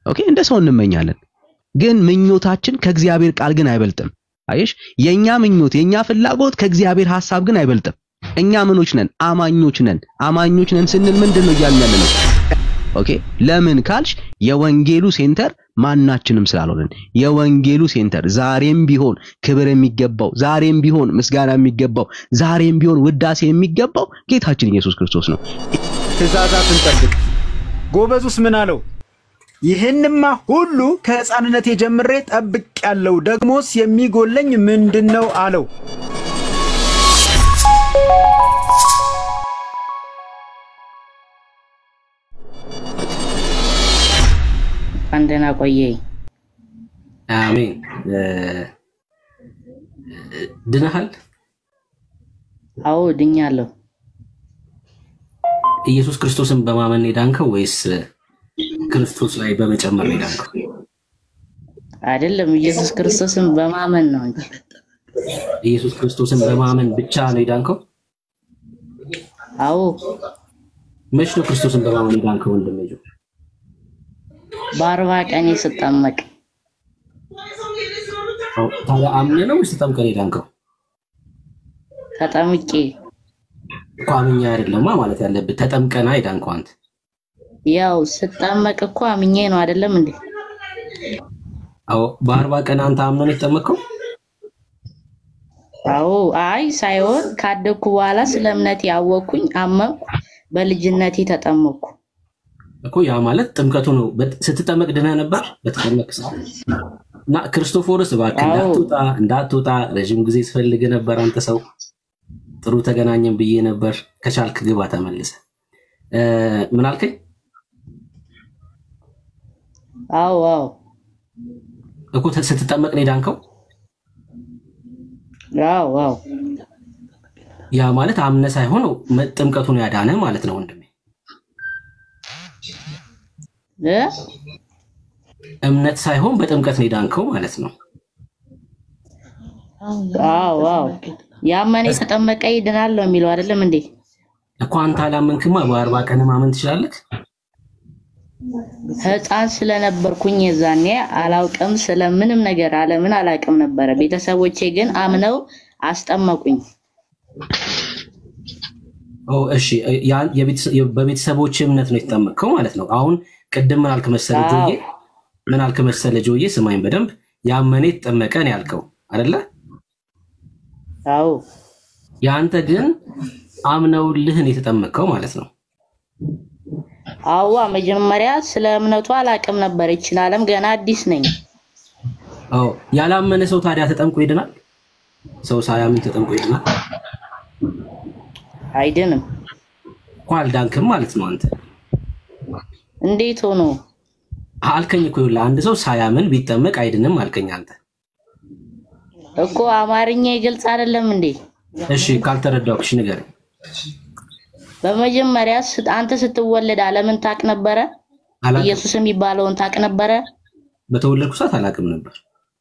ኦኬ እንደ ሰው እንመኛለን፣ ግን ምኞታችን ከእግዚአብሔር ቃል ግን አይበልጥም። አየሽ፣ የኛ ምኞት የኛ ፍላጎት ከእግዚአብሔር ሐሳብ ግን አይበልጥም። እኛ ምኖች ነን? አማኞች ነን። አማኞች ነን ስንል ምንድን ነው እያልን ያለ ነው? ኦኬ ለምን ካልሽ የወንጌሉ ሴንተር ማናችንም ስላልሆነን የወንጌሉ ሴንተር ዛሬም ቢሆን ክብር የሚገባው ዛሬም ቢሆን ምስጋና የሚገባው ዛሬም ቢሆን ውዳሴ የሚገባው ጌታችን ኢየሱስ ክርስቶስ ነው። ትእዛዛትን ጠብቅ። ጎበዙስ ምን አለው? ይህንማ ሁሉ ከሕፃንነቴ ጀምሬ ጠብቅ ያለው ደግሞስ የሚጎለኝ ምንድን ነው አለው። እንኳን ደህና ቆየኝ። አሜን። ድነሃል? አዎ ድኛለሁ። ኢየሱስ ክርስቶስን በማመን የዳንከው ወይስ ክርስቶስ ላይ በመጨመር ነው የዳንከው? አይደለም ኢየሱስ ክርስቶስን በማመን ነው እንጂ። ኢየሱስ ክርስቶስን በማመን ብቻ ነው የዳንከው? አዎ መች ነው ክርስቶስን በማመን የዳንከው? ወንድሜ ጆ በአርባ ቀን ስጠመቅ አዎ፣ ታዲያ አምነህ ነው ወይስ ተጠምቀህ ነው የዳንከው? ተጠምቄ እኮ አምኜ አይደለማ ማለት ያለብህ ተጠምቀና የዳንከው አንተ። ያው ስጠመቅ እኮ አምኜ ነው አይደለም እንዴ? አዎ፣ በአርባ ቀን አንተ አምነህ ነው የተጠመቅከው? አዎ አይ ሳይሆን ካደግኩ በኋላ ስለ እምነቴ ያወቅኩኝ አመንኩ፣ በልጅነቴ ተጠመቅኩ። እኮ ያ ማለት ጥምቀቱ ነው። በት- ስትጠመቅ ድነህ ነበር በተጠመቅ ሰዓት እና ክርስቶፎርስ እባክህ አዎ። እንዳትወጣ እንዳትወጣ ረዥም ጊዜ ስፈልግ ነበር። አንተ ሰው ጥሩ ተገናኘን ብዬ ነበር። ከቻልክ ግባ ተመልሰ። ምን አልከኝ? አዎ አዎ እኮ ተ- ስትጠመቅ ነው የዳንከው። አዎ አዎ ያ ማለት አምነ ሳይሆን መ- ጥምቀቱን ያዳነ ማለት ነው ወንድሜ። እ እምነት ሳይሆን በጥምቀት ነው የዳንከው ማለት ነው። አዎ አዎ ያመነ የተጠመቀ ይድናል ነው የሚለው አይደለም እንዴ? እኮ አንተ አላመንክማ። በአርባ ቀን ማመን ትችላለህ። ህፃን ስለነበርኩኝ የዛኔ አላውቅም፣ ስለምንም ነገር ዓለምን አላውቅም ነበረ። ቤተሰቦቼ ግን አምነው አስጠመቁኝ። ኦ እሺ፣ ያ- የቤተሰ- በቤተሰቦች እምነት ነው የተጠመቅከው ማለት ነው። አሁን ቅድም ምን አልክ መሰለ አዎ። ጆዬ፣ ምን አልክ መሰለ ጆዬ፣ ስማኝ በደንብ ያመነ የተጠመቀ ነው ያልከው አይደለ? አዎ የአንተ ግን አምነውልህ ነው የተጠመቅከው ማለት ነው። አዋ መጀመሪያ ስለ እምነቱ አላውቅም ነበር። ይችን ዓለም ገና አዲስ ነኝ። አዎ ያላመነ ሰው ታዲያ ተጠምቆ ይድናል? ሰው ሳያምን ተጠምቆ ይድናል? አይድንም። እኮ አልዳንክም ማለት ነው አንተ እንዴት ሆኖ? አልከኝ እኮ ይኸውልህ፣ አንድ ሰው ሳያምን ቢጠመቅ አይድንም አልከኝ አንተ። እኮ አማርኛ ግልጽ አይደለም እንዴ? እሺ ካልተረዳሁሽ ንገረኝ። በመጀመሪያ ስ- አንተ ስትወለድ ዓለምን ታቅ ነበረ? አላውቅም። ኢየሱስ የሚባለውን ታቅ ነበረ? በተወለድኩ ሰዓት አላውቅም ነበር።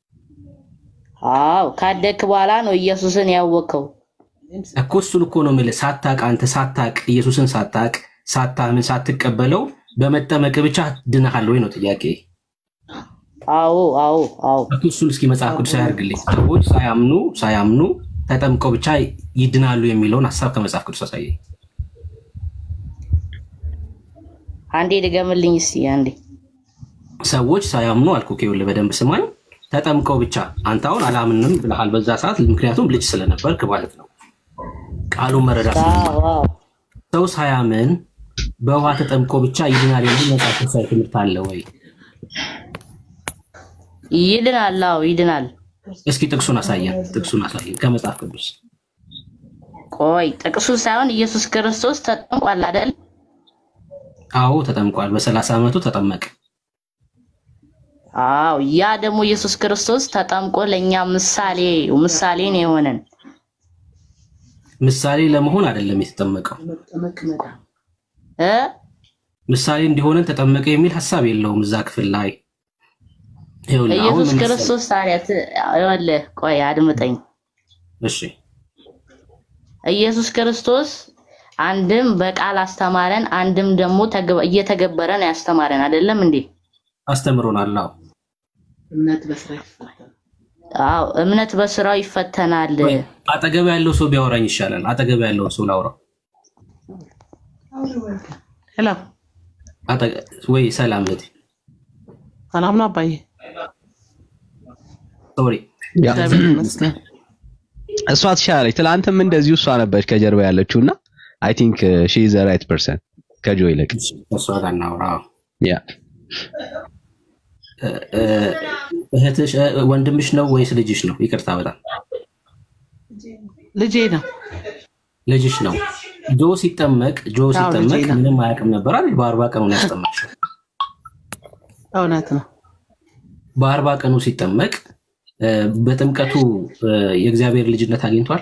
አዎ ካደግክ በኋላ ነው ኢየሱስን ያወቅከው። እኮ እሱን እኮ ነው የምልህ። ሳታቅ አንተ ሳታቅ ኢየሱስን ሳታቅ ሳታምን ሳትቀበለው በመጠመቅ ብቻ ድነሃል ወይ ነው ጥያቄ። አዎ አዎ አዎ እኮ እሱን እስኪ መጽሐፍ ቅዱስ ያደርግልኝ። ሰዎች ሳያምኑ ሳያምኑ ተጠምቀው ብቻ ይድናሉ የሚለውን ሀሳብ ከመጽሐፍ ቅዱስ አሳየኝ። አንዴ ድገምልኝ እስቲ አንዴ። ሰዎች ሳያምኑ አልኩህ። ይኸውልህ በደንብ ስማኝ። ተጠምቀው ብቻ አንተ አሁን አላምንም ብለሃል በዛ ሰዓት፣ ምክንያቱም ልጅ ስለነበርክ ማለት ነው። ቃሉን መረዳት አዎ አዎ ሰው ሳያምን በውሃ ተጠምቆ ብቻ ይድናል የሚል መጽሐፍ ቅዱሳዊ ትምህርት አለ ወይ? ይድናል። አዎ ይድናል። እስኪ ጥቅሱን አሳየን። ጥቅሱን አሳየን ከመጽሐፍ ቅዱስ። ቆይ ጥቅሱ ሳይሆን ኢየሱስ ክርስቶስ ተጠምቋል አይደል? አዎ ተጠምቋል። በሰላሳ ዓመቱ ተጠመቀ። አዎ ያ ደግሞ ኢየሱስ ክርስቶስ ተጠምቆ ለእኛ ምሳሌ ምሳሌ ነው የሆነን። ምሳሌ ለመሆን አይደለም የተጠመቀው። እ ምሳሌ እንዲሆነን ተጠመቀ የሚል ሀሳብ የለውም እዛ ክፍል ላይ። ይኸውልህ አሁን ኢየሱስ ምን መሰለህ? ክርስቶስ ታዲያ ት- ይኸውልህ ቆይ አድምጠኝ። እሺ ኢየሱስ ክርስቶስ አንድም በቃል አስተማረን፣ አንድም ደግሞ ተግባ- እየተገበረ ነው ያስተማረን አይደለም እንዴ? አስተምሮናል። አዎ አዎ እምነት በስራው ይፈተናል። ወይ አጠገብ ያለው ሰው ቢያወራኝ ይሻላል። አጠገብ ያለውን ሰው ላውራው። ሄሎ አጠገ- ወይ ሰላም እህቴ፣ ሰላም ነው አባዬ? ሶሪ ያ እግዚአብሔር ይመስገን። እሷ ትሻላለች። ትላንትም እንደዚሁ እሷ ነበረች ከጀርባ ያለችው እና አይ ቲንክ ሺ ኢዝ ራይት ፐርሰን ከጆ ይልቅ እሷ ጋር እናውራ። አዎ። ያ እ- እ- እህትሽ እ- ወንድምሽ ነው ወይስ ልጅሽ ነው? ይቅርታ በጣም ልጄ ነው። ልጅሽ ነው። ጆ ሲጠመቅ ጆ አዎ፣ ሲጠመቅ ልጄ ነው። ምንም አያውቅም ነበር አይደል? በአርባ ቀኑ ነው ያስጠመቅሽው። እውነት ነው። በአርባ ቀኑ ሲጠመቅ እ፣ በጥምቀቱ እ፣ የእግዚአብሔር ልጅነት አግኝቷል።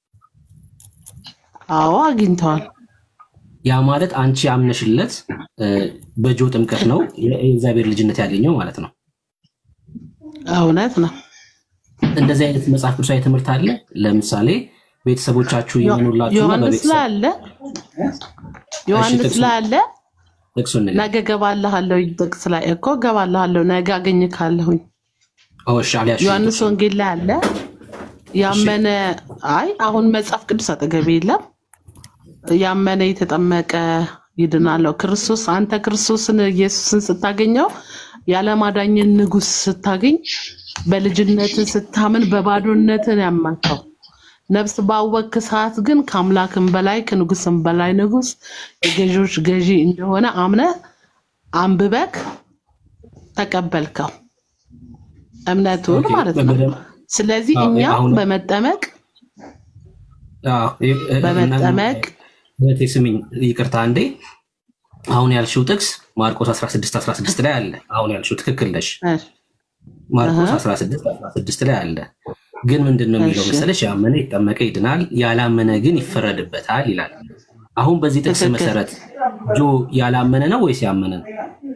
አዎ አግኝተዋል። ያ ማለት አንቺ አምነሽለት እ፣ በጆ ጥምቀት ነው የ- የእግዚአብሔር ልጅነት ያገኘው ማለት ነው። እውነት ነው። እንደዚህ አይነት መጽሐፍ ቅዱሳዊ ትምህርት አለ። ለምሳሌ ቤተሰቦቻችሁ ይመኑላችሁና ዮሐንስ ላይ በቤተሰብ አለ። ዮሐንስ ጥቅሱ- ላይ አለ። ጥቅሱን ንገር። ነገ ገባልሃለሁ ጥቅስ ላይ እኮ ገባልሃለሁ ነገ አገኝካለሁኝ። አዎ፣ እሺ፣ አልያዝሽም ዮሐንስ ጥቅሱን። ወንጌል ላይ አለ። ያመነ አይ አሁን መጽሐፍ ቅዱስ አጠገቤ የለም። ያመነ የተጠመቀ ይድናለው። ክርስቶስ አንተ ክርስቶስን ኢየሱስን ስታገኘው ያለማዳኝን ንጉሥ ስታገኝ በልጅነት ስታምን በባዶነትን ያመንከው ነፍስ ባወክ ሰዓት ግን ከአምላክም በላይ ከንጉስም በላይ ንጉስ የገዢዎች ገዢ እንደሆነ አምነ አንብበክ ተቀበልከው እምነቱን ኦኬ፣ ማለት ነው። በደንብ- ስለዚህ አዎ፣ እኛም አሁን- በመጠመቅ አዎ፣ እ- እ- በመጠመቅ እህቴ ስሚኝ፣ ይቅርታ አንዴ። አሁን ያልሽው ጥቅስ ማርቆስ 16 16 ላይ አለ። አሁን ያልሽው ትክክል ነሽ። እሺ፣ ማርቆስ አሃ። 16 16 ላይ አለ። ግን ምንድን ነው የሚለው እሺ። መሰለሽ? ያመነ ይጠመቀ ይድናል፣ ያላመነ ግን ይፈረድበታል ይላል። አሁን በዚህ ጥቅስ ትክክል። መሰረት ጆ ያላመነ ነው ወይስ ያመነ ነው?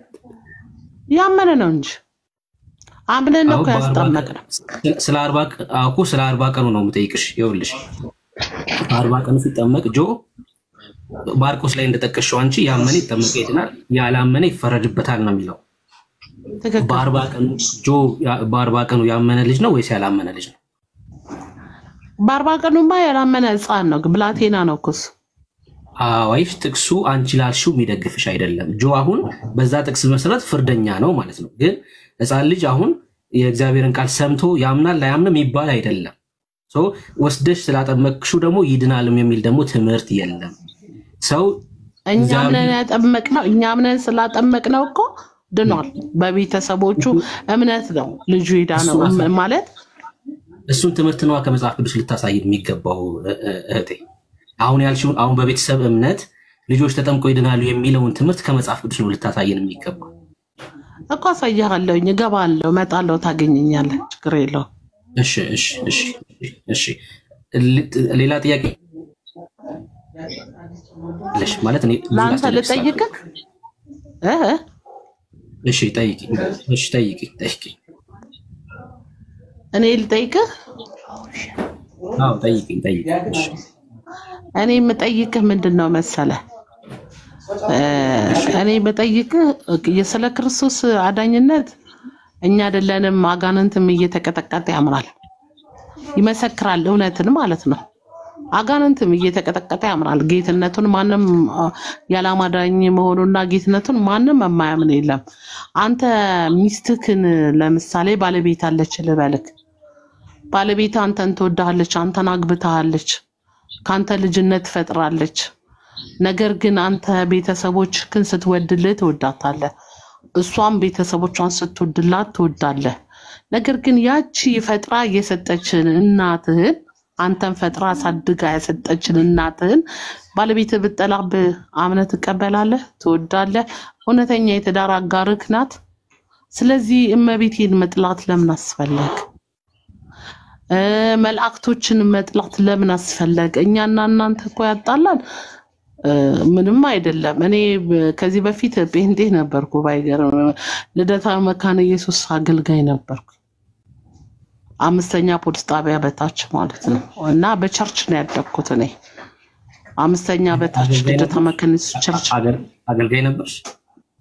ያመነ ነው እንጂ አምነን ነው አሁን እኮ በአርባ ያስጠመቅ ቀን- ነው። ስለ- ስለ አርባ ቀ- አዎ እኮ ስለ አርባ ቀኑ ነው የምጠይቅሽ። ይኸውልሽ አርባ ቀኑ ሲጠመቅ ጆ ማርቆስ ላይ እንደጠቀሽው አንቺ ያመነ ይጠመቀ ይድናል፣ ያላመነ ይፈረድበታል ነው የሚለው። ትክክል። በአርባ ቀኑ ጆ ያ- በአርባ ቀኑ ያመነ ልጅ ነው ወይስ ያላመነ ልጅ ነው? በአርባ ቀኑማ ያላመነ ሕፃን ነው፣ ብላቴና ነው እኮ እሱ። አዋይሽ ጥቅሱ አንቺ ላልሽው የሚደግፍሽ አይደለም። ጆ አሁን በዛ ጥቅስ መሰረት ፍርደኛ ነው ማለት ነው። ግን ሕፃን ልጅ አሁን የእግዚአብሔርን ቃል ሰምቶ ያምናል ላያምንም ይባል አይደለም። ሶ ወስደሽ ስላጠመቅሹ ደግሞ ይድናልም የሚል ደግሞ ትምህርት የለም። ሰው እኛ እግዚአብሔር- አምነን ያጠመቅነው እኛ አምነን ስላጠመቅነው እኮ ድኗል። በቤተሰቦቹ እምነት ነው ልጁ ሄዳ ነው እሱ አሳ- ማለት እሱን ትምህርት ነዋ ከመጽሐፍ ቅዱስ ልታሳይ የሚገባው እ- እ- እህቴ። አሁን ያልሽውን አሁን በቤተሰብ እምነት ልጆች ተጠምቀው ይድናሉ የሚለውን ትምህርት ከመጽሐፍ ቅዱስ ነው ልታሳየን የሚገባው። እኮ አሳያለሁኝ። እገባለሁ፣ እመጣለሁ፣ ታገኘኛለህ። ችግር የለውም። እሺ እሺ እሺ እሺ። ል- ሌላ ጥያቄ አለሽ ማለት እኔ ብዙ ለአንተ ላስጠይቅሽ ሳልሆን። ልጠይቅህ እ እሺ ጠይቂ። እሺ ጠይቂ ጠይቂ። እኔ ልጠይቅህ አዎ ጠይቂ ጠይቂ። እሺ እኔ የምጠይቅህ ምንድን ነው መሰለህ? እ እኔ የምጠይቅህ ስለ ክርስቶስ አዳኝነት እኛ አይደለንም፣ አጋንንትም እየተቀጠቀጠ ያምራል፣ ይመሰክራል፣ እውነትን ማለት ነው። አጋንንትም እየተቀጠቀጠ ያምራል። ጌትነቱን ማንም አ፣ ያላማዳኝ መሆኑና ጌትነቱን ማንም የማያምን የለም። አንተ ሚስትክን ለምሳሌ ባለቤት አለች ልበልክ፣ ባለቤት አንተን ትወድሃለች፣ አንተን አግብታሃለች፣ ከአንተ ልጅነት ፈጥራለች። ነገር ግን አንተ ቤተሰቦችህን ስትወድልህ ትወዳታለህ፣ እሷም ቤተሰቦቿን ስትወድላት ትወዳለህ። ነገር ግን ያቺ ፈጥራ የሰጠችን እናትህን አንተን ፈጥራ አሳድጋ የሰጠችን እናትህን ባለቤትህ ብትጠላብህ አምነህ ትቀበላለህ? ትወዳለህ? እውነተኛ የትዳር አጋርህ ናት። ስለዚህ እመቤቴን መጥላት ለምን አስፈለግ? እ መላእክቶችን መጥላት ለምን አስፈለገ? እኛና እናንተ እኮ ያጣላል እ ምንም አይደለም። እኔ በ- ከዚህ በፊት ጴንጤ ነበርኩ። ባይገርም ልደታ መካነ ኢየሱስ አገልጋይ ነበርኩ። አምስተኛ ፖሊስ ጣቢያ በታች ማለት ነው። እና በቸርች ነው ያደግኩት እኔ አምስተኛ በታች አገልጋይ ልደታ ነበርሽ? መካነ ኢየሱስ ቸርች አገል- አገልጋይ ነበርሽ?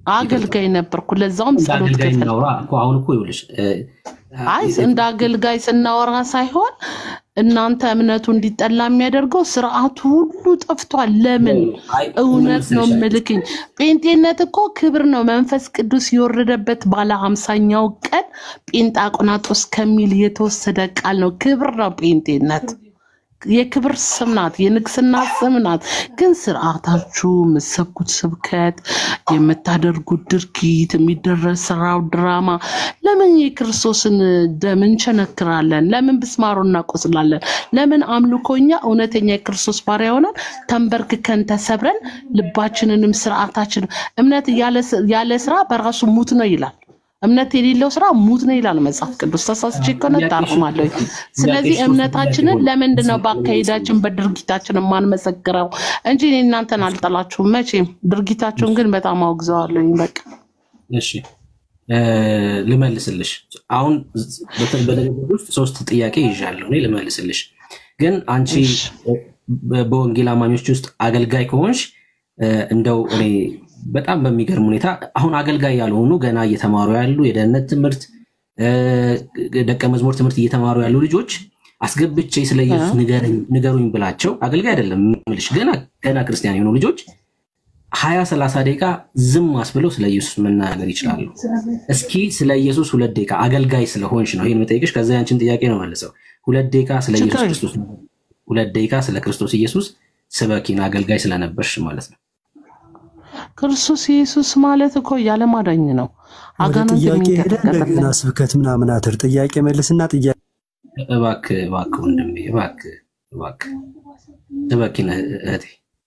አገልጋይ ነበርኩ። ለዛውም እንደ ጸሎት አገልጋይ ክፍል እናውራ እኮ አሁን እኮ ይኸውልሽ እ፣ አይ እንደ አገልጋይ ስናወራ ሳይሆን እናንተ እምነቱ እንዲጠላ የሚያደርገው ስርዓቱ ሁሉ ጠፍቷል። ለምን? አይ እውነት ነው መሰለሽ ምልክኝ። ጴንጤነት እኮ ክብር ነው። መንፈስ ቅዱስ የወረደበት ባለ ሀምሳኛው ቀን ጴንጣቆናጦስ ከሚል የተወሰደ ቃል ነው። ክብር ነው ጴንጤነት። የክብር ስም ናት፣ የንግስና ስም ናት። ግን ስርዓታችሁ፣ የምትሰብኩት ስብከት፣ የምታደርጉት ድርጊት፣ የሚደረግ ስራው ድራማ፣ ለምን የክርስቶስን ደም እንቸነክራለን? ለምን ብስማሮ እናቆስላለን? ለምን አምልኮኛ እውነተኛ የክርስቶስ ባሪያ ሆነን ተንበርክከን ተሰብረን ልባችንንም ስርዓታችን እምነት ያለ ስ- ያለ ስራ በራሱ ሙት ነው ይላል። እምነት የሌለው ስራ ሙት ነው ይላል መጽሐፍ ቅዱስ። ተሳስቼ ከሆነ ታርማለሁ። ስለዚህ ጥያቄሽ ሶስት እምነታችንን ጥያቄ ሆነ። ለምንድን ነው በአካሄዳችን በድርጊታችን የማንመሰክረው እንጂ እኔ እናንተን አልጠላችሁም መቼም። ድርጊታችሁን ግን በጣም አውግዘዋለሁኝ። በቃ እሺ እ፣ ልመልስልሽ። አሁን በተ- በንግግር ውስጥ ሶስት ጥያቄ ይዣለሁ እኔ ልመልስልሽ። ግን አንቺ እሺ። በ- በወንጌል አማኞች ውስጥ አገልጋይ ከሆንሽ እ፣ እንደው እኔ በጣም በሚገርም ሁኔታ አሁን አገልጋይ ያልሆኑ ገና እየተማሩ ያሉ የደህንነት ትምህርት እ፣ ደቀ መዝሙር ትምህርት እየተማሩ ያሉ ልጆች አስገብቼ ስለ ኢየሱስ ንገረኝ- ንገሩኝ ብላቸው አገልጋይ አይደለም የምልሽ ገና ገና ክርስቲያን የሆኑ ልጆች ሀያ ሰላሳ ደቂቃ ዝም አስብለው ስለ ኢየሱስ መናገር ይችላሉ። እስኪ ስለ ኢየሱስ ሁለት ደቂቃ አገልጋይ ስለሆንሽ ነው ይህን የምጠይቅሽ። ከዛ ያንችን ጥያቄ ነው መልሰው ሁለት ደቂቃ ስለ ኢየሱስ ችግር ክርስቶስ ሁለት ደቂቃ ስለ ክርስቶስ ኢየሱስ ስበኪን አገልጋይ ስለነበርሽ ማለት ነው። ክርስቶስ ኢየሱስ ማለት እኮ የዓለም አዳኝ ነው። ወደ አጋንንት ጥያቄ ሄደ እንደገና የሚንቀጠቀጥልን ስብከት ምናምን አትር ጥያቄ መልስና ጥያቄ እባክህ እባክህ ወንድሜ እባክህ እባክህ ስበኪን እህቴ።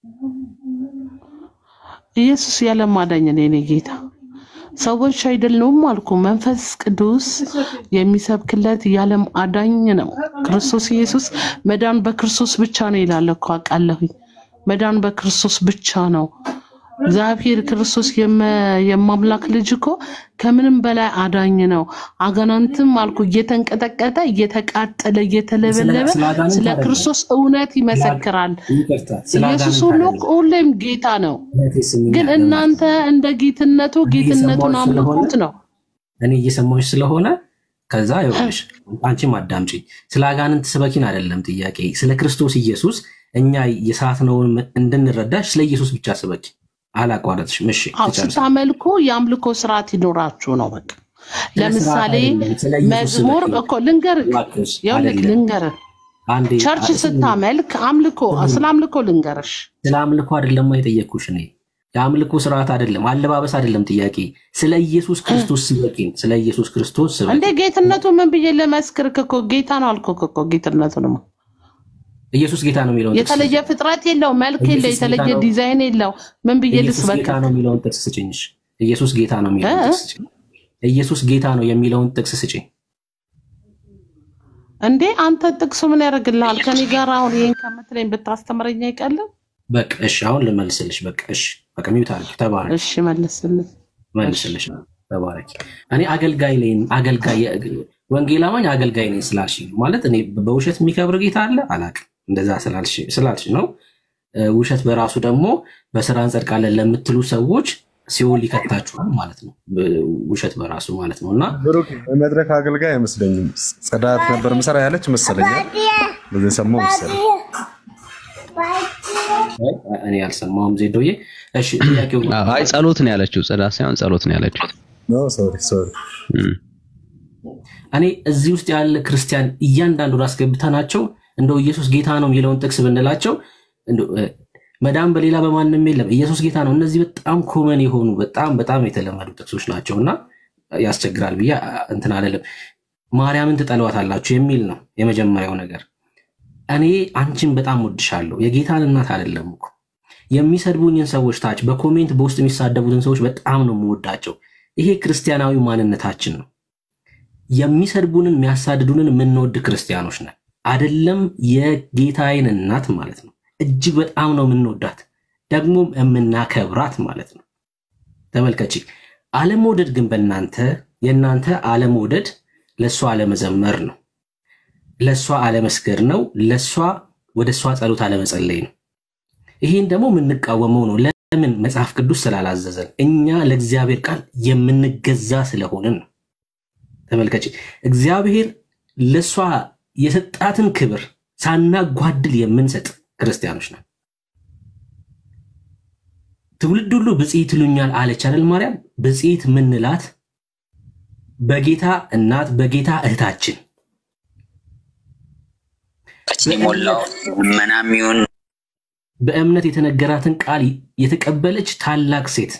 ኢየሱስ የዓለም አዳኝ ነው የኔ ጌታ። ሰዎች አይደሉም አልኩ። መንፈስ ቅዱስ የሚሰብክለት የዓለም አዳኝ ነው። ክርስቶስ ኢየሱስ መዳን በክርስቶስ ብቻ ነው ይላል እኮ አውቃለሁኝ። መዳን በክርስቶስ ብቻ ነው። እግዚአብሔር ክርስቶስ የመ- የማምላክ ልጅ እኮ ከምንም በላይ አዳኝ ነው። አጋናንትም አልኩ እየተንቀጠቀጠ እየተቃጠለ እየተለበለበ ስለ አጋንንት ስለ አይደለም። ክርስቶስ እውነት ይመሰክራል። ይቅርታ ስለ ኢየሱስ አጋንንት ሁሉ አይደለም። ሁሌም ጌታ ነው። እህቴ ስሚኝ ግን አይደለም። እናንተ እንደ ጌትነቱ ጌትነቱን እየሰማሁሽ ስለሆነ አምልኩት ነው። እኔ እየሰማሁሽ ስለሆነ ከዛ ይኸውልሽ አንቺም አዳምጪኝ። ስለ አጋንንት ስበኪን አይደለም ጥያቄ፣ ስለ ክርስቶስ ኢየሱስ እኛ የሳትነውን እንድንረዳሽ ስለ ኢየሱስ ብቻ ስበኪ። አላቋረጥሽም። እሺ አዎ ትጨርሺ። ስታመልኩ የአምልኮ ስርዓት ይኖራችሁ ነው። በቃ ስለ ለምሳሌ ስርዓት አይደለም፣ ስለ ኢየሱስ መዝሙር ስበኪ። እኮ ልንገርህ፣ እባክሽ ይኸውልህ አይደለም። ልንገርህ፣ አንዴ ቸርች አ- ስለ ስታመልክ አምልኮ ስለ አምልኮ ልንገርሽ። ስለ አምልኮ አይደለም የጠየቅኩሽ እኔ የአምልኮ ስርዓት አይደለም፣ አለባበስ አይደለም ጥያቄ። ስለ ኢየሱስ ክርስቶስ ስበኪን፣ ስለ ኢየሱስ ክርስቶስ ስበኪ። እንዴ ጌትነቱ ምን ብዬ ለመስክርክ እኮ ጌታ ነው አልኩህ እኮ ጌትነቱንማ ኢየሱስ ጌታ ነው የሚለውን ጥቅስ የተለየ ፍጥረት የለው፣ መልክ የለው፣ ኢየሱስ ጌታ የተለየ ነው። ዲዛይን የለው። ምን ብዬ ኢየሱስ ልስበክ? ጌታ ነው የሚለውን ጥቅስ ስጭኝሽ። ኢየሱስ ጌታ ነው የሚለውን እ? ጥቅስ ስጭኝ። ኢየሱስ ጌታ ነው የሚለውን ጥቅስ ስጭኝ። እንዴ አንተ ጥቅሱ ምን ያደርግልሃል? ከኔ ጋር አሁን ይህን ከምትለኝ ብታስተምረኝ አይቀልም? በቃ እሺ፣ አሁን ልመልስልሽ። በቃ እሺ፣ በቃ ሚውት አድርጊ። ተባረክ፣ እሺ መልስልኝ። መልስልሽ። ተባረክ። እኔ አገልጋይ ነኝ፣ አገልጋይ ወንጌል አማኝ አገልጋይ ነኝ ስላልሽ ማለት እኔ በውሸት የሚከብር ጌታ አለ አላቅም። እንደዛ ስላልሽ ስላልሽ ነው። እ፣ ውሸት በራሱ ደግሞ በስራ እንጸድቃለን ለምትሉ ሰዎች ሲኦል ይከታችኋል ማለት ነው። ብ- ውሸት በራሱ ማለት ነው እና ብሩክ የመድረክ አገልጋይ አይመስለኝም። ጽዳት ነበር ምሰራ ያለች መሰለኛል። በዚህ ሰማሁ መሰለኝ። አይ፣ እኔ አልሰማሁም ዜዶዬ። እሺ ጥያቄው አዎ፣ አይ ጸሎት ነው ያለችው፣ ጽዳት ሳይሆን ጸሎት ነው ያለችው። ኖ ሶሪ ሶሪ። እም። እኔ እዚህ ውስጥ ያለ ክርስቲያን እያንዳንዱን አስገብተናቸው እንደው ኢየሱስ ጌታ ነው የሚለውን ጥቅስ ብንላቸው እንደው፣ እ፣ መዳን በሌላ በማንም የለም ኢየሱስ ጌታ ነው። እነዚህ በጣም ኮመን የሆኑ በጣም በጣም የተለመዱ ጥቅሶች ናቸው እና ያስቸግራል ብዬ አ፣ እንትን አለለም። ማርያምን ትጠሏታላችሁ የሚል ነው የመጀመሪያው ነገር። እኔ አንቺን በጣም ወድሻለሁ። የጌታን እናት አይደለም እኮ የሚሰድቡኝን ሰዎች ታች በኮሜንት በውስጥ የሚሳደቡትን ሰዎች በጣም ነው የምወዳቸው። ይሄ ክርስቲያናዊ ማንነታችን ነው። የሚሰድቡንን የሚያሳድዱንን የምንወድ ክርስቲያኖች ነን። አደለም የጌታዬን እናት ማለት ነው። እጅግ በጣም ነው የምንወዳት ደግሞም የምናከብራት ማለት ነው። ተመልከቺ። አለመውደድ ግን በእናንተ የእናንተ አለመውደድ ለእሷ አለመዘመር ነው፣ ለእሷ አለመስገድ ነው፣ ለእሷ ወደ እሷ ጸሎት አለመጸለይ ነው። ይሄን ደግሞ የምንቃወመው ነው። ለምን መጽሐፍ ቅዱስ ስላላዘዘን እኛ ለእግዚአብሔር ቃል የምንገዛ ስለሆንን ነው። ተመልከች፣ እግዚአብሔር ለእሷ የሰጣትን ክብር ሳናጓድል የምንሰጥ ክርስቲያኖች ነን። ትውልድ ሁሉ ብፅዕት ይሉኛል አለች አይደል ማርያም? ብፅዕት ምንላት በጌታ እናት በጌታ እህታችን የሞላው ልመናም ይሁን በእምነት የተነገራትን ቃል የተቀበለች ታላቅ ሴት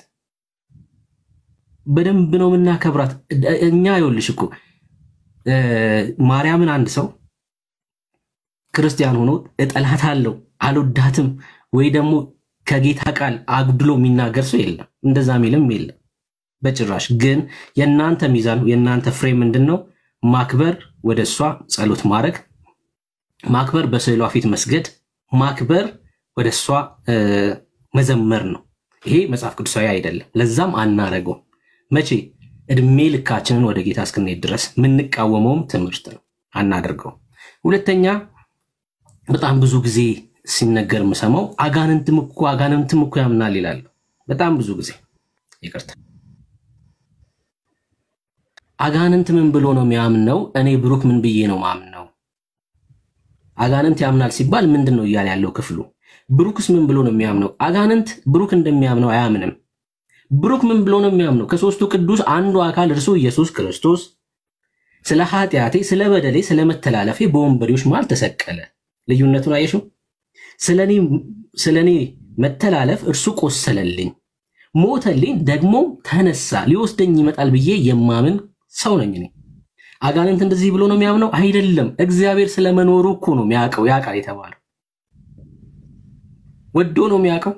በደንብ ነው የምናከብራት። እኛ ይኸውልሽ እኮ እ ማርያምን አንድ ሰው ክርስቲያን ሆኖ እጠላታለሁ አልወዳትም ወይ ደግሞ ከጌታ ቃል አጉድሎ የሚናገር ሰው የለም። እንደዛ ሚልም የለም በጭራሽ። ግን የእናንተ ሚዛን የእናንተ ፍሬ ምንድን ነው? ማክበር፣ ወደ እሷ ጸሎት ማድረግ፣ ማክበር፣ በስዕሏ ፊት መስገድ፣ ማክበር፣ ወደ እሷ እ መዘመር ነው። ይሄ መጽሐፍ ቅዱሳዊ አይደለም። ለዛም አናረገውም። መቼ እድሜ ልካችንን ወደ ጌታ እስክንሄድ ድረስ የምንቃወመውም ትምህርት ነው፣ አናደርገውም። ሁለተኛ በጣም ብዙ ጊዜ ሲነገር የምሰማው አጋንንትም እኮ አጋንንትም እኮ ያምናል ይላሉ። በጣም ብዙ ጊዜ ይቅርታ፣ አጋንንት ምን ብሎ ነው የሚያምነው? እኔ ብሩክ ምን ብዬ ነው ማምነው? አጋንንት ያምናል ሲባል ምንድን ነው እያለ ያለው ክፍሉ? ብሩክስ ምን ብሎ ነው የሚያምነው? አጋንንት ብሩክ እንደሚያምነው አያምንም። ብሩክ ምን ብሎ ነው የሚያምነው? ከሦስቱ ቅዱስ አንዱ አካል እርሱ ኢየሱስ ክርስቶስ ስለ ኃጢአቴ፣ ስለ በደሌ፣ ስለ መተላለፌ በወንበዴዎች መሃል ተሰቀለ። ልዩነቱን አየሽው? ስለ እኔ መተላለፍ እርሱ ቆሰለልኝ፣ ሞተልኝ፣ ደግሞ ተነሳ፣ ሊወስደኝ ይመጣል ብዬ የማምን ሰው ነኝ እኔ። አጋንንት እንደዚህ ብሎ ነው የሚያምነው አይደለም። እግዚአብሔር ስለመኖሩ እኮ ነው የሚያውቀው። ያውቃል የተባለው ወዶ ነው የሚያውቀው።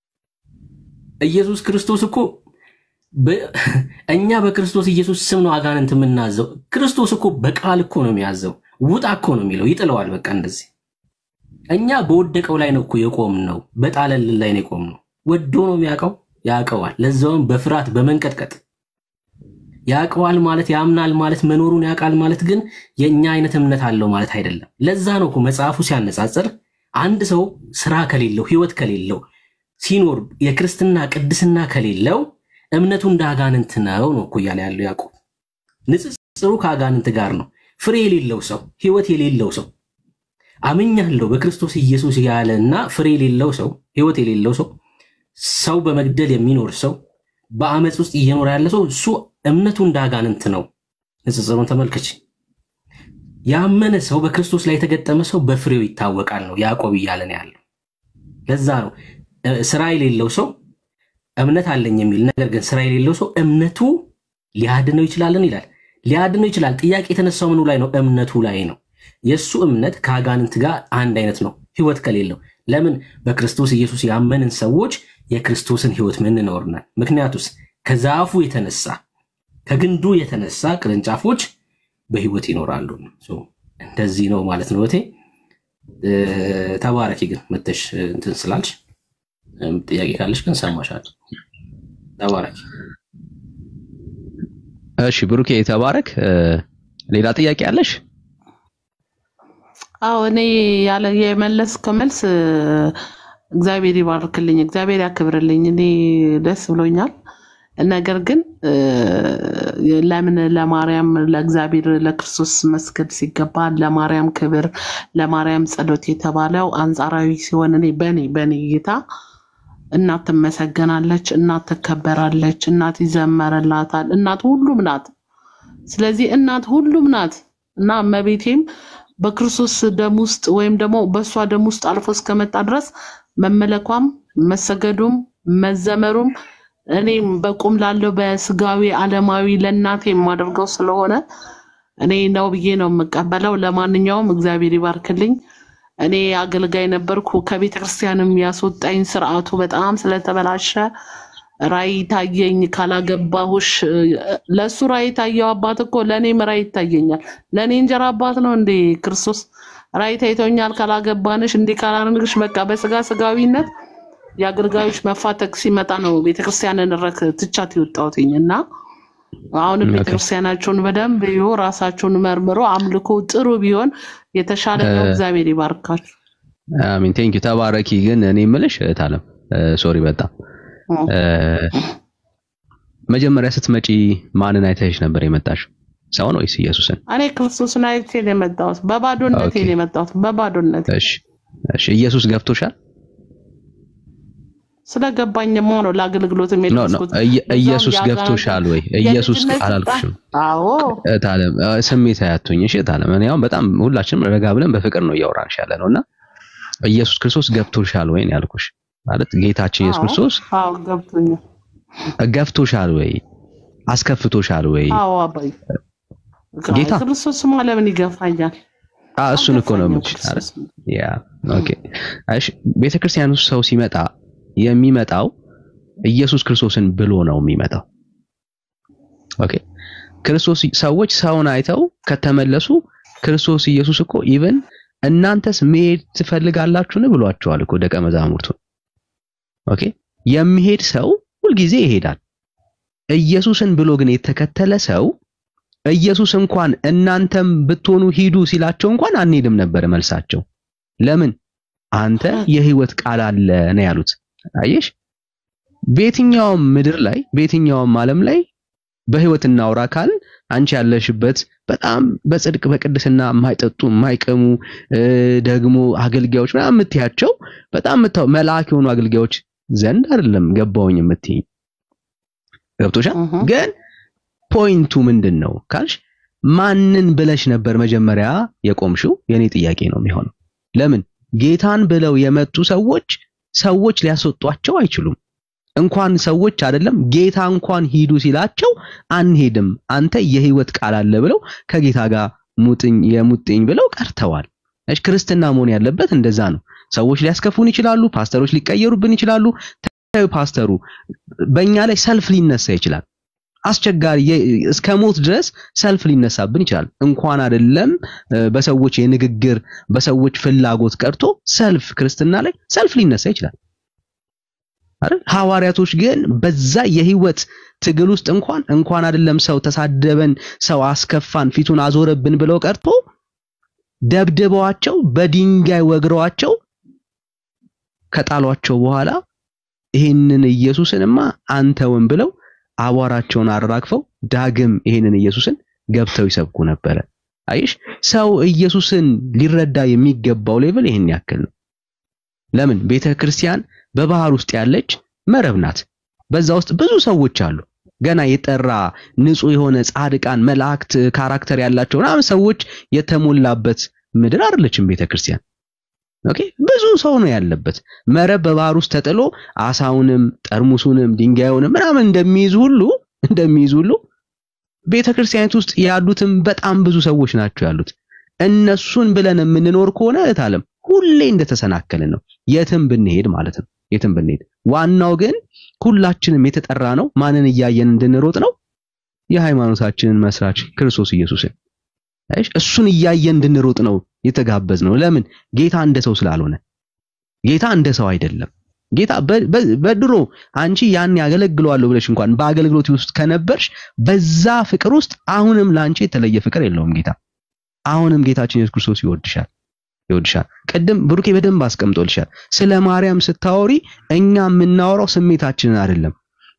ኢየሱስ ክርስቶስ እኮ በ- እኛ በክርስቶስ ኢየሱስ ስም ነው አጋንንት የምናዘው። ክርስቶስ እኮ በቃል እኮ ነው የሚያዘው። ውጣ እኮ ነው የሚለው፣ ይጥለዋል። በቃ እንደዚህ እኛ በወደቀው ላይ ነው እኮ የቆምነው፣ በጣለልን ላይ ነው የቆምነው። ወዶ ነው የሚያውቀው፣ ያውቀዋል። ለዛውም በፍርሃት በመንቀጥቀጥ ያውቀዋል ማለት ያምናል ማለት መኖሩን ያውቃል ማለት ግን የእኛ አይነት እምነት አለው ማለት አይደለም። ለዛ ነው እኮ መጽሐፉ ሲያነጻጽር አንድ ሰው ስራ ከሌለው ህይወት ከሌለው ሲኖር የክርስትና ቅድስና ከሌለው እምነቱ እንደ አጋንንት ነው ነው እኮ እያለ ያለው ያዕቆብ። ንጽጽሩ ከአጋንንት ጋር ነው። ፍሬ የሌለው ሰው ህይወት የሌለው ሰው አምኛለሁ በክርስቶስ ኢየሱስ ያለ እና ፍሬ የሌለው ሰው ህይወት የሌለው ሰው ሰው በመግደል የሚኖር ሰው በአመፅ ውስጥ እየኖረ ያለ ሰው እሱ እምነቱ እንደ አጋንንት ነው። ንጽጽሩን ተመልከች። ያመነ ሰው በክርስቶስ ላይ የተገጠመ ሰው በፍሬው ይታወቃል ነው ያዕቆብ እያለን ያለው። ለዛ ነው እ፣ ስራ የሌለው ሰው እምነት አለኝ የሚል ነገር ግን ስራ የሌለው ሰው እምነቱ ሊያድነው ይችላልን ይላል። ሊያድነው ይችላል። ጥያቄ የተነሳው ምኑ ላይ ነው? እምነቱ ላይ ነው። የእሱ እምነት ከአጋንንት ጋር አንድ አይነት ነው፣ ህይወት ከሌለው። ለምን? በክርስቶስ ኢየሱስ ያመንን ሰዎች የክርስቶስን ህይወት ምንኖር ነን። ምክንያቱስ ከዛፉ የተነሳ ከግንዱ የተነሳ ቅርንጫፎች በህይወት ይኖራሉ። ሶ እንደዚህ ነው ማለት ነው። እቴ እ፣ ተባረኪ። ግን መተሽ እንትን ስላልሽ እም፣ ጥያቄ ካለሽ ግን ሰማሻለሁ። ተባረኪ። እሺ ብሩኬ ተባረክ። እ፣ ሌላ ጥያቄ አለሽ? አዎ እኔ ያለ የመለስከው መልስ እ፣ እግዚአብሔር ይባርክልኝ፣ እግዚአብሔር ያክብርልኝ። እኔ ደስ ብሎኛል። ነገር ግን እ፣ ለምን ለማርያም ለእግዚአብሔር ለክርስቶስ መስገድ ሲገባ ለማርያም ክብር ለማርያም ጸሎት የተባለው አንጻራዊ ሲሆን እኔ በእኔ በእኔ እይታ እናት ትመሰገናለች፣ እናት ትከበራለች፣ እናት ይዘመርላታል። እናት ሁሉም ናት። ስለዚህ እናት ሁሉም ናት እና እመቤቴም በክርስቶስ ደም ውስጥ ወይም ደግሞ በእሷ ደም ውስጥ አልፎ እስከመጣ ድረስ መመለኳም መሰገዱም መዘመሩም እኔም በቁም ላለው በስጋዊ ዓለማዊ ለእናቴ የማደርገው ስለሆነ እኔ ነው ብዬ ነው የምቀበለው። ለማንኛውም እግዚአብሔር ይባርክልኝ። እኔ አገልጋይ ነበርኩ። ከቤተ ክርስቲያንም ያስወጣኝ ስርዓቱ በጣም ስለተበላሸ ራእይ ታየኝ። ካላገባሁሽ ለእሱ ራእይ ታየው አባት እኮ ለእኔም ራእይ ይታየኛል። ለእኔ እንጀራ አባት ነው እንዴ ክርስቶስ? ራእይ ታይቶኛል ካላገባንሽ እንዲህ ካላርንግሽ በቃ በስጋ ስጋዊነት የአገልጋዮች መፋተግ ሲመጣ ነው ቤተክርስቲያንን ረክ ትቻት የወጣሁትኝ እና አሁንም ኦኬ። ቤተክርስቲያናቸውን በደንብ ይሁ ራሳቸውን መርምሮ አምልኮ ጥሩ ቢሆን የተሻለ ነው። እ፣ እግዚአብሔር ይባርካል። አሚን ቴንክ ዩ ተባረኪ። ግን እኔ የምልሽ እህት አለም ሶሪ በጣም እ፣ መጀመሪያ ስትመጪ ማንን አይተሽ ነበር የመጣሽው? ሰውን ወይስ ኢየሱስን? እኔ ክርስቶስን አይቼ ነው የመጣሁት። በባዶነቴ ኦኬ። ነው የመጣሁት። በባዶነቴ እሺ እሺ። ኢየሱስ ገብቶሻል? ስለገባኝማ ነው ለአገልግሎት ኖ ኖ የደረስኩት። ኢየ- በዛውም ኢየሱስ የአጋንንት ገብቶሻል ወይ? ኢየሱስ የልጅነት ስልጣን አላልኩሽም። አዎ እታለም እ፣ ስሜት አያቱኝ። እሺ እታለም፣ እኔ አሁን በጣም ሁላችንም ረጋ ብለን በፍቅር ነው እያወራንሽ ያለ ነው እና ኢየሱስ ክርስቶስ ገብቶሻል ወይ ነው ያልኩሽ። ማለት ጌታችን ኢየሱስ አዎ ክርስቶስ አዎ ገብቶኛል። ገፍቶሻል ወይ? አስከፍቶሻል ወይ? አዎ አባይ ጌታ ክርስቶስማ ለምን ይገፋኛል? አ እሱን እኮ ነው አልገፋኝም የምልሽ አይደል? ክርስቶስ። ያ ኦኬ። እሺ ቤተክርስቲያን ውስጥ ሰው ሲመጣ የሚመጣው ኢየሱስ ክርስቶስን ብሎ ነው የሚመጣው። ኦኬ ክርስቶስ ሰዎች ሰውን አይተው ከተመለሱ ክርስቶስ ኢየሱስ እኮ ኢቭን እናንተስ መሄድ ትፈልጋላችሁን ብሏቸዋል እኮ ደቀ መዛሙርቱ። ኦኬ የሚሄድ ሰው ሁልጊዜ ይሄዳል። ኢየሱስን ብሎ ግን የተከተለ ሰው ኢየሱስ እንኳን እናንተም ብትሆኑ ሂዱ ሲላቸው እንኳን አንሄድም ነበር መልሳቸው። ለምን? አንተ የህይወት ቃል አለ ነው ያሉት። አየሽ፣ በየትኛውም ምድር ላይ በየትኛውም ዓለም ላይ በህይወት እናውራ ካልን አንቺ ያለሽበት በጣም በጽድቅ በቅድስና የማይጠጡ የማይቀሙ እ፣ ደግሞ አገልጋዮች ምናምን የምትያቸው በጣም የምታው መልአክ የሆኑ አገልጋዮች ዘንድ አይደለም ገባውኝ የምትይኝ ገብቶሻል። ግን ፖይንቱ ምንድን ነው ካልሽ ማንን ብለሽ ነበር መጀመሪያ የቆምሽው? የኔ ጥያቄ ነው የሚሆነው። ለምን ጌታን ብለው የመጡ ሰዎች ሰዎች ሊያስወጧቸው አይችሉም። እንኳን ሰዎች አይደለም ጌታ እንኳን ሂዱ ሲላቸው አንሄድም፣ አንተ የህይወት ቃል አለ ብለው ከጌታ ጋር ሙጥኝ የሙጥኝ ብለው ቀርተዋል። እሺ ክርስትና መሆን ያለበት እንደዛ ነው። ሰዎች ሊያስከፉን ይችላሉ፣ ፓስተሮች ሊቀየሩብን ይችላሉ። ታዩ ፓስተሩ በእኛ ላይ ሰልፍ ሊነሳ ይችላል። አስቸጋሪ የ- እስከ ሞት ድረስ ሰልፍ ሊነሳብን ይችላል። እንኳን አይደለም እ፣ በሰዎች የንግግር በሰዎች ፍላጎት ቀርቶ ሰልፍ ክርስትና ላይ ሰልፍ ሊነሳ ይችላል አይደል? ሐዋርያቶች ግን በዛ የህይወት ትግል ውስጥ እንኳን እንኳን አይደለም ሰው ተሳደበን፣ ሰው አስከፋን፣ ፊቱን አዞረብን ብለው ቀርቶ ደብድበዋቸው በድንጋይ ወግረዋቸው ከጣሏቸው በኋላ ይህንን ኢየሱስንማ አንተውን ብለው አቧራቸውን አራግፈው ዳግም ይህንን ኢየሱስን ገብተው ይሰብኩ ነበረ። አይሽ ሰው ኢየሱስን ሊረዳ የሚገባው ሌቭል ይህን ያክል ነው። ለምን ቤተ ክርስቲያን በባህር ውስጥ ያለች መረብ ናት። በዛ ውስጥ ብዙ ሰዎች አሉ። ገና የጠራ ንጹህ የሆነ ጻድቃን መላእክት ካራክተር ያላቸው ምናምን ሰዎች የተሞላበት ምድር አይደለችም ቤተ ክርስቲያን። ኦኬ ብዙ ሰው ነው ያለበት። መረብ በባህር ውስጥ ተጥሎ አሳውንም ጠርሙሱንም ድንጋዩንም ምናምን እንደሚይዝ ሁሉ እንደሚይዝ ሁሉ ቤተ ክርስቲያኒት ውስጥ ያሉትም በጣም ብዙ ሰዎች ናቸው ያሉት። እነሱን ብለን የምንኖር ከሆነ እህት ዓለም ሁሌ እንደተሰናከልን ነው፣ የትም ብንሄድ ማለት ነው። የትም ብንሄድ ዋናው ግን ሁላችንም የተጠራ ነው ማንን እያየን እንድንሮጥ ነው? የሃይማኖታችንን መስራች ክርስቶስ ኢየሱስን አይሽ እሱን እያየን እንድንሮጥ ነው የተጋበዝ ነው። ለምን ጌታ እንደ ሰው ስላልሆነ፣ ጌታ እንደ ሰው አይደለም። ጌታ በ- በ- በድሮ አንቺ ያን ያገለግለዋለሁ ብለሽ እንኳን በአገልግሎት ውስጥ ከነበርሽ በዛ ፍቅር ውስጥ አሁንም ለአንቺ የተለየ ፍቅር የለውም ጌታ። አሁንም ጌታችን ኢየሱስ ክርስቶስ ይወድሻል ይወድሻል። ቅድም ብሩኬ በደንብ አስቀምጦልሻል። ስለ ማርያም ስታወሪ እኛ የምናወራው ስሜታችንን አይደለም።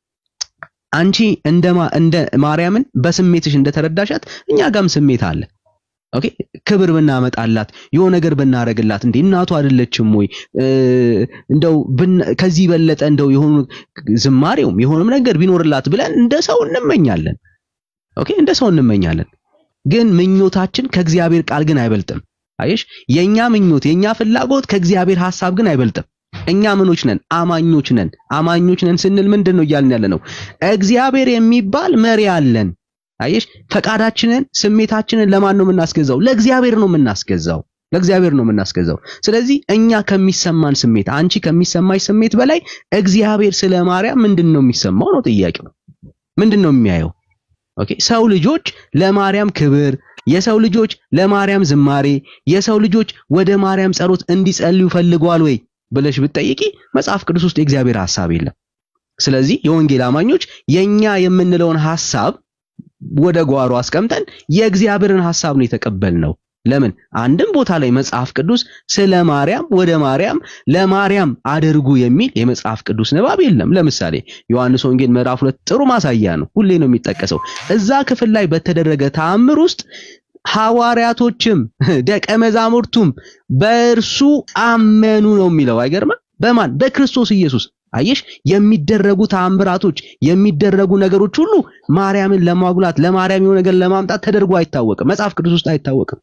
አንቺ እንደ ማ- እንደ ማርያምን በስሜትሽ እንደተረዳሻት እኛ ጋም ስሜት አለ። ኦኬ ክብር ብናመጣላት የሆነ ነገር ብናረግላት እንዴ እናቱ አይደለችም ወይ እ፣ እንደው ብን- ከዚህ በለጠ እንደው የሆኑ ዝማሬውም የሆነም ነገር ቢኖርላት ብለን እንደ ሰው እንመኛለን። ኦኬ እንደ ሰው እንመኛለን። ግን ምኞታችን ከእግዚአብሔር ቃል ግን አይበልጥም። አየሽ የኛ ምኞት የኛ ፍላጎት ከእግዚአብሔር ሐሳብ ግን አይበልጥም። እኛ ምኖች ነን? አማኞች ነን። አማኞች ነን ስንል ምንድን ነው እያልን ያለ ነው? እግዚአብሔር የሚባል መሪ አለን። አየሽ ፈቃዳችንን፣ ስሜታችንን ለማን ነው የምናስገዛው? ለእግዚአብሔር ነው የምናስገዛው። ለእግዚአብሔር ነው የምናስገዛው። ስለዚህ እኛ ከሚሰማን ስሜት፣ አንቺ ከሚሰማሽ ስሜት በላይ እግዚአብሔር ስለ ማርያም ምንድን ነው የሚሰማው ነው ጥያቄው። ምንድን ነው የሚያየው? ኦኬ ሰው ልጆች ለማርያም ክብር፣ የሰው ልጆች ለማርያም ዝማሬ፣ የሰው ልጆች ወደ ማርያም ጸሎት እንዲጸልዩ ፈልገዋል ወይ ብለሽ ብትጠይቂ መጽሐፍ ቅዱስ ውስጥ የእግዚአብሔር ሐሳብ የለም። ስለዚህ የወንጌል አማኞች የኛ የምንለውን ሐሳብ ወደ ጓሮ አስቀምጠን የእግዚአብሔርን ሐሳብ ነው የተቀበልነው። ለምን አንድም ቦታ ላይ መጽሐፍ ቅዱስ ስለ ማርያም ወደ ማርያም ለማርያም አድርጉ የሚል የመጽሐፍ ቅዱስ ንባብ የለም። ለምሳሌ ዮሐንስ ወንጌል ምዕራፍ ሁለት ጥሩ ማሳያ ነው፣ ሁሌ ነው የሚጠቀሰው። እዛ ክፍል ላይ በተደረገ ተአምር ውስጥ ሐዋርያቶችም ደቀ መዛሙርቱም በእርሱ አመኑ ነው የሚለው። አይገርምም? በማን በክርስቶስ ኢየሱስ። አየሽ፣ የሚደረጉ ተአምራቶች የሚደረጉ ነገሮች ሁሉ ማርያምን ለማጉላት ለማርያም የሆነ ነገር ለማምጣት ተደርጎ አይታወቅም። መጽሐፍ ቅዱስ ውስጥ አይታወቅም።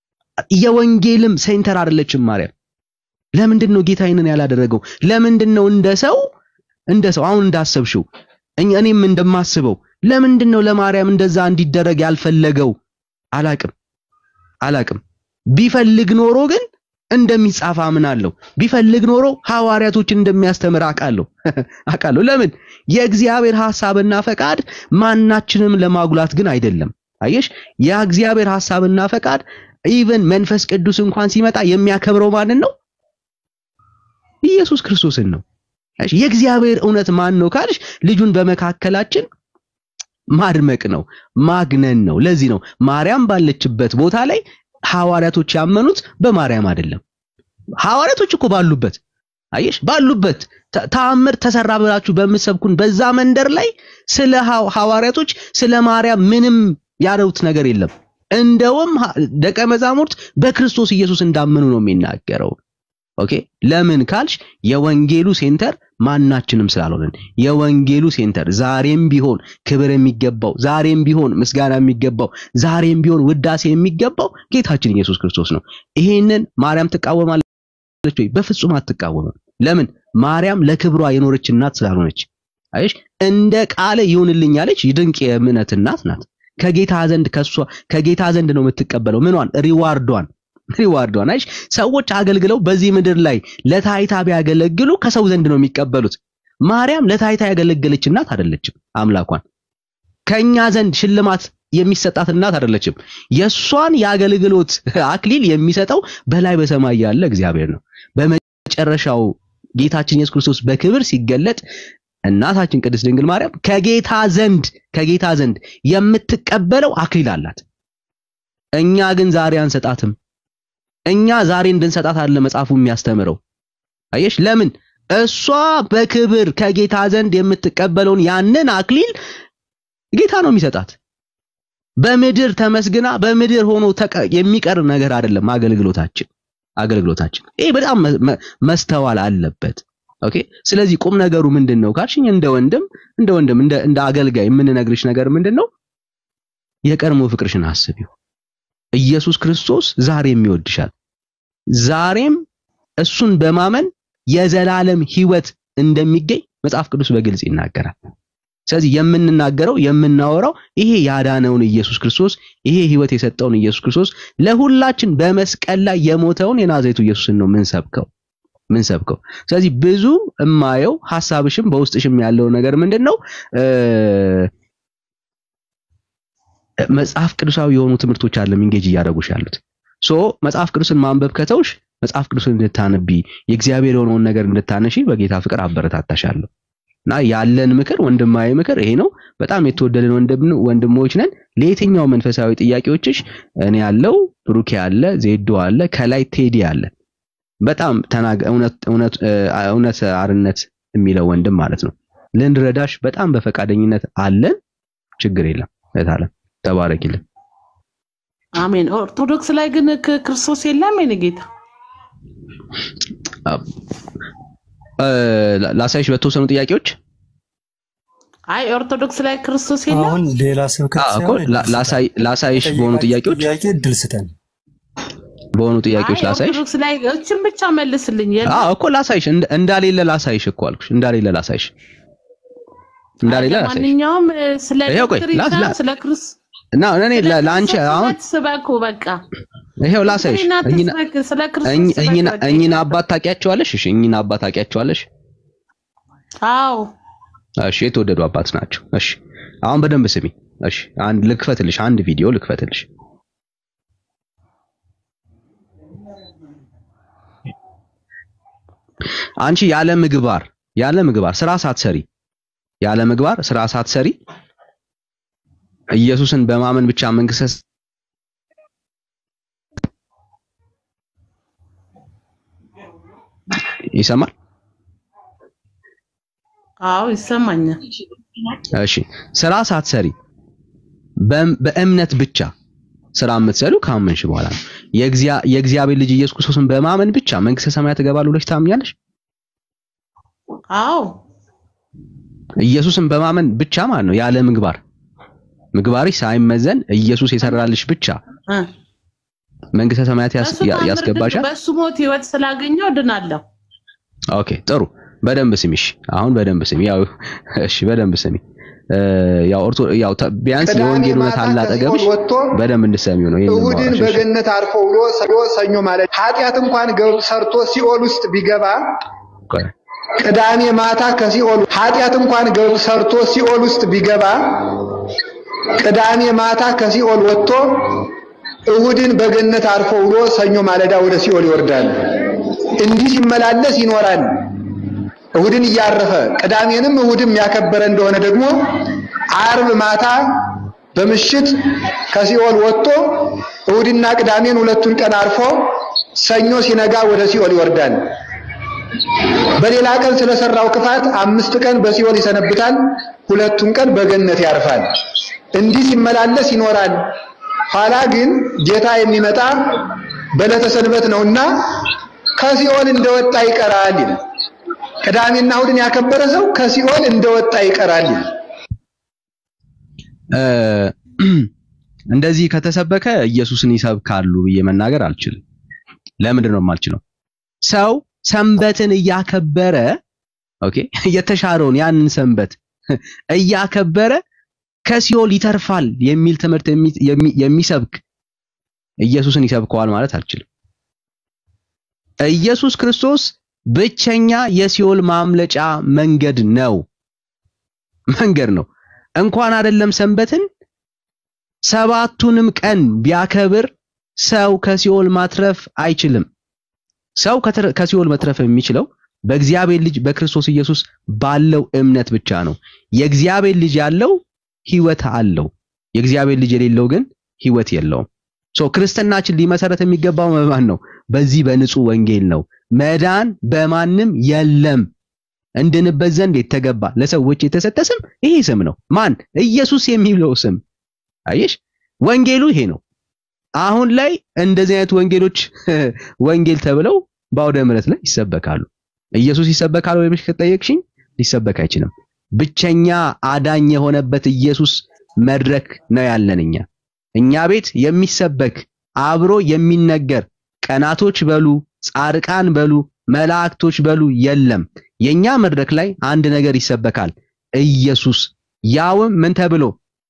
የወንጌልም ሴንተር አይደለችም ማርያም። ለምንድን ነው ጌታ ይህንን ያላደረገው? ለምንድን ነው እንደ ሰው እንደ ሰው አሁን እንዳሰብሽው እኛ- እኔም እንደማስበው ለምንድን ነው ለማርያም እንደዛ እንዲደረግ ያልፈለገው? አላቅም አላቅም። ቢፈልግ ኖሮ ግን እንደሚጻፍ አምናለሁ። ቢፈልግ ኖሮ ሐዋርያቶችን እንደሚያስተምር አውቃለሁ አውቃለሁ። ለምን የእግዚአብሔር ሐሳብና ፈቃድ ማናችንም ለማጉላት ግን አይደለም። አየሽ የእግዚአብሔር ሐሳብና ፈቃድ ኢቨን መንፈስ ቅዱስ እንኳን ሲመጣ የሚያከብረው ማንን ነው? ኢየሱስ ክርስቶስን ነው። አየሽ የእግዚአብሔር እውነት ማን ነው ካልሽ ልጁን በመካከላችን ማድመቅ ነው፣ ማግነን ነው። ለዚህ ነው ማርያም ባለችበት ቦታ ላይ ሐዋርያቶች ያመኑት በማርያም አይደለም። ሐዋርያቶች እኮ ባሉበት አየሽ ባሉበት ተ- ተአምር ተሰራ ብላችሁ በምትሰብኩን በዛ መንደር ላይ ስለ ሐው- ሐዋርያቶች ስለ ማርያም ምንም ያረውት ነገር የለም። እንደውም ሐ- ደቀ መዛሙርት በክርስቶስ ኢየሱስ እንዳመኑ ነው የሚናገረው። ኦኬ ለምን ካልሽ የወንጌሉ ሴንተር ማናችንም ስላልሆነን የወንጌሉ ሴንተር ዛሬም ቢሆን ክብር የሚገባው ዛሬም ቢሆን ምስጋና የሚገባው ዛሬም ቢሆን ውዳሴ የሚገባው ጌታችን ኢየሱስ ክርስቶስ ነው። ይሄንን ማርያም ትቃወማለች ወይ? በፍጹም አትቃወምም። ለምን? ማርያም ለክብሯ የኖረች እናት ስላልሆነች። አይሽ እንደ ቃለ ይሁንልኝ ያለች ድንቅ የእምነት እናት ናት። ከጌታ ዘንድ ከሷ ከጌታ ዘንድ ነው የምትቀበለው ምኗን ሪዋርዷን ሪዋርዷን አይሽ ሰዎች አገልግለው በዚህ ምድር ላይ ለታይታ ቢያገለግሉ ከሰው ዘንድ ነው የሚቀበሉት። ማርያም ለታይታ ያገለገለች እናት አይደለችም። አምላኳን ከኛ ዘንድ ሽልማት የሚሰጣት እናት አይደለችም። የሷን የአገልግሎት አክሊል የሚሰጠው በላይ በሰማይ ያለ እግዚአብሔር ነው። በመጨረሻው ጌታችን ኢየሱስ ክርስቶስ በክብር ሲገለጥ እናታችን ቅድስት ድንግል ማርያም ከጌታ ዘንድ ከጌታ ዘንድ የምትቀበለው አክሊል አላት። እኛ ግን ዛሬ አንሰጣትም። እኛ ዛሬ እንድንሰጣት አለ መጽሐፉ የሚያስተምረው። አየሽ ለምን? እሷ በክብር ከጌታ ዘንድ የምትቀበለውን ያንን አክሊል ጌታ ነው የሚሰጣት። በምድር ተመስግና በምድር ሆኖ ተቀ- የሚቀር ነገር አይደለም አገልግሎታችን አገልግሎታችን። ይሄ በጣም መ- መ- መስተዋል አለበት። ኦኬ። ስለዚህ ቁም ነገሩ ምንድን ነው ካልሽኝ እንደ ወንድም እንደ ወንድም እንደ እንደ አገልጋይ የምንነግርሽ ነገር ምንድን ነው? የቀድሞ ፍቅርሽን አስቢው። ኢየሱስ ክርስቶስ ዛሬም ይወድሻል። ዛሬም እሱን በማመን የዘላለም ሕይወት እንደሚገኝ መጽሐፍ ቅዱስ በግልጽ ይናገራል። ስለዚህ የምንናገረው የምናወራው ይሄ ያዳነውን ኢየሱስ ክርስቶስ ይሄ ሕይወት የሰጠውን ኢየሱስ ክርስቶስ ለሁላችን በመስቀል ላይ የሞተውን የናዝሬቱ ኢየሱስን ነው ምንሰብከው ምንሰብከው። ስለዚህ ብዙ እማየው ሐሳብሽም በውስጥሽም ያለው ነገር ምንድን ነው እ መጽሐፍ ቅዱሳዊ የሆኑ ትምህርቶች አለ ኢንጌጅ እያደረጉሽ ያሉት ሶ መጽሐፍ ቅዱስን ማንበብ ከተውሽ መጽሐፍ ቅዱስን እንድታነቢ የእግዚአብሔር የሆነውን ነገር እንድታነሺ በጌታ ፍቅር አበረታታሻለሁ። እና ያለን ምክር ወንድማዊ ምክር ይሄ ነው። በጣም የተወደድን ወንድም ወንድሞች ነን። ለየትኛው መንፈሳዊ ጥያቄዎችሽ እኔ ያለው ብሩኬ አለ፣ ዜዶ አለ፣ ከላይ ቴዲ አለ። በጣም ተናገ እውነት እውነት እ፣ እውነት አርነት የሚለው ወንድም ማለት ነው። ልንረዳሽ በጣም በፈቃደኝነት አለን። ችግር የለም እህታለም ተባረኪልን። አሜን። ኦርቶዶክስ ላይ ግን ክ- ክርስቶስ የለም የኔ ጌታ። እ፣ ላሳይሽ በተወሰኑ ጥያቄዎች አይ ኦርቶዶክስ ላይ ክርስቶስ የለም። አሁን ሌላ ስብከት አዎ እኮ ሳይሆን ላ- ላሳይ ላሳይሽ በሆኑ ጠየቃችሁ ጥያቄዎች ጥያቄ እድል ስጠን። በሆኑ ጥያቄዎች አይ ላሳይሽ። ኦርቶዶክስ ላይ እችን ብቻ መልስልኝ። የለም አዎ እኮ ላሳይሽ እንደ- እንዳሌለ ላሳይሽ እኮ አልኩሽ። እንዳሌለ ላሳይሽ እንዳሌለ ላሳይሽ። ማንኛውም እ፣ ስለ ይኸው ቆይ፣ ዶክትሪን ላ- ሳይሆን ላ- ስለ ክርስ እና እኔ ስለ ለ- ለአንቺ ክርስቶስ አሁን እውነት ስበኩ በቃ። ይሄው ላሳይሽ። ዶክትሪን እኚህን አትስበክ፣ ስለ ክርስቶስ እኚህ- ስበክ እኚህን በቃ። እኚህን አባት ታውቂያቸዋለሽ? እሺ እኚህን አባት ታውቂያቸዋለሽ? አዎ እሺ የተወደዱ አባት ናቸው። እሺ አሁን በደንብ ስሚ። እሺ አንድ ልክፈትልሽ፣ አንድ ቪዲዮ ልክፈትልሽ። አንቺ ያለ ምግባር ያለ ምግባር ስራ ሳትሰሪ ያለ ምግባር ስራ ሳትሰሪ ኢየሱስን በማመን ብቻ መንግስት ይሰማል? አዎ ይሰማኛል። እሺ ስራ ሳትሰሪ በም- በእምነት ብቻ ስራ የምትሰሩ ካመንሽ በኋላ ነው። የእግዚአ- የእግዚአብሔር ልጅ ኢየሱስ ክርስቶስን በማመን ብቻ መንግስተ ሰማያት እገባለሁ ብለሽ ታምኛለሽ? አዎ ኢየሱስን በማመን ብቻ ማለት ነው፣ ያለ ምግባር ምግባርሽ ሳይመዘን ኢየሱስ የሰራልሽ ብቻ እ። መንግስተ ሰማያት ያስ- በሱ ያ- ታምር ያስገባሻል። በሱ ሞት ህይወት ስላገኘው ድናለሁ። ኦኬ ጥሩ፣ በደንብ ስሚ። እሺ አሁን በደንብ ስሚ። ያው እሺ በደንብ ስሚ። እ፣ ያው ኦርቶ ያው ተ- ቢያንስ ቅዳሜ የወንጌል እውነት ማታ አለ ከሲኦል አጠገብሽ፣ ወጥቶ በደንብ እንድትሰሚው ነው ይሄን እሁድን የማወራሽ። እሺ? በገነት አርፎ ውሎ ሰዶ ሰኞ ማለት ኃጢአት እንኳን ገብ ሰርቶ ሲኦል ውስጥ ቢገባ ቆይ ቅዳሜ ማታ ከሲኦል ኃጢአት እንኳን ገብ ሰርቶ ሲኦል ውስጥ ቢገባ ቅዳሜ ማታ ከሲኦል ወጥቶ እሁድን በገነት አርፎ ውሎ ሰኞ ማለዳ ወደ ሲኦል ይወርዳል። እንዲህ ሲመላለስ ይኖራል። እሁድን እያረፈ ቅዳሜንም እሁድም ያከበረ እንደሆነ ደግሞ አርብ ማታ በምሽት ከሲኦል ወጥቶ እሁድና ቅዳሜን ሁለቱን ቀን አርፎ ሰኞ ሲነጋ ወደ ሲኦል ይወርዳል። በሌላ ቀን ስለሰራው ክፋት አምስት ቀን በሲኦል ይሰነብታል፣ ሁለቱን ቀን በገነት ያርፋል። እንዲህ ሲመላለስ ይኖራል። ኋላ ግን ጌታ የሚመጣ በዕለተ ሰንበት ነውና ከሲኦል እንደወጣ ይቀራል ይላል። ቅዳሜና እሁድን ያከበረ ሰው ከሲኦል እንደወጣ ይቀራል ይላል። እ፣ እንደዚህ ከተሰበከ ኢየሱስን ይሰብካሉ ብዬ መናገር አልችልም። ለምንድን ነው የማልችለው? ሰው ሰንበትን እያከበረ ኦኬ፣ የተሻረውን ያንን ሰንበት እያከበረ ከሲኦል ይተርፋል የሚል ትምህርት የሚ- የሚ- የሚሰብክ ኢየሱስን ይሰብከዋል ማለት አልችልም። ኢየሱስ ክርስቶስ ብቸኛ የሲኦል ማምለጫ መንገድ ነው መንገድ ነው። እንኳን አይደለም ሰንበትን ሰባቱንም ቀን ቢያከብር ሰው ከሲኦል ማትረፍ አይችልም። ሰው ከተረ- ከሲኦል መትረፍ የሚችለው በእግዚአብሔር ልጅ በክርስቶስ ኢየሱስ ባለው እምነት ብቻ ነው። የእግዚአብሔር ልጅ ያለው ሕይወት አለው። የእግዚአብሔር ልጅ የሌለው ግን ሕይወት የለውም። ሶ ክርስትናችን ሊመሰረት የሚገባው በማን ነው? በዚህ በንጹህ ወንጌል ነው። መዳን በማንም የለም እንድንበት ዘንድ የተገባ ለሰዎች የተሰጠ ስም ይሄ ስም ነው። ማን? ኢየሱስ የሚለው ስም። አየሽ፣ ወንጌሉ ይሄ ነው። አሁን ላይ እንደዚህ አይነት ወንጌሎች ወንጌል ተብለው በአውደ ምሕረት ላይ ይሰበካሉ። ኢየሱስ ይሰበካል ወይ ብለሽ ከጠየቅሽኝ ሊሰበክ አይችልም። ብቸኛ አዳኝ የሆነበት ኢየሱስ መድረክ ነው ያለን እኛ እኛ ቤት የሚሰበክ አብሮ የሚነገር ቀናቶች በሉ ጻድቃን በሉ መላእክቶች በሉ የለም። የኛ መድረክ ላይ አንድ ነገር ይሰበካል፣ ኢየሱስ ያውም ምን ተብሎ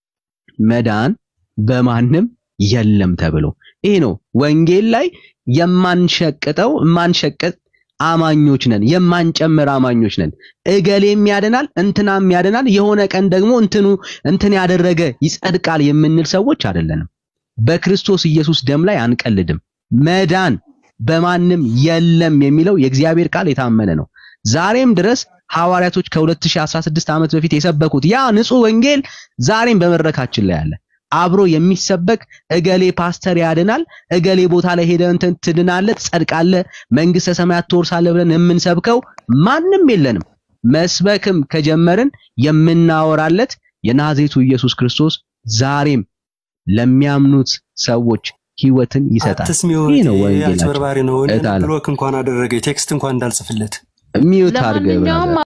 መዳን በማንም የለም ተብሎ። ይሄ ነው ወንጌል ላይ የማንሸቅጠው የማንሸቅጥ አማኞች ነን፣ የማንጨምር አማኞች ነን። እገሌም ያድናል እንትናም ያድናል፣ የሆነ ቀን ደግሞ እንትኑ እንትን ያደረገ ይጸድቃል የምንል ሰዎች አይደለንም። በክርስቶስ ኢየሱስ ደም ላይ አንቀልድም። መዳን በማንም የለም የሚለው የእግዚአብሔር ቃል የታመነ ነው። ዛሬም ድረስ ሐዋርያቶች ከ2016 ዓመት በፊት የሰበኩት ያ ንጹህ ወንጌል ዛሬም በመድረካችን ላይ አለ። አብሮ የሚሰበክ እገሌ ፓስተር ያድናል፣ እገሌ ቦታ ላይ ሄደህ እንትን ትድናለህ፣ ትጸድቃለህ፣ መንግስተ ሰማያት ትወርሳለህ ብለን የምንሰብከው ማንም የለንም። መስበክም ከጀመርን የምናወራለት የናዝሬቱ ኢየሱስ ክርስቶስ ዛሬም ለሚያምኑት ሰዎች ህይወትን ይሰጣል። አትስሚው ይህ ነው ወንጌላችን። አጭበርባሪ ነው። እኔን እህት አለ ብሎክ እንኳን አደረገ ቴክስት እንኳን እንዳልጽፍለት ሚዩት አድርገህ ለማንኛውም ብራዘር።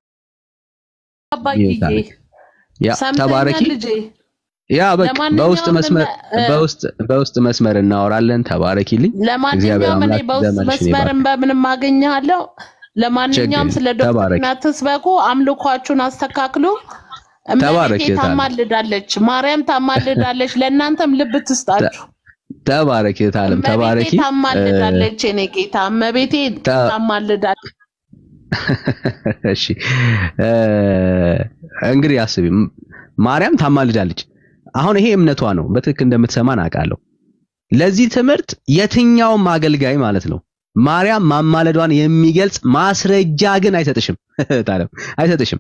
አባዬ ሚዩት አድርግ። ያ ሰምተኛል ተባረኪ። ልጄ። ያ በቃ ለማንኛውም በውስጥ መስመር እ- በውስጥ በውስጥ መስመር እናወራለን። ተባረኪልኝ። እግዚአብሔር ለማንኛውም እኔ አምላክ በውስጥ ዘመንሽን ይባርክ። መስመርን በምንም አገኘሃለሁ። ለማንኛውም ችግር ስለ የለም። ተባረክ። ዶክትሪና ትስበኩ፣ አምልኳችሁን አስተካክሉ። ተባረክ እመቤቴ እህት አለ። ታማልዳለች፣ ማርያም ታማልዳለች። ለእናንተም ልብ ትስጣችሁ። ተባረክ እህት ዓለም እመቤቴ ተባረኪ። ታማልዳለች፣ የኔ ጌታ እመቤቴ ተ- ታማልዳለች። እሺ እ፣ እንግዲህ አስቢ፣ ም- ማርያም ታማልዳለች። አሁን ይሄ እምነቷ ነው። በትክክል እንደምትሰማን አውቃለሁ። ለዚህ ትምህርት የትኛውም አገልጋይ ማለት ነው ማርያም ማማለዷን የሚገልጽ ማስረጃ ግን አይሰጥሽም። ታለም አይሰጥሽም።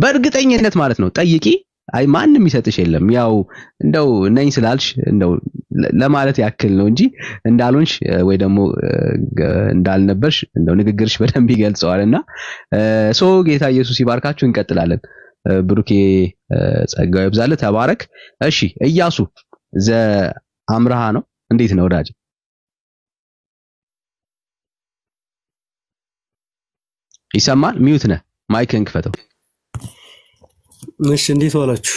በእርግጠኝነት ማለት ነው ጠይቂ። አይ ማንም ይሰጥሽ የለም። ያው እንደው ነኝ ስላልሽ እንደው ለ- ለማለት ያክል ነው እንጂ እንዳልሆንሽ እ፣ ወይ ደግሞ እ፣ ገ- እንዳልነበርሽ እንደው ንግግርሽ በደንብ ይገልጸዋል እና እ፣ ሶ ጌታ ኢየሱስ ይባርካችሁ። እንቀጥላለን። እ፣ ብሩኬ እ፣ ጸጋው ይብዛልህ፣ ተባረክ። እሺ እያሱ ዘ አምርሃ ነው። እንዴት ነው ወዳጅ? ይሰማል? ሚዩት ነህ። ማይክን ክፈተው። እሺ እንዴት ዋላችሁ?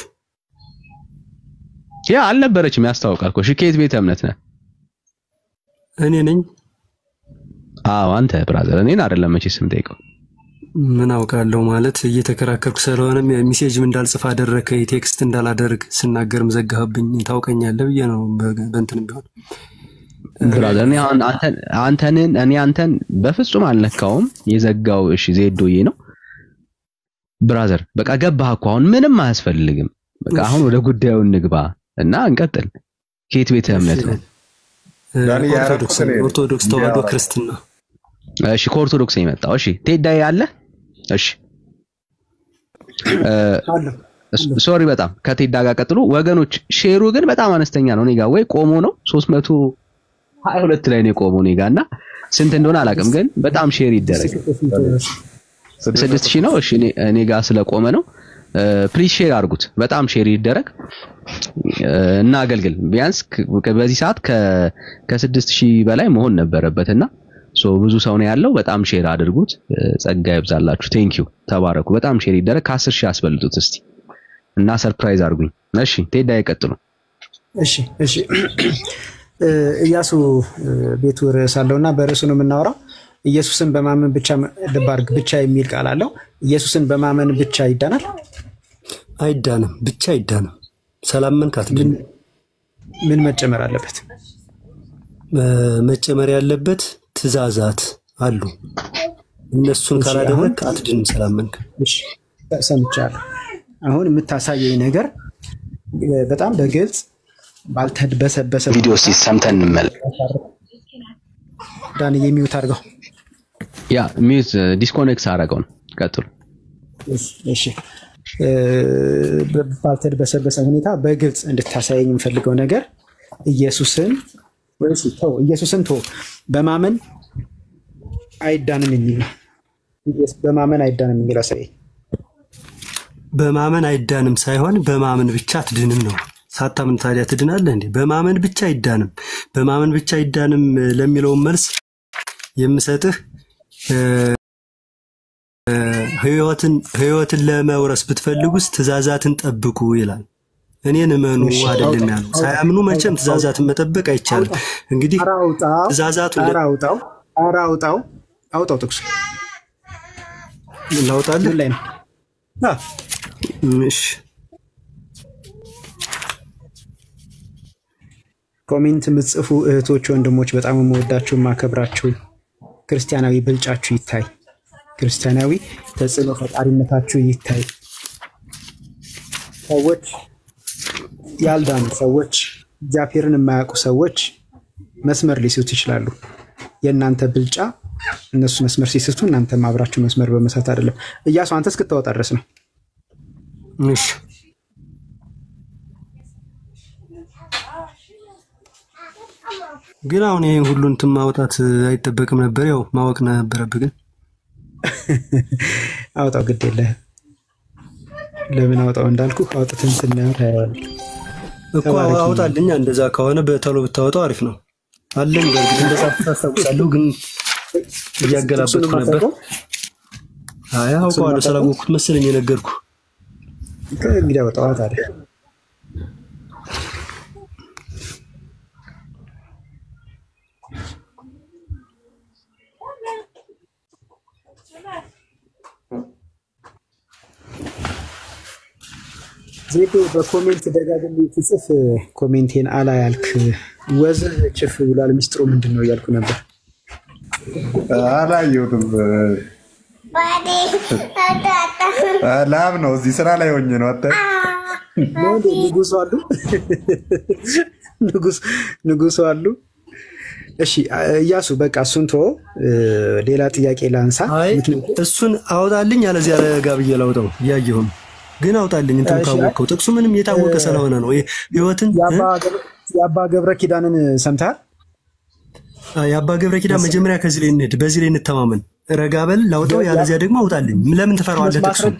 ያ አልነበረችም፣ ያስታውቃል እኮ። እሺ ከየት ቤተ እምነት ነህ? እኔ ነኝ። አዎ አንተ ብራዘር፣ እኔን አይደለም መቼ ስም ጠይቀው። ምን አውቃለሁ ማለት እየተከራከርኩ ስለሆነ ሜሴጅም እንዳልጽፍ አደረከ ቴክስት እንዳላደርግ ስናገርም ዘጋህብኝ። ታውቀኛለህ ብዬ ነው በ- በእንትንም ቢሆን ብራዘር እኔ አሁን አንተን አንተንን እኔ አንተን በፍጹም አልነካውም። የዘጋው እሺ ዜዶዬ ነው ብራዘር። በቃ ገባህ እኮ አሁን ምንም አያስፈልግም። በቃ አሁን ወደ ጉዳዩ እንግባ እና እንቀጥል። ከየት ቤተ እምነት ነው? ዳኒ ኦርቶዶክስ ያረኩት እኔ ነኝ። ኦርቶዶክስ ተዋህዶ እንዲያወራ። ክርስትና እሺ ከኦርቶዶክስ ነው የመጣው። እሺ ቴዳዬ አለ። እሺ ሶሪ በጣም ከቴዳ ጋር ቀጥሎ ወገኖች። ሼሩ ግን በጣም አነስተኛ ነው። እኔ ጋር ወይ ቆሞ ነው 322 ላይ ነው የቆመው እኔ ጋር እና ስንት እንደሆነ አላውቅም፣ ግን በጣም ሼር ይደረግ። ስድስት ሺህ ነው። እሺ እኔ እኔ ጋር ስለቆመ ነው። ፕሊዝ ሼር አድርጉት። በጣም ሼር ይደረግ እና አገልግል። ቢያንስ ከ- በዚህ ሰዓት ከ- ከስድስት ሺህ በላይ መሆን ነበረበት እና ሶ ብዙ ሰው ነው ያለው። በጣም ሼር አድርጉት። ጸጋ ይብዛላችሁ። ቴንክ ዩ ተባረኩ። በጣም ሼር ይደረግ። ከአስር ሺህ አስበልጡት እስቲ እና ሰርፕራይዝ አድርጉኝ። እሺ ቴዳ ይቀጥሉ። እሺ እሺ እ፣ ኢያሱ እ፣ ቤቱ ርዕስ አለው እና በርዕሱ ነው የምናወራው። ኢየሱስን በማመን ብቻ ልብ አድርግ ብቻ የሚል ቃል አለው። ኢየሱስን በማመን ብቻ ይዳናል? አይዳንም፣ ብቻ አይዳንም። ሰላምን ካትድን ምን መጨመር አለበት? መጨመር ያለበት ትእዛዛት አሉ። እነሱን እሺ፣ ካላደረግ አሁን- አትድንም። ሰላመንክ እሺ ሰምቻለሁ። አሁን የምታሳየኝ ነገር እ፣ በጣም በግልጽ ባልተድበሰበሰ ቪዲዮ እስቲ ሰምተን እንመለስ። ዳን የሚውት አድርገው። ያ ሚዩት ዲስኮኔክት አደረገው ነው። ቀጥሉ። እሺ እ፣ ባልተድበሰበሰ ሁኔታ በግልጽ እንድታሳየኝ የምፈልገው ነገር ኢየሱስን ወይስ ተው ኢየሱስን ተው በማመን አይዳንም የሚል ነው። ኢየሱስ በማመን አይዳንም የሚል አሳየኝ። በማመን አይዳንም ሳይሆን በማመን ብቻ አትድንም ነው። ሳታምን ታዲያ ትድናለህ እንዴ? በማመን ብቻ አይዳንም። በማመን ብቻ አይዳንም እ፣ ለሚለውን መልስ የምሰጥህ እ፣ እ፣ ህይወትን ህይወትን ለመውረስ ብትፈልጉስ ትእዛዛትን ጠብቁ ይላል። እኔን እመኑ እሺ፣ አይደለም አውጣ፣ ያለው። አውጣ፣ ሳያምኑ መቼም አውጣ፣ ትእዛዛትን መጠበቅ አይቻልም። እንግዲህ ኧረ አውጣው፣ ትእዛዛቱን ኧረ አውጣው፣ ኧረ አውጣው፣ አውጣው ጥቅሱ ላውጣልህ ምን ላይ ነው? አ፣ እሺ ኮሜንት የምትጽፉ እህቶች፣ ወንድሞች በጣም የምወዳችሁ የማከብራችሁ ክርስቲያናዊ ብልጫችሁ ይታይ፣ ክርስቲያናዊ ተጽዕኖ ፈጣሪነታችሁ ይታይ። ሰዎች ያልዳኑ ሰዎች እግዚአብሔርን የማያውቁ ሰዎች መስመር ሊስቱ ይችላሉ። የእናንተ ብልጫ እነሱ መስመር ሲስቱ እናንተም አብራችሁ መስመር በመሳት አይደለም። እያሱ አንተ እስክታወጣ ድረስ ነው። እሺ ግን አሁን ይሄን ሁሉ እንትን ማውጣት አይጠበቅም ነበር። ያው ማወቅ ነበረብህ። ግን አውጣው፣ ግድ የለህም። ለምን አውጣው እንዳልኩ አውጥተን ስናየው ታየዋለህ። እኮ ተባረኪ። አውጣልኛ። እንደዛ ከሆነ በቶሎ ብታወጣው አሪፍ ነው አለኝ። በእርግጥ እንደዛ ታስታውሳለሁ፣ ግን እያገላበጥኩ ነበር። አይ አውቀዋለሁ፣ ስላወቅኩት መሰለኝ የነገርኩ። እንግዲህ አውጣዋ ታዲያ። ዜዶ በኮሜንት ደጋግሜ ትጽፍ ኮሜንቴን አላ ያልክ ወዝህ ችፍ ብሏል። ሚስጥሩ ምንድን ነው እያልኩ ነበር። አላየሁትም። ላብ ነው። እዚህ ስራ ላይ ሆኜ ነው። አታ ነው እንዴ? ንጉሱ አሉ ንጉስ- ንጉሱ አሉ። እሺ እያሱ በቃ እሱን ቶ ሌላ ጥያቄ ላንሳ። አይ እሱን አውጣልኝ፣ አለዚያ ረጋ ብዬ ላውጣው። እያየሁም ግን አውጣልኝ። እንትን እሺ፣ ካወቅከው ጥቅሱ ምንም የታወቀ ስለሆነ ነው። ይሄ ህይወትን የአባ ገለ- የአባ ገብረ ኪዳንን ሰምተሃል? የአባ ገብረ ኪዳን መጀመሪያ ከዚህ ላይ እንሂድ፣ በዚህ ላይ እንተማመን። ረጋ በል ላውጣው፣ ያለዚያ ደግሞ አውጣልኝ። ለምን ትፈራዋለህ? ጥቅሱን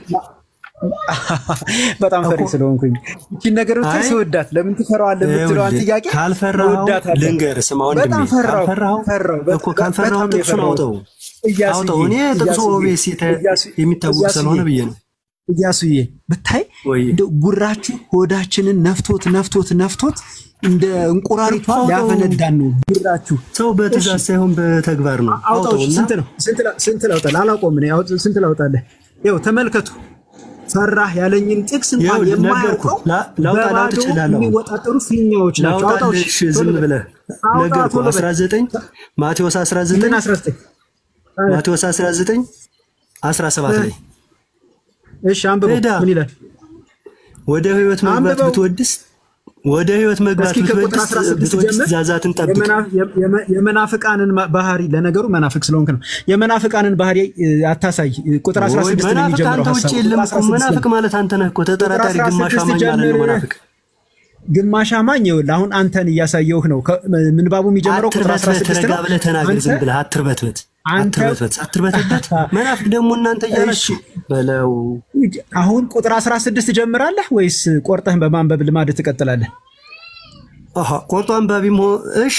በጣም ፈሪ ስለሆንኩኝ ይህን ነገር ብታይ ስወዳት ለምን ትፈራዋለህ የምትለዋን ይኸውልህ፣ ጥያቄ ካልፈራኸው እወዳታለሁ። ልንገርህ፣ ስማ ወንድሜ፣ በጣም ፈራው ካልፈራኸው ፈራው እኮ ካልፈራኸው በጣም ጥቅሱን የፈራሁት። አውጣው እያሱዬ፣ አውጣው። እኔ ጥቅሱ እያሱዬ፣ ኦቤስ የተ- እያሱ- የሚታወቅ እያሱዬ፣ ስለሆነ ብዬ ነው። እያሱዬ ብታይ እንደው ጉራችሁ ሆዳችንን ነፍቶት ነፍቶት ነፍቶት እንደ እንቁራሪቷ አውጣው። ሊያፈነዳን ነው ጉራችሁ። ሰው በትእዛዝ ሳይሆን በተግባር ነው። አውጣው። አውጣውና ስንት ነው? ስንት ላ- ስንት ላውጣልህ? አላውቀውም እኔ። አውጥ- ስንት ላውጣልህ? ይኸው ተመልከቱ። ፈራህ ያለኝን ጥቅስ እንኳን ይኸውልህ፣ የማያውቀው ነገርኩህ። ላ- ላውጣ ላውጥ በባዶ እችላለሁ። የሚወጣጠሩ ፊኛዎች ናቸው። አውጣው። ላውጣልህ፣ እሺ፣ እሺ፣ ዝም ቶሎ በል። ብለህ አውጣ፣ ነገርኩህ። ቶሎ በል። 19 ማቴዎስ 19 ምን 19 ማቴዎስ 19 17 ላይ እሺ፣ አንብበው። ሄዳ ምን ይላል? ወደ ህይወት መግባት አንብበው። ብትወድስ ወደ ህይወት መግባት እስኪ ከቁጥር ብትወድስ 16 ብትወድስ ጀምር። ትእዛዛትን ጠብቅ። የመና- የመ- የመናፍቃንን ማ- ባህሪ ለነገሩ መናፍቅ ስለሆንክ ነው። የመናፍቃንን ባህሪ እ, አታሳይ። ቁጥር 16 ነው መናፍቅ የሚጀምረው አንተ ውጭ ሀሳቡ። የለም ቁጥር እኮ 16 መናፍቅ ማለት አንተ ነህ እኮ ተጠራጣሪ ቁጥር ግማሽ 16 አማኝ ማለት ነው ጀምር። መናፍቅ ግማሽ አማኝ ይኸውልህ፣ አሁን አንተን እያሳየውህ ነው። ከ- ምንባቡ የሚጀምረው ቁጥር አትርበትበት 16 ረጋ ነው። ብለህ ተናገር አንተ- ዝም ብለህ አትርበትበት አንተ- አትርበትበት አትርበትበት መናፍቅ ደግሞ እናንተ እያላችሁ በለው አሁን ቁጥር 16 ትጀምራለህ ወይስ ቆርጠህ በማንበብ ልማድ ትቀጥላለህ? አሃ ቆርጦ አንባቢም ሆ እሺ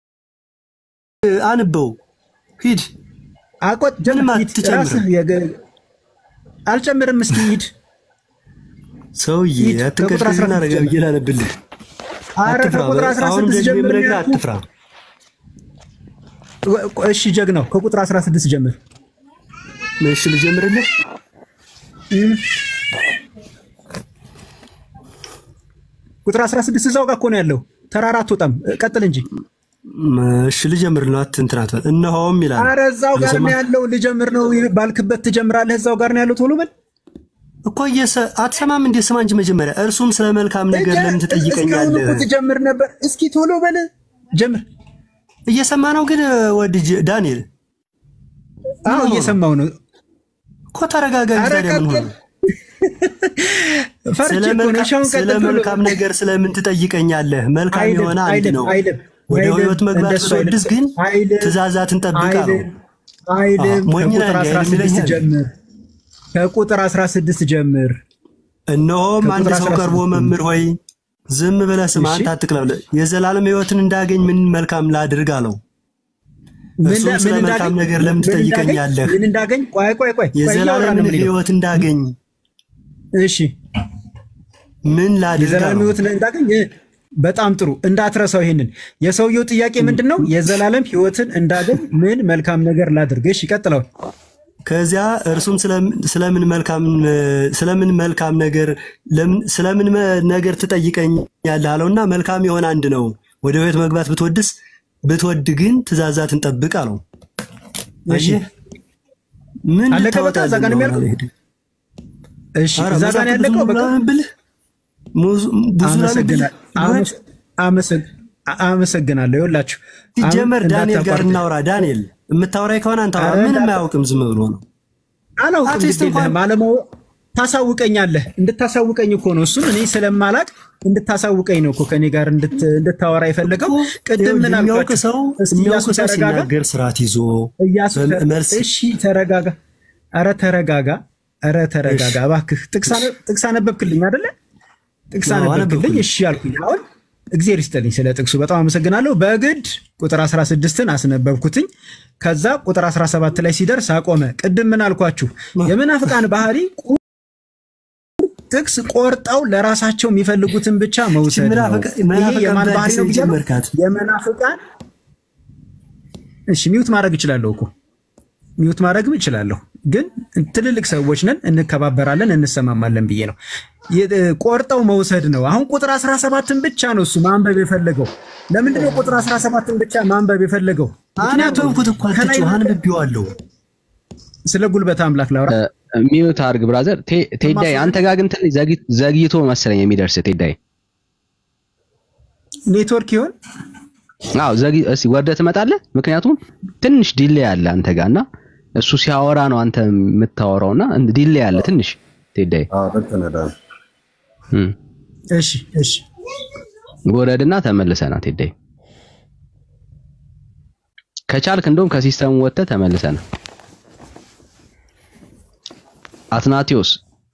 አንበው ሂድ አቆጥ ምንም ሂድ፣ አትጨምርም ራስህ የገ- አልጨምርም። እስኪ ሂድ ሰውዬ ሂድ፣ ከቁጥር አትንቀሽና 16 ረጋ ብዬ ላነብልህ አረ አትፍራ ከቁጥር አሁንም 16 ደግሞ ጀምር የምነግርህ ነው ያልኩህ። አትፍራ እሺ ጀግናው ከቁጥር 16 ጀምር። እሺ ልጀምርልህ ቁጥር 16 እዛው ጋር እኮ ነው ያለው። ተራራ አትወጣም። ቀጥል እንጂ። እሺ ልጀምር ነው እንትን አትበል እነሆም ይላል አረ እዛው ጋር ነው ያለው። ልጀምር ነው ባልክበት ትጀምራለህ። እዛው ጋር ነው ያለው። ቶሎ በል እኮ እየሰ- አትሰማም እንዴ? ስማ እንጂ መጀመሪያ እርሱም ስለ መልካም ነገር ለምን እስካሁን ትጠይቀኛለህ? እኮ ትጀምር ነበር። እስኪ ቶሎ በል ጀምር። እየሰማ ነው ግን ወድ ዳንኤል አዎ እየሰማው ነው እኮ ተረጋጋ። እንጂ አረ ታዲያ ምን ሆነ? ቀጥል። ፈርቼ ስለ እኮ ነው። መልካም- እሺ አሁን ስለ ቀጥል ቶሎ። መልካም ነገር ስለምን ትጠይቀኛለህ? መልካም አይልም፣ የሆነ አንድ አይልም፣ ነው። አይልም፣ ወደ አይልም፣ ህይወት መግባት እንደሱ ብትወድስ አይልም፣ ግን አይልም፣ ትእዛዛትን ጠብቅ አለው። አይልም አይልም። አዎ፣ ሞኝ ነህ ከቁጥር እንዲህ አይልም 16 ይለኛል። ጀምር። ከቁጥር 16 ጀምር። እነሆም አንድ ከቁጥር ሰው 16 ቀርቦ መምህር ሆይ ዝም ብለህ ስማ፣ እሺ። አንተ አትቅለብ፣ የዘላለም ህይወትን እንዳገኝ ምን መልካም ላድርግ አለው። ምን እርሱም ምን ስለ እንዳገኝ- መልካም ነገር ለምን ምን እንዳገኝ- ትጠይቀኛለህ? ምን እንዳገኝ? ቆይ ቆይ ቆይ ቆይ፣ እያወራን የዘላለምን ነው የምንሄደው። ህይወት እንዳገኝ እሺ ምን ላድርግ የዘላለም አለው። ህይወት እንዳገኝ እ፣ በጣም ጥሩ እንዳትረሳው። ይሄንን የሰውየው ጥያቄ ምንድን ነው? የዘላለም ህይወትን እንዳገኝ ምን መልካም ነገር ላድርግ? እሺ ቀጥለው። ከዚያ እርሱም ስለም- ስለምን መልካም ስለምን መልካም ነገር ለምን- ስለምን መ- ነገር ትጠይቀኛለህ አለውና መልካም የሆነ አንድ ነው። ወደ ህይወት መግባት ብትወድስ ብትወድ ግን ትእዛዛትን ጠብቅ አለው። እሺ አየህ? ምን አለቀ በቃ እዛ ጋር ነው የሚያልቀው? እሺ እዛ ጋር ነው ያለቀው። በቃ ብልህ ብዙ አመሰግና- አመስ- አመሰግ- አመሰግናለሁ። ይኸውላችሁ አሁን ሲጀመር ዳንኤል ጋር እንዳታቋርጥ። እናውራ። ዳንኤል የምታወራኝ ከሆነ አንተ አውራ። ኧረ ምንም እንዳታ- አያውቅም፣ ዝም ብሎ ነው። አላውቅም አርቲስት ግድ እንኳን- የለህም አለማወቅ ታሳውቀኛለህ። እንድታሳውቀኝ እኮ ነው እሱን እኔ ስለማላቅ እንድታሳውቀኝ ነው እኮ ከኔ ጋር እንድት- እንድታወራ የፈለገው። ቅድም ምን የሚያውቅ አልኳቸው? ሰው እስኪ የሚያውቅ እያሱ ሰው ተረጋጋ። ሲናገር ስርዓት ይዞ እያሱ ተ- መልስ እሺ ተረጋጋ። ኧረ ተረጋጋ። ኧረ ተረጋጋ እባክህ። ጥቅስ አነ- ጥቅስ አነበብክልኝ አይደለ? ጥቅስ አዎ፣ አነበብክልኝ። አነበብኩልኝ። እሺ አልኩኝ። አሁን እግዜር ይስጥልኝ ስለ ጥቅሱ በጣም አመሰግናለሁ። በግድ ቁጥር 16ን አስነበብኩትኝ። ከዛ ቁጥር 17 ላይ ሲደርስ አቆመ። ቅድም ምን አልኳችሁ? የመናፍቃን ባህሪ ቁ- ጥቅስ ቆርጠው ለራሳቸው የሚፈልጉትን ብቻ መውሰድ ነው። መናፍቃ- ይሄ መናፍቃን የማን ባህሪ በአዲስ ነው ብያለሁ? የጀመርካት የመናፍቃን እሺ፣ ሚውት ማድረግ እችላለሁ እኮ ሚውት ማድረግም እችላለሁ፣ ግን ትልልቅ ሰዎች ነን፣ እንከባበራለን፣ እንሰማማለን ብዬ ነው። የ- ቆርጠው መውሰድ ነው። አሁን ቁጥር 17ን ብቻ ነው እሱ ማንበብ የፈለገው። ለምንድን ነው ቁጥር 17ን ብቻ ማንበብ የፈለገው? አነበብኩት እኮ ከላይ አትጩህ፣ አንብቤዋለሁ። ስለ ጉልበት አምላክ ላውራ። ሚዩት አድርግ ብራዘር። ቴ- ቴዳይ አንተ ጋር ግን ትንሽ ዘግይ- ዘግይቶ መሰለኝ የሚደርስ ቴዳይ። ኔትወርክ ይሆን? አዎ ዘግይ እስኪ ወርደህ ትመጣለህ። ምክንያቱም ትንሽ ዲሌይ አለ አንተ ጋር እና እሱ ሲያወራ ነው አንተ የምታወራውና ዲሌይ አለ ትንሽ ቴዳይ። እሺ እሺ ውረድና ተመልሰና ቴዳይ ከቻልክ እንደውም ከሲስተሙ ወጥተህ ተመልሰና አትናቴዎስ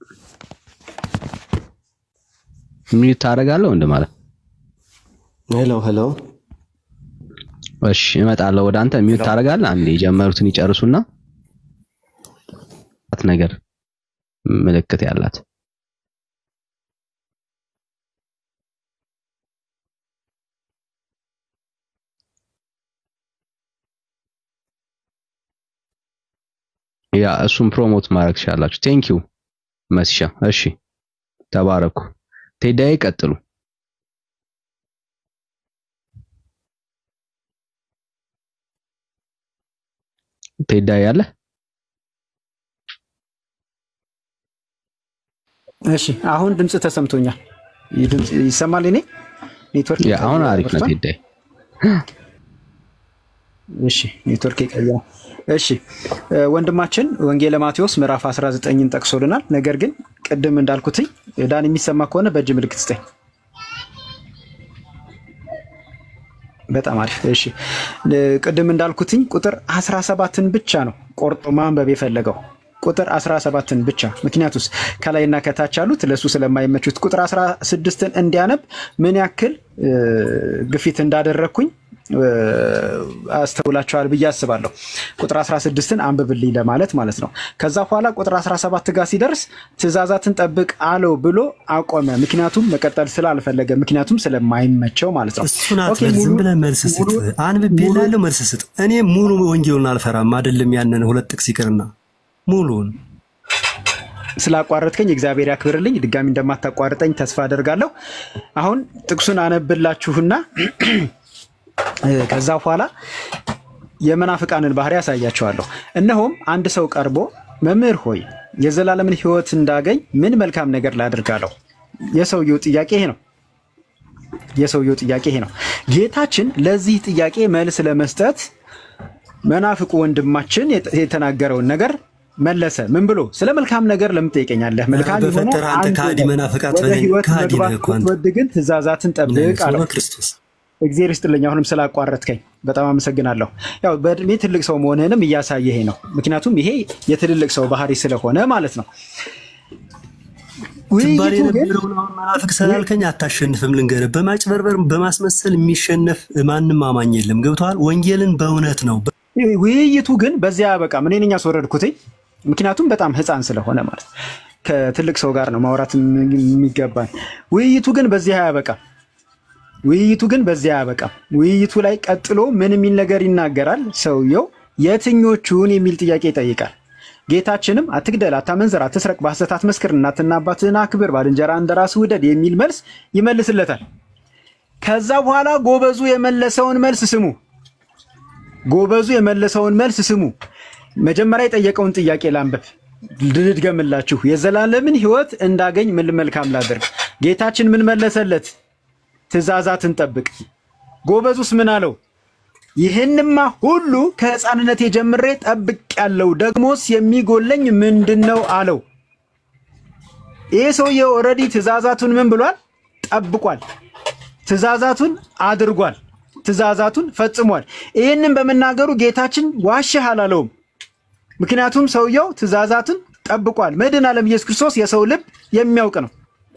ሚዩት ታደርጋለህ ወንድ ማለት ሄሎ ሄሎ እሺ እመጣለሁ ወደ አንተ ሚዩት ታደርጋለህ አንዴ የጀመሩትን ይጨርሱና ነገር ምልክት ያላት ያ እሱን ፕሮሞት ማድረግ ትችላላችሁ። ቴንክ ዩ መስሻ። እሺ ተባረኩ። ቴዳዬ ቀጥሉ። ቴዳዬ አለ? እሺ አሁን ድምፅ ተሰምቶኛል። ይህ ድምፅ ይሰማል? እኔ ኔትወርክ ያ አሁን አሪፍ ነው ቴዳዬ። እሺ ኔትወርክ የቀየረ እሺ ወንድማችን ወንጌለ ማቴዎስ ምዕራፍ 19ን ጠቅሶልናል። ነገር ግን ቅድም እንዳልኩትኝ ዳን የሚሰማ ከሆነ በእጅ ምልክት ስጠኝ። በጣም አሪፍ እሺ። ቅድም እንዳልኩትኝ ቁጥር 17ን ብቻ ነው ቆርጦ ማንበብ የፈለገው ቁጥር 17ን ብቻ። ምክንያቱስ ከላይና ከታች ያሉት ለእሱ ስለማይመቹት ቁጥር 16ን እንዲያነብ ምን ያክል ግፊት እንዳደረግኩኝ አስተውላችኋል ብዬ አስባለሁ። ቁጥር 16ን አንብብልኝ ለማለት ማለት ነው። ከዛ በኋላ ቁጥር 17 ጋር ሲደርስ ትእዛዛትን ጠብቅ አለው ብሎ አቆመ። ምክንያቱም መቀጠል ስላልፈለገ፣ ምክንያቱም ስለማይመቸው ማለት ነው። እሱን አትበል፣ ዝም ብለህ መልስ ስጥ። አንብቤልሃለሁ፣ መልስ ስጥ። እኔ ሙሉ ወንጌሉን አልፈራም አይደለም፣ ያንን ሁለት ጥቅስ ይቅርና ሙሉውን ስላቋረጥከኝ እግዚአብሔር ያክብርልኝ። ድጋሚ እንደማታቋርጠኝ ተስፋ አደርጋለሁ። አሁን ጥቅሱን አነብላችሁና ከዛ በኋላ የመናፍቃንን ባህሪ ያሳያቸዋለሁ። እነሆም አንድ ሰው ቀርቦ መምህር ሆይ የዘላለምን ሕይወት እንዳገኝ ምን መልካም ነገር ላድርጋለሁ? የሰውየው ጥያቄ ይሄ ነው። የሰውየው ጥያቄ ይሄ ነው። ጌታችን ለዚህ ጥያቄ መልስ ለመስጠት መናፍቁ ወንድማችን የተናገረውን ነገር መለሰ። ምን ብሎ ስለ መልካም ነገር ለምን ትጠይቀኛለህ? መልካም የሆነ በፈጠረ አንተ አንድ ከሃዲ ነው። መናፍቃት ወደ በለኝ። ሕይወት ከሃዲ መግባት ነህ እኮ አንተ። ብትወድ ግን ትእዛዛትን ጠብቅ አለው። ክርስቶስ እግዚአብሔር ይስጥልኝ። አሁንም ስላቋረጥከኝ በጣም አመሰግናለሁ። ያው በእድሜ ትልቅ ሰው መሆንህንም እያሳየ ይሄ ነው። ምክንያቱም ይሄ የትልልቅ ሰው ባህሪ ስለሆነ ማለት ነው። ትባል ውይይቱ ግን የነበረውን አሁን መናፍቅ ስላልከኝ አታሸንፍም። ልንገርህ፣ በማጭበርበር በማስመሰል የሚሸነፍ ማንም አማኝ የለም። ገብቶሃል? ወንጌልን በእውነት ነው ውይይቱ ግን በዚያ አያበቃም። እኔ ነኝ ያስወረድኩትኝ። ምክንያቱም በጣም ሕፃን ስለሆነ ማለት ነው። ከትልቅ ሰው ጋር ነው ማውራት የሚገባን። ውይይቱ ግን በዚህ አያበቃም። ውይይቱ ግን በዚያ አያበቃም። ውይይቱ ላይ ቀጥሎ ምን የሚል ነገር ይናገራል? ሰውየው የትኞቹን የሚል ጥያቄ ይጠይቃል። ጌታችንም አትግደል፣ አታመንዝር፣ አትስረቅ፣ በሐሰት አትመስክር፣ እናትና አባትህን አክብር፣ ባልንጀራ እንደ ራስህ ውደድ የሚል መልስ ይመልስለታል። ከዛ በኋላ ጎበዙ የመለሰውን መልስ ስሙ። ጎበዙ የመለሰውን መልስ ስሙ። መጀመሪያ የጠየቀውን ጥያቄ ላንብብ ልድገምላችሁ። የዘላለምን ሕይወት እንዳገኝ ምን መልካም ላደርግ? ጌታችን ምን መለሰለት? ትእዛዛትን ጠብቅ። ጎበዙስ ምን አለው? ይህንማ ሁሉ ከሕፃንነቴ ጀምሬ ጠብቅ ያለው ደግሞስ የሚጎለኝ ምንድን ነው አለው። ይህ ሰውዬ ኦልሬዲ ትእዛዛቱን ምን ብሏል? ጠብቋል። ትእዛዛቱን አድርጓል። ትእዛዛቱን ፈጽሟል። ይህንን በመናገሩ ጌታችን ዋሽህ አላለውም። ምክንያቱም ሰውየው ትእዛዛቱን ጠብቋል። መድኃኔ ዓለም ኢየሱስ ክርስቶስ የሰው ልብ የሚያውቅ ነው።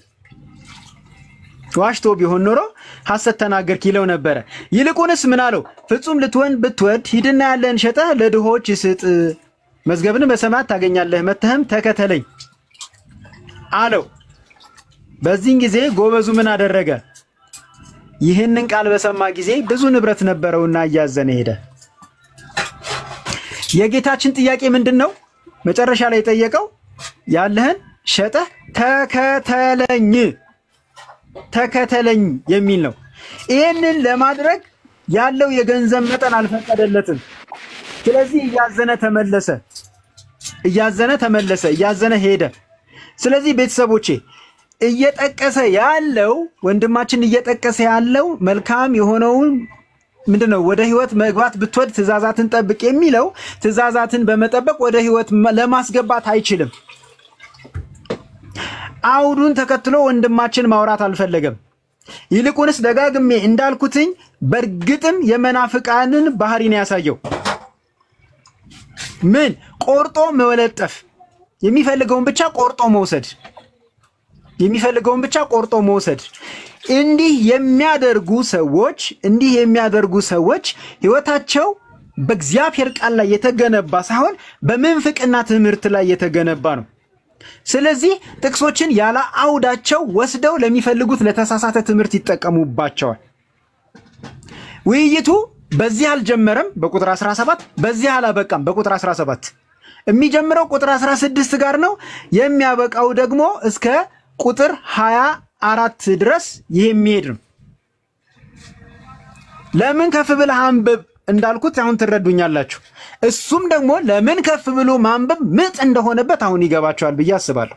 ዋሽቶ ቢሆን ኖሮ ሐሰት ተናገርክ ይለው ነበረ። ይልቁንስ ምን አለው? ፍጹም ልትሆን ብትወድ ሂድና ያለህን ሸጠህ ለድሆች ስጥ፣ መዝገብን በሰማያት ታገኛለህ፣ መጥተህም ተከተለኝ አለው። በዚህን ጊዜ ጎበዙ ምን አደረገ? ይህንን ቃል በሰማ ጊዜ ብዙ ንብረት ነበረውና እያዘነ ሄደ። የጌታችን ጥያቄ ምንድን ነው? መጨረሻ ላይ የጠየቀው ያለህን ሸጠህ ተከተለኝ ተከተለኝ የሚል ነው። ይህንን ለማድረግ ያለው የገንዘብ መጠን አልፈቀደለትም። ስለዚህ እያዘነ ተመለሰ፣ እያዘነ ተመለሰ፣ እያዘነ ሄደ። ስለዚህ ቤተሰቦቼ እየጠቀሰ ያለው ወንድማችን እየጠቀሰ ያለው መልካም የሆነውን ምንድን ነው? ወደ ህይወት መግባት ብትወድ ትእዛዛትን ጠብቅ የሚለው ትእዛዛትን በመጠበቅ ወደ ህይወት ለማስገባት አይችልም። አውዱን ተከትሎ ወንድማችን ማውራት አልፈለገም። ይልቁንስ ደጋግሜ እንዳልኩትኝ በእርግጥም የመናፍቃንን ባህሪ ነው ያሳየው። ምን ቆርጦ መለጠፍ፣ የሚፈልገውን ብቻ ቆርጦ መውሰድ፣ የሚፈልገውን ብቻ ቆርጦ መውሰድ። እንዲህ የሚያደርጉ ሰዎች እንዲህ የሚያደርጉ ሰዎች ህይወታቸው በእግዚአብሔር ቃል ላይ የተገነባ ሳይሆን በምንፍቅና ትምህርት ላይ የተገነባ ነው። ስለዚህ ጥቅሶችን ያለ አውዳቸው ወስደው ለሚፈልጉት ለተሳሳተ ትምህርት ይጠቀሙባቸዋል። ውይይቱ በዚህ አልጀመረም፣ በቁጥር 17 በዚህ አላበቃም፣ በቁጥር 17 የሚጀምረው ቁጥር 16 ጋር ነው። የሚያበቃው ደግሞ እስከ ቁጥር 24 ድረስ ይህ የሚሄድ ነው። ለምን ከፍ ብለህ አንብብ እንዳልኩት አሁን ትረዱኛላችሁ። እሱም ደግሞ ለምን ከፍ ብሎ ማንበብ ምጥ እንደሆነበት አሁን ይገባቸዋል ብዬ አስባለሁ።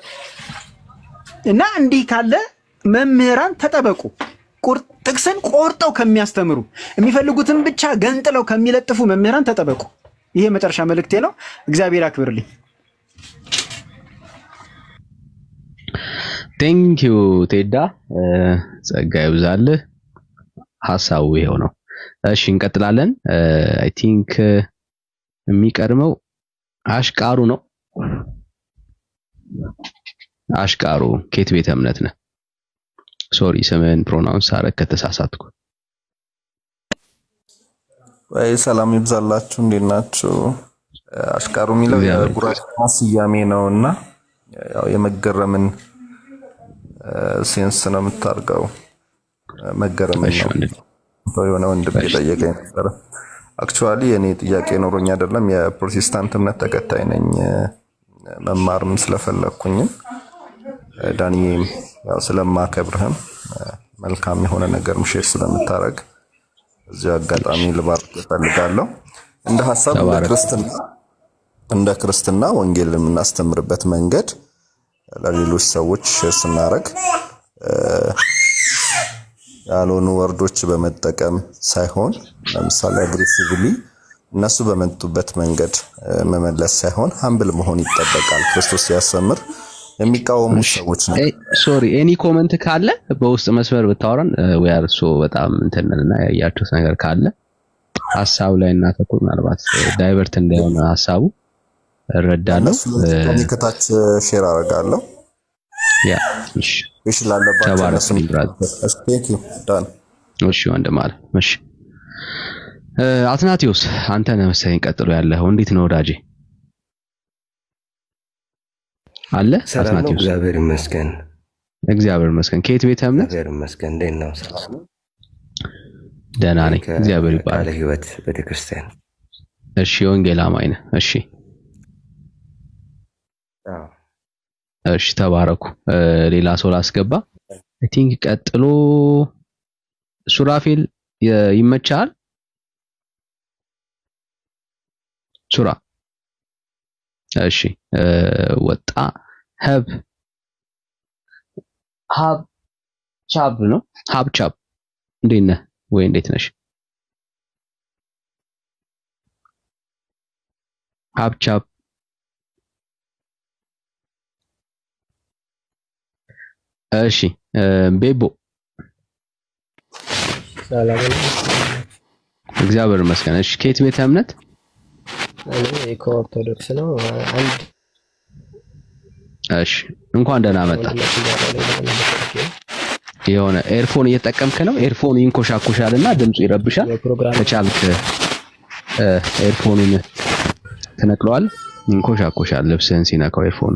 እና እንዲህ ካለ መምህራን ተጠበቁ። ቁር- ጥቅስን ቆርጠው ከሚያስተምሩ የሚፈልጉትን ብቻ ገንጥለው ከሚለጥፉ መምህራን ተጠበቁ። ይሄ መጨረሻ መልእክቴ ነው። እግዚአብሔር አክብርልኝ። ቴንኪዩ ቴዳ እ፣ ጸጋ ይብዛልህ። ሀሳቡ ይሄው ነው። እሺ እንቀጥላለን። አይ ቲንክ የሚቀድመው አሽቃሩ ነው። አሽቃሩ ኬት ቤተ እምነት ነህ? ሶሪ ስምህን ፕሮናውንስ አረግ ከተሳሳትኩ። ወይ ሰላም ይብዛላችሁ። እንዴት ናችሁ? አሽቃሩ የሚለው የጉራጌኛ ስያሜ ነው እና ያው የመገረምን ሴንስ ነው የምታርገው። መገረምን ነው የሆነ ወንድም የጠየቀኝ ነበረ። አክቹዋሊ የኔ ጥያቄ ኖሮኝ አይደለም፣ የፕሮቴስታንት እምነት ተከታይ ነኝ። መማርም ስለፈለግኩኝም ዳንዬም ያው ስለማከብርህም መልካም የሆነ ነገር ምሽር ስለምታረግ እዚሁ አጋጣሚ ልባርክ እፈልጋለሁ። እንደ ሀሳብ እንደ ክርስትና እንደ ክርስትና ወንጌል የምናስተምርበት መንገድ ለሌሎች ሰዎች ሼር ስናደርግ ያልሆኑ ወርዶች በመጠቀም ሳይሆን ለምሳሌ አግሬሲቭሊ እነሱ በመጡበት መንገድ መመለስ ሳይሆን ሀምብል መሆን ይጠበቃል። ክርስቶስ ሲያስተምር የሚቃወሙ ሰዎች ነው። ሶሪ ኤኒ ኮመንት ካለ በውስጥ መስመር ብታወራን ወይ አርሶ በጣም እንትንና ያያችሁት ነገር ካለ ሀሳቡ ላይ እናተኩር። ምናልባት ዳይቨርት እንዳይሆን ሀሳቡ እረዳለሁ። እኔ ከታች ሼር አደርጋለሁ። ያ እሺ፣ እሺ ላለባቸው ተባረክ እነሱም ብራዘር። እሺ፣ ቴንክ ዩ ዳን እሺ ወንድም አለ። እሺ እ፣ አትናቴዎስ አንተ ነህ መሰለኝ ቀጥሎ ያለኸው። እንዴት ነው ወዳጄ? አለ ሰላም ነው፣ አትናቴዎስ? እግዚአብሔር ይመስገን። እግዚአብሔር ይመስገን። ከየት ቤተ እምነት? እግዚአብሔር ይመስገን። እንዴት ነው? ሰላም ነው። ደህና ነኝ፣ እግዚአብሔር ይባላል። ቃለ ሕይወት ቤተክርስቲያን። እሺ የወንጌል አማኝ ነህ? እሺ አዎ። እሺ ተባረኩ። እ፣ ሌላ ሰው ላስገባ። አይ ቲንክ ቀጥሎ ሱራፌል የ- ይመችሃል? ሱራ እሺ እ፣ ወጣ ሀብ ሀብ ቻብ ነው ሀብ ቻብ እንዴት ነህ ወይ እንዴት ነሽ? ሀብ ቻብ እሺ እ፣ ቤቦ ሰላም ነው። እግዚአብሔር ይመስገን። እሺ ከየት ቤተ እምነት? እኔ ከኦርቶዶክስ ነው። አንድ እሺ እንኳን ደህና መጣ። ወንድማችን ጋር ላይ ለመመለስ ነው። የሆነ ኤርፎን እየተጠቀምክ ነው። ኤርፎኑ ይንኮሻኮሻልና ድምፁ ይረብሻል። ከቻልክ እ፣ ኤርፎኑን ትነቅለዋል። ይንኮሻኮሻል ልብስህን ሲነካው ኤርፎኑ።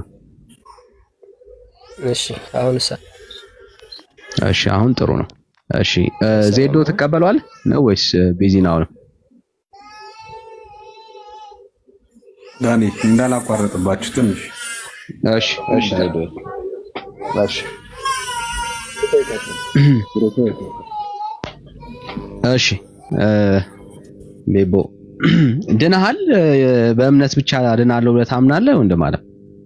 እሺ አሁን ሳ እሺ አሁን ጥሩ ነው። እሺ እ፣ ዜዶ ትቀበለዋል ነው ወይስ እ፣ ቤዚናው ነው? ዳኒ እንዳላቋረጥባችሁ ትንሽ እሺ እሺ ዜዶ እሺ እሺ እ፣ ቤቦ ድነሃል? እ፣ በእምነት ብቻ ድናለሁ ብለህ ታምናለህ ወንድም አለ?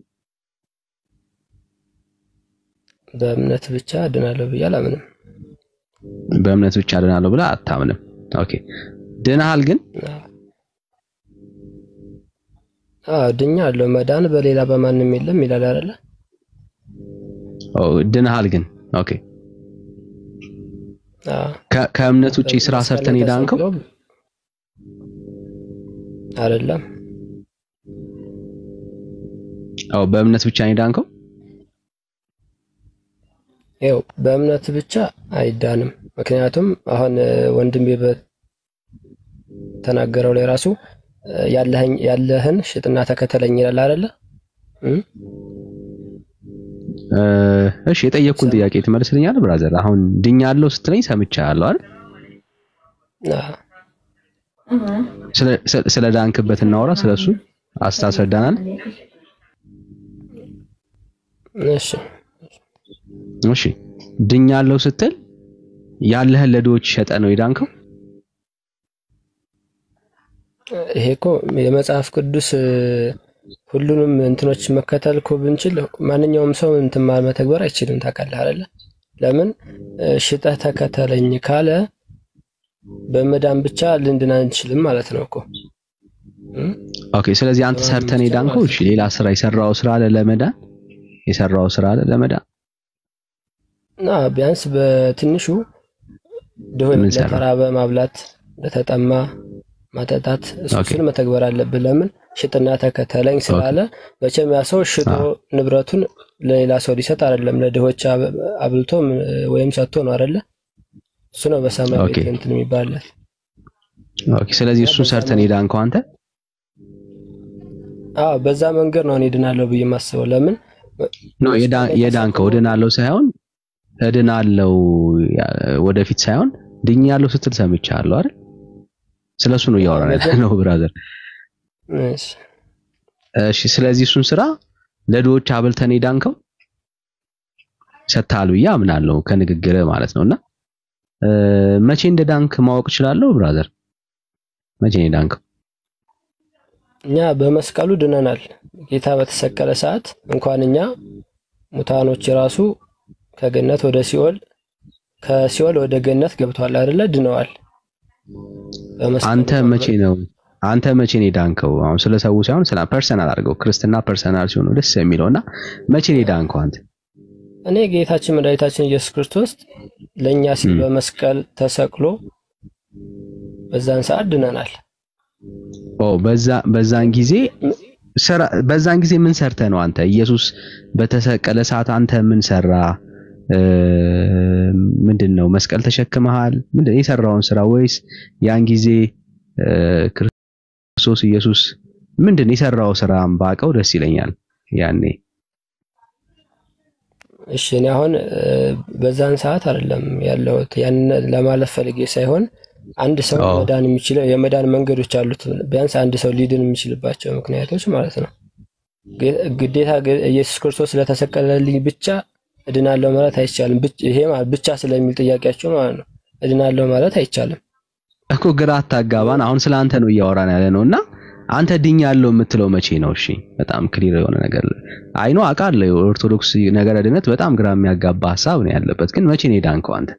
በእምነት ብቻ ድናለሁ ብዬ አላምንም። በእምነት ብቻ ድናለሁ ብለህ አታምንም። ኦኬ ድነሃል ግን አዎ ድኛለሁ። መዳን በሌላ በማንም የለም ይላል አይደለ? ኦ፣ ድነሃል ግን ኦኬ አዎ፣ ከ- ከእምነት ውጪ ስራ መስቀል ሰርተን ላይ የዳንከው? ተሰቅሎ አይደለም። አዎ በእምነት ብቻ ነው የዳንከው? ይኸው በእምነት ብቻ አይዳንም። ምክንያቱም አሁን እ፣ ወንድሜ በተናገረው ላይ ራሱ እ፣ ያለህን ያለህን ሽጥና ተከተለኝ ይላል አይደለ? እም? እ፣ እሺ የጠየቅኩን ጥያቄ ትመልስልኛለህ ብራዘር? አሁን ድኛለሁ ስትለኝ ሰምቻለሁ አይደል? አዎ። ስለ ስለ- ስለ ዳንክበት እናወራ፣ ስለሱ አስታስረዳናል። እሺ እሺ ድኛለሁ ስትል ያለህን ለድሆች ሸጠ ነው የዳንከው? ይሄ እኮ የመጽሐፍ ቅዱስ እ፣ ሁሉንም እንትኖች መከተል እኮ ብንችል ማንኛውም ሰው እንትን ማ- መተግበር አይችልም። ታውቃለህ አይደለ? ለምን እ፣ ሽጠህ ተከተለኝ ካለ በመዳን ብቻ ልንድን አንችልም ማለት ነው እኮ እም? ኦኬ ስለዚህ አንተ ሰርተን የዳንከው። እሺ ሌላ ስራ የሰራው ስራ አለ ለመዳን? የሰራው ስራ አለ ለመዳን? እና ቢያንስ በትንሹ ድሆ ምን ሰራ? ለተራበ ማብላት፣ ለተጠማ ማጠጣት ኦኬ። እሱን መተግበር አለብን። ለምን ሽጥና ተከተለኝ ስላለ መቼም ያ ሰው ሽጦ ንብረቱን ለሌላ ሰው ሊሰጥ አይደለም፣ ለድሆች አብ- አብልቶ ም- ወይም ሰጥቶ ነው አይደለ? እሱ ነው በሰማይ ኦኬ። ቤት እንትን የሚባልለት። ኦኬ ስለዚህ እሱን ሰርተን የዳንከው አንተ? አዎ በዛ መንገድ ነው እኔ ድናለሁ ብዬ የማስበው። ለምን ኖ የዳ- የዳንከው እድናለሁ ሳይሆን እድናለሁ ያ- ወደፊት ሳይሆን ድኛለሁ ስትል ሰምቻለሁ አይደል? ስለሱ ነው እያወራን ያለ ነው ብራዘር። እሺ፣ እሺ ስለዚህ እሱን ስራ ለድሆች አብልተን የዳንከው ሰጥተሃል ብዬ አምናለሁ ከንግግር ማለት ነውና እ፣ መቼ እንደ ዳንክ ማወቅ እችላለሁ ብራዘር? መቼ ነው የዳንከው? እኛ በመስቀሉ ድነናል። ጌታ በተሰቀለ ሰዓት እንኳን እኛ ሙታኖች ራሱ ከገነት ወደ ሲኦል ከሲኦል ወደ ገነት ገብተዋል አይደለ? ድነዋል። በመስቀሉ አንተ መቼ ነው አንተ መቼ ነው የዳንከው? አሁን ስለ ሰው ሳይሆን ስለ ፐርሰናል አድርገው። ክርስትና ፐርሰናል ሲሆን ነው ደስ የሚለውና መቼ ነው የዳንከው አንተ? እኔ ጌታችን መድኃኒታችን ኢየሱስ ክርስቶስ ለእኛ ሲል በመስቀል ተሰቅሎ በዛን ሰዓት ድነናል። ኦ በዛ በዛን ጊዜ ስራ በዛን ጊዜ ምን ሰርተ ነው አንተ? ኢየሱስ በተሰቀለ ሰዓት አንተ ምን ሰራ? እ፣ ምንድን ነው መስቀል ተሸክመሃል? ምንድን ነው የሰራውን ስራ ወይስ ያን ጊዜ እ፣ ክርስቶስ ኢየሱስ ምንድን ነው የሰራው ስራም ባቀው ደስ ይለኛል ያኔ እሺ እኔ አሁን እ፣ በዛን ሰዓት አይደለም ያለሁት ያን ለማለት ፈልጌ ሳይሆን አንድ ሰው አዎ። መዳን የሚችለው የመዳን መንገዶች አሉት። ቢያንስ አንድ ሰው ሊድን የሚችልባቸው ምክንያቶች ማለት ነው። ግ- ግዴታ ግ- ኢየሱስ ክርስቶስ ስለተሰቀለልኝ ብቻ እድናለሁ ማለት አይቻልም። ብቻ- ይሄ ማለት ብቻ ስለሚል ጥያቄያቸው ማለት ነው። እድናለሁ ማለት አይቻልም። እኮ ግራ አታጋባን። አሁን ስለ አንተ ነው እያወራን ያለ ነው እና አንተ ድኛለሁ የምትለው መቼ ነው? እሺ በጣም ክሊር የሆነ ነገር አይኖ አውቃለሁ። የኦርቶዶክስ ነገረ ድነት በጣም ግራ የሚያጋባ ሀሳብ ነው ያለበት። ግን መቼ ነው የዳንከው አንተ?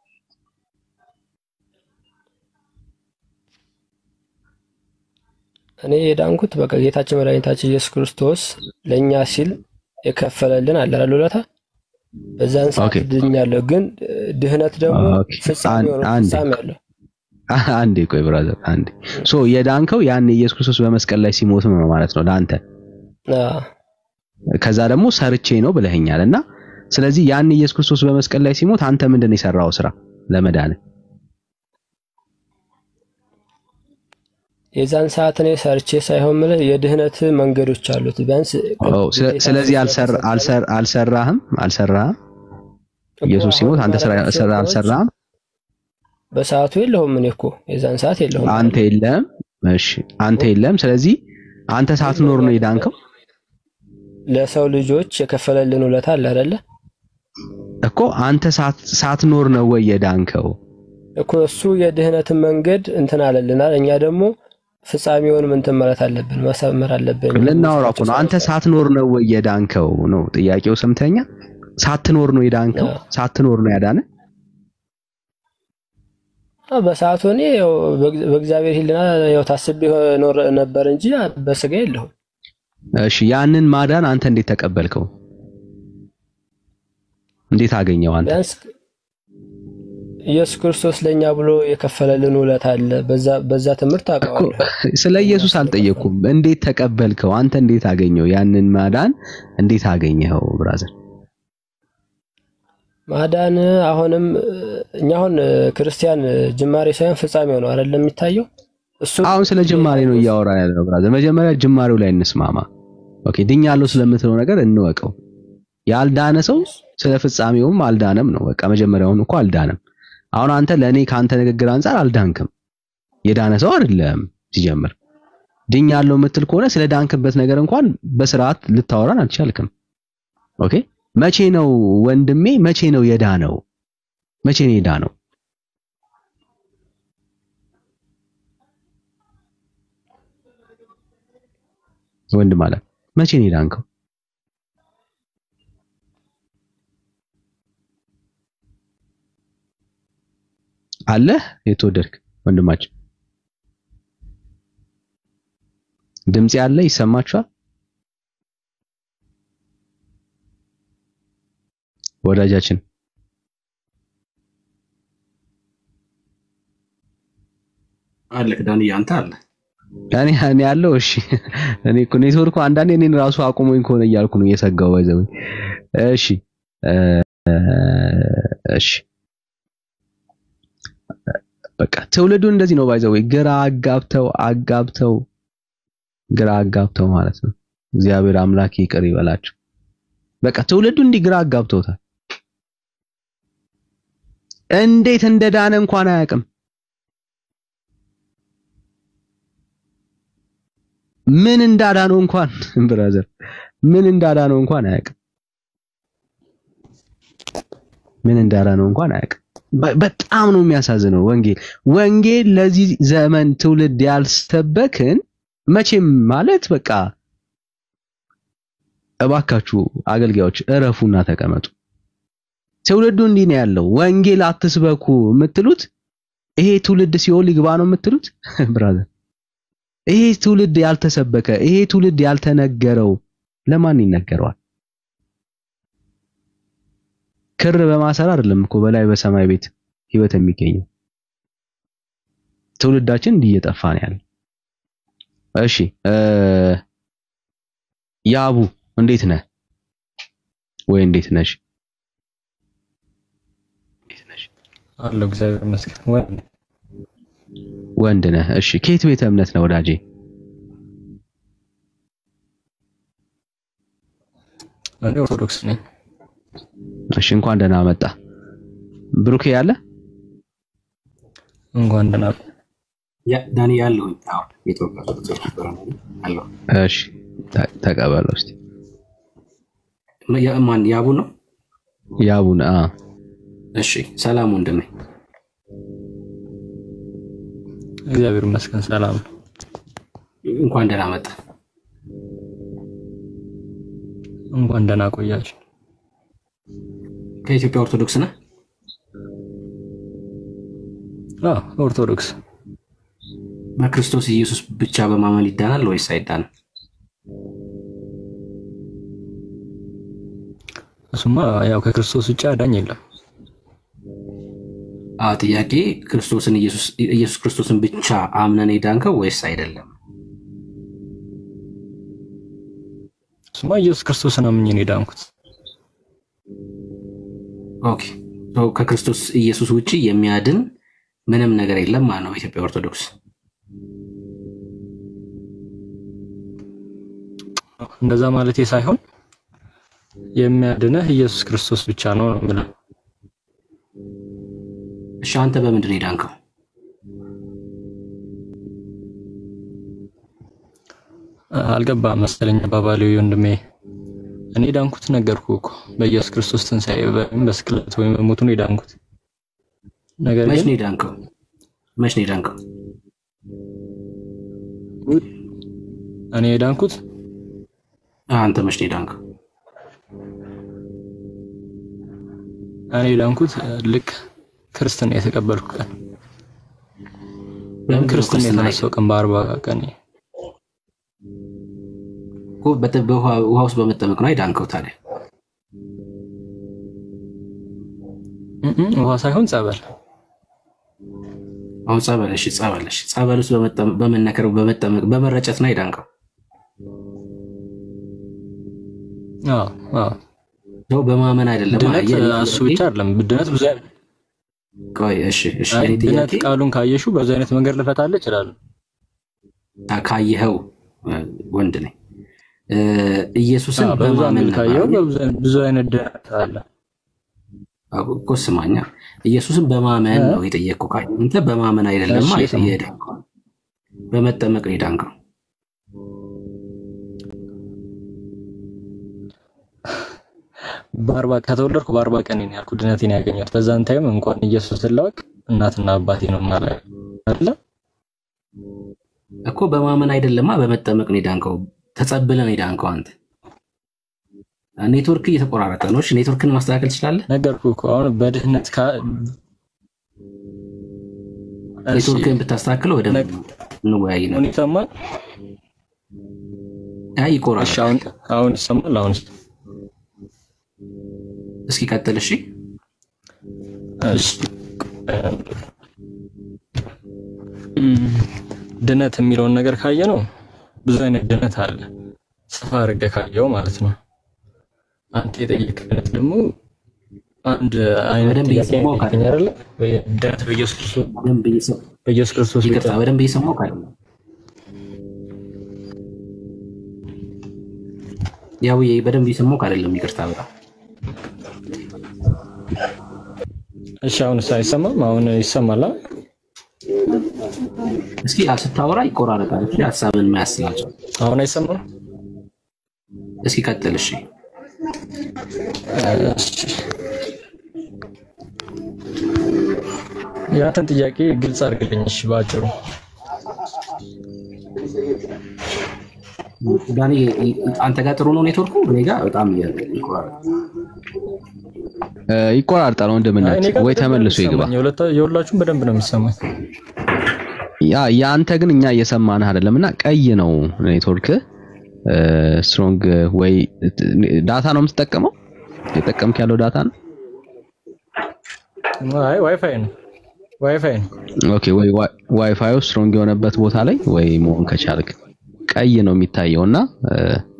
እኔ የዳንኩት በቃ ጌታችን መድኃኒታችን ኢየሱስ ክርስቶስ ለእኛ ሲል የከፈለልን አለ አይደል ውለታ። በዛን ሰዓት ኦኬ። ድኛለሁ። ግን እ፣ ድህነት ደግሞ ኦኬ። ፍጻሜ አን- ሆኖ አንዴ ፍጻሜ አለው። አንዴ ቆይ ብራዘር፣ አንዴ ሶ የዳንከው ያን ኢየሱስ ክርስቶስ በመስቀል ላይ ሲሞት ነው ማለት ነው ለአንተ። አዎ። ከዛ ደግሞ ሰርቼ ነው ብለኸኛል እና ስለዚህ ያን ኢየሱስ ክርስቶስ በመስቀል ላይ ሲሞት አንተ ምንድን ነው የሰራው ስራ ለመዳን? የዛን ሰዓት እኔ ሰርቼ ሳይሆን ምልህ የድህነት መንገዶች አሉት። ቢያንስ ኦ፣ ስለ- ስለዚህ አልሰራ አልሰራ አልሰራህም አልሰራህም ኢየሱስ ሲሞት አንተ ስራ ስራ አልሰራህም በሰዓቱ የለሁም። እኔ እኮ የዛን ሰዓት የለሁም። አንተ የለም። እሺ አንተ የለም። ስለዚህ አንተ ሳትኖር ነው የዳንከው ለሰው ልጆች የከፈለልን ውለታ አለ አይደለ እኮ አንተ ሳት- ሳትኖር ነው ወይ የዳንከው? እኮ እሱ የድህነትን መንገድ እንትን አለልናል። እኛ ደግሞ ፍጻሜውን እንትን ማለት አለብን፣ መሰመር አለብን። ልናወራ እኮ ነው። አንተ ሳትኖር ነው ወይ የዳንከው ነው ጥያቄው። ሰምተኛ ሳትኖር ነው የዳንከው? ሳትኖር ነው ያዳነ? አዎ፣ በሰዓቱ እኔ ያው በእግ- በእግዚአብሔር ሕሊና ያው ታስቤ ኖር ነበር እንጂ በስጋ የለሁም። እሺ ያንን ማዳን አንተ እንዴት ተቀበልከው? እንዴት አገኘው አንተ? ቢያንስ ኢየሱስ ክርስቶስ ለእኛ ብሎ የከፈለልን ውለት አለ። በዛ በዛ ትምህርት እኮ አውቀዋለሁ። ስለ ኢየሱስ አልጠየቅኩም። እንዴት ተቀበልከው? አንተ እንዴት አገኘው? ያንን ማዳን እንዴት አገኘኸው? ብራዘር ማዳን አሁንም እኛ አሁን ክርስቲያን ጅማሬ ሳይሆን ፍጻሜው ነው አይደለም የሚታየው። እሱ አሁን ስለ ጅማሬ ነው እያወራ ያለው ብራዘር። መጀመሪያ ጅማሬው ላይ እንስማማ። ኦኬ ድኛለሁ ስለምትለው ነገር እንወቀው። ያልዳነ ሰው ስለ ፍጻሜውም አልዳነም ነው። በቃ መጀመሪያውን እኮ አልዳነም። አሁን አንተ ለእኔ ከአንተ ንግግር አንጻር አልዳንክም። የዳነ ሰው አይደለም ሲጀምር። ድኛለሁ የምትል ከሆነ ስለ ዳንክበት ነገር እንኳን በስርዓት ልታወራን አልቻልክም። ኦኬ መቼ ነው ወንድሜ፣ መቼ ነው የዳነው? መቼ ነው የዳነው? ወንድ ማለት መቼ ነው የዳንከው? አለህ የተወደድክ ወንድማችን ድምጽ ያለ ይሰማችኋል? ወዳጃችን አለክ ዳንዬ፣ አንተ አለ እኔ እኔ ያለው እሺ፣ እኔ እኮ ኔትወርኩ አንዳንዴ እኔን ራሱ አቁሞኝ ከሆነ እያልኩ ነው እየሰጋው ባይዘው። እሺ እ እሺ በቃ ትውልዱ እንደዚህ ነው ባይዘው፣ ግራ አጋብተው አጋብተው ግራ አጋብተው ማለት ነው። እግዚአብሔር አምላክ ይቅር ይበላቸው። በቃ ትውልዱ እንዲህ ግራ አጋብተውታል። እንዴት እንደዳነ እንኳን አያውቅም። ምን እንዳዳነው እንኳን ብራዘር ምን እንዳዳነው እንኳን አያውቅም። ምን እንዳዳነው እንኳን አያውቅም። በ- በጣም ነው የሚያሳዝነው። ወንጌል ወንጌል ለዚህ ዘመን ትውልድ ያልሰበክን መቼም ማለት በቃ እባካችሁ አገልጋዮች እረፉና ተቀመጡ። ትውልዱ እንዲህ ነው ያለው። ወንጌል አትስበኩ የምትሉት ይሄ ትውልድ ሲኦል ይግባ ነው የምትሉት ብራዘር። ይሄ ትውልድ ያልተሰበከ ይሄ ትውልድ ያልተነገረው ለማን ይነገረዋል? ክር በማሰር አይደለም እኮ በላይ በሰማይ ቤት ህይወት የሚገኘው። ትውልዳችን እንዲህ እየጠፋ ነው ያለው። እሺ እ ያቡ እንዴት ነህ? ወይ እንዴት ነሽ? አለው እግዚአብሔር ይመስገን። ወንድ ወንድ ነህ? እሺ ከየት ቤተ እምነት ነው ወዳጄ? እኔ ኦርቶዶክስ ነኝ። እሺ እንኳን ደህና መጣ። ብሩኬ ያለ እንኳን ደህና ያ ዳኒ ያለሁኝ። አዎ የኢትዮጵያ ኦርቶዶክስ ነበረ አለሁ። እሺ ተ- ተቀበለው እስቲ ያ- ማን ያቡ ነው? ያቡን አ እሺ ሰላም ወንድሜ። እግዚአብሔር ይመስገን ሰላም ነው። እንኳን ደህና መጣ። እንኳን ደህና ቆያችሁ። ከኢትዮጵያ ኦርቶዶክስ ነህ? አዎ ኦርቶዶክስ በክርስቶስ ኢየሱስ ብቻ በማመን ይዳናል ወይስ አይዳንም? እሱማ ያው ከክርስቶስ ውጭ አዳኝ የለም። አዎ ጥያቄ ክርስቶስን ኢየሱስ ኢየሱስ ክርስቶስን ብቻ አምነን የዳንከው ወይስ አይደለም? እሱማ ኢየሱስ ክርስቶስን አምኜ ነው የዳንኩት። ኦኬ ሶ ከክርስቶስ ኢየሱስ ውጪ የሚያድን ምንም ነገር የለም ማለት ነው በኢትዮጵያ ኦርቶዶክስ። እንደዛ ማለቴ ሳይሆን የሚያድነህ ኢየሱስ ክርስቶስ ብቻ ነው ነው የምለው። እሺ አንተ በምንድን ነው የዳንከው? አልገባም መሰለኝ አባባሌ ወንድሜ። እኔ የዳንኩት ነገርኩ እኮ በኢየሱስ ክርስቶስ ትንሣኤ ወይም በስቅለት ወይም በሞቱ ነው የዳንኩት። ነገር መች ግን ነው የዳንከው? መች ነው የዳንከው? እኔ የዳንኩት አንተ መች ነው የዳንከው? እኔ የዳንኩት ልክ ክርስትና የተቀበልኩ ቀን ወይም ክርስትና የተነሳው ቀን በአርባ ቀን እኮ በተ- በውሃ ውሃ ውስጥ በመጠመቅ ነው የዳንከው ታዲያ? እም፣ ውሃ ሳይሆን ጸበል አሁን ጸበል እሺ፣ ጸበል እሺ፣ ጸበል ውስጥ በመጠመቅ በመነከር በመጠመቅ በመረጨት ነው የዳንከው። አዎ አዎ ሰው በማመን አይደለም። ድነት አየህ፣ እኔ እሱ ጥያቄ- ብቻ አይደለም። ድነት ብዙ አይነት ቆይ እሺ፣ እሺ፣ አይ እኔ ድነት ጥያቄ ቃሉን ካየሹ በብዙ አይነት መንገድ ልፈታልህ እችላለሁ። ካየኸው እ፣ ወንድ ነኝ እ፣ ኢየሱስን አዎ፣ በብዙ በማመን አንግል ነው ካየው አይደል? በብዙ አይነት- ብዙ አይነት ድነት አለ። አዎ፣ እኮ ስማኛ፣ ኢየሱስን በማመን እ? ነው የጠየቅኩህ። ካየህ አንተ በማመን አይደለም እሺ፣ የሰማሁት። የዳንከው፣ በመጠመቅ ነው የዳንከው። በአርባ ከተወለድኩ በአርባ ቀን ነው ያልኩት ድነቴን ያገኘሁት። በዛን ታይም እንኳን ኢየሱስን ላውቅ እናትና አባቴ ነው ማለት አይደለ? እኮ በማመን አይደለማ፣ በመጠመቅ ነው የዳንከው። ተጸብለን ነው የዳንከው አንተ። ኔትወርክ እየተቆራረጠ ነው። እሺ ኔትወርክን ማስተካከል ትችላለህ? ነገርኩህ እኮ አሁን በድህነት ካ እሺ፣ ኔትወርክን ብታስተካክለው ወደ እንወያይ ነው። አሁን ይሰማል? አይ ይቆራረጥ። እሺ፣ አሁን አሁን ይሰማል? አሁን እስኪ ቀጥል። እሺ እሺ እም፣ ድነት የሚለውን ነገር ካየ ነው ብዙ አይነት ድነት አለ። ሰፋ አድርገህ ካየው ማለት ነው። አንተ የጠየቅህ ድነት ደግሞ አንድ አይነት በደንብ ጥያቄ እየሰማሁ ነው የጠየቀኝ አይደለ? ወይ- ድነት በኢየሱስ ክርስቶስ በደንብ እየሰማሁ በኢየሱስ ክርስቶስ ብቻ ይቅርታ፣ በደንብ እየሰማሁ ካለ ያው በደንብ እየሰማሁ አይደለም። ይቅርታ በጣም እሺ፣ አሁን አይሰማም? አሁን ይሰማል? አ? እስኪ ስታወራ ይቆራረጣል። እሺ ሀሳብን ማያስላቸው አሁን አይሰማም? እስኪ ቀጥል። እሺ እሺ። ያንተን ጥያቄ ግልጽ አድርግልኝ። እሺ፣ በአጭሩ ዳኒ፣ አንተ ጋር ጥሩ ነው ኔትወርኩ? እኔ ጋር በጣም ይቆራረጣል። እ፣ ይቆራርጣል አይ፣ እኔ ወንድምነት ጋር ወይ በደንብ ነው ተመልሶ ይግባ። የሚሰማኝ። የሁለታ- የሁላችሁም በደንብ ነው የሚሰማኝ። ያ የአንተ ግን እኛ እየሰማንህ አይደለም እና ቀይ ነው ኔትወርክ ስትሮንግ ወይ ዳታ ነው የምትጠቀመው? የጠቀምክ ያለው ዳታ ነው? አይ ዋይፋይ ነው ዋይፋይ ነው። ኦኬ ወይ ዋይ- ዋይፋዩ ስትሮንግ የሆነበት ቦታ ላይ ወይ መሆን ከቻልክ ቀይ ነው የሚታየው እና እ፣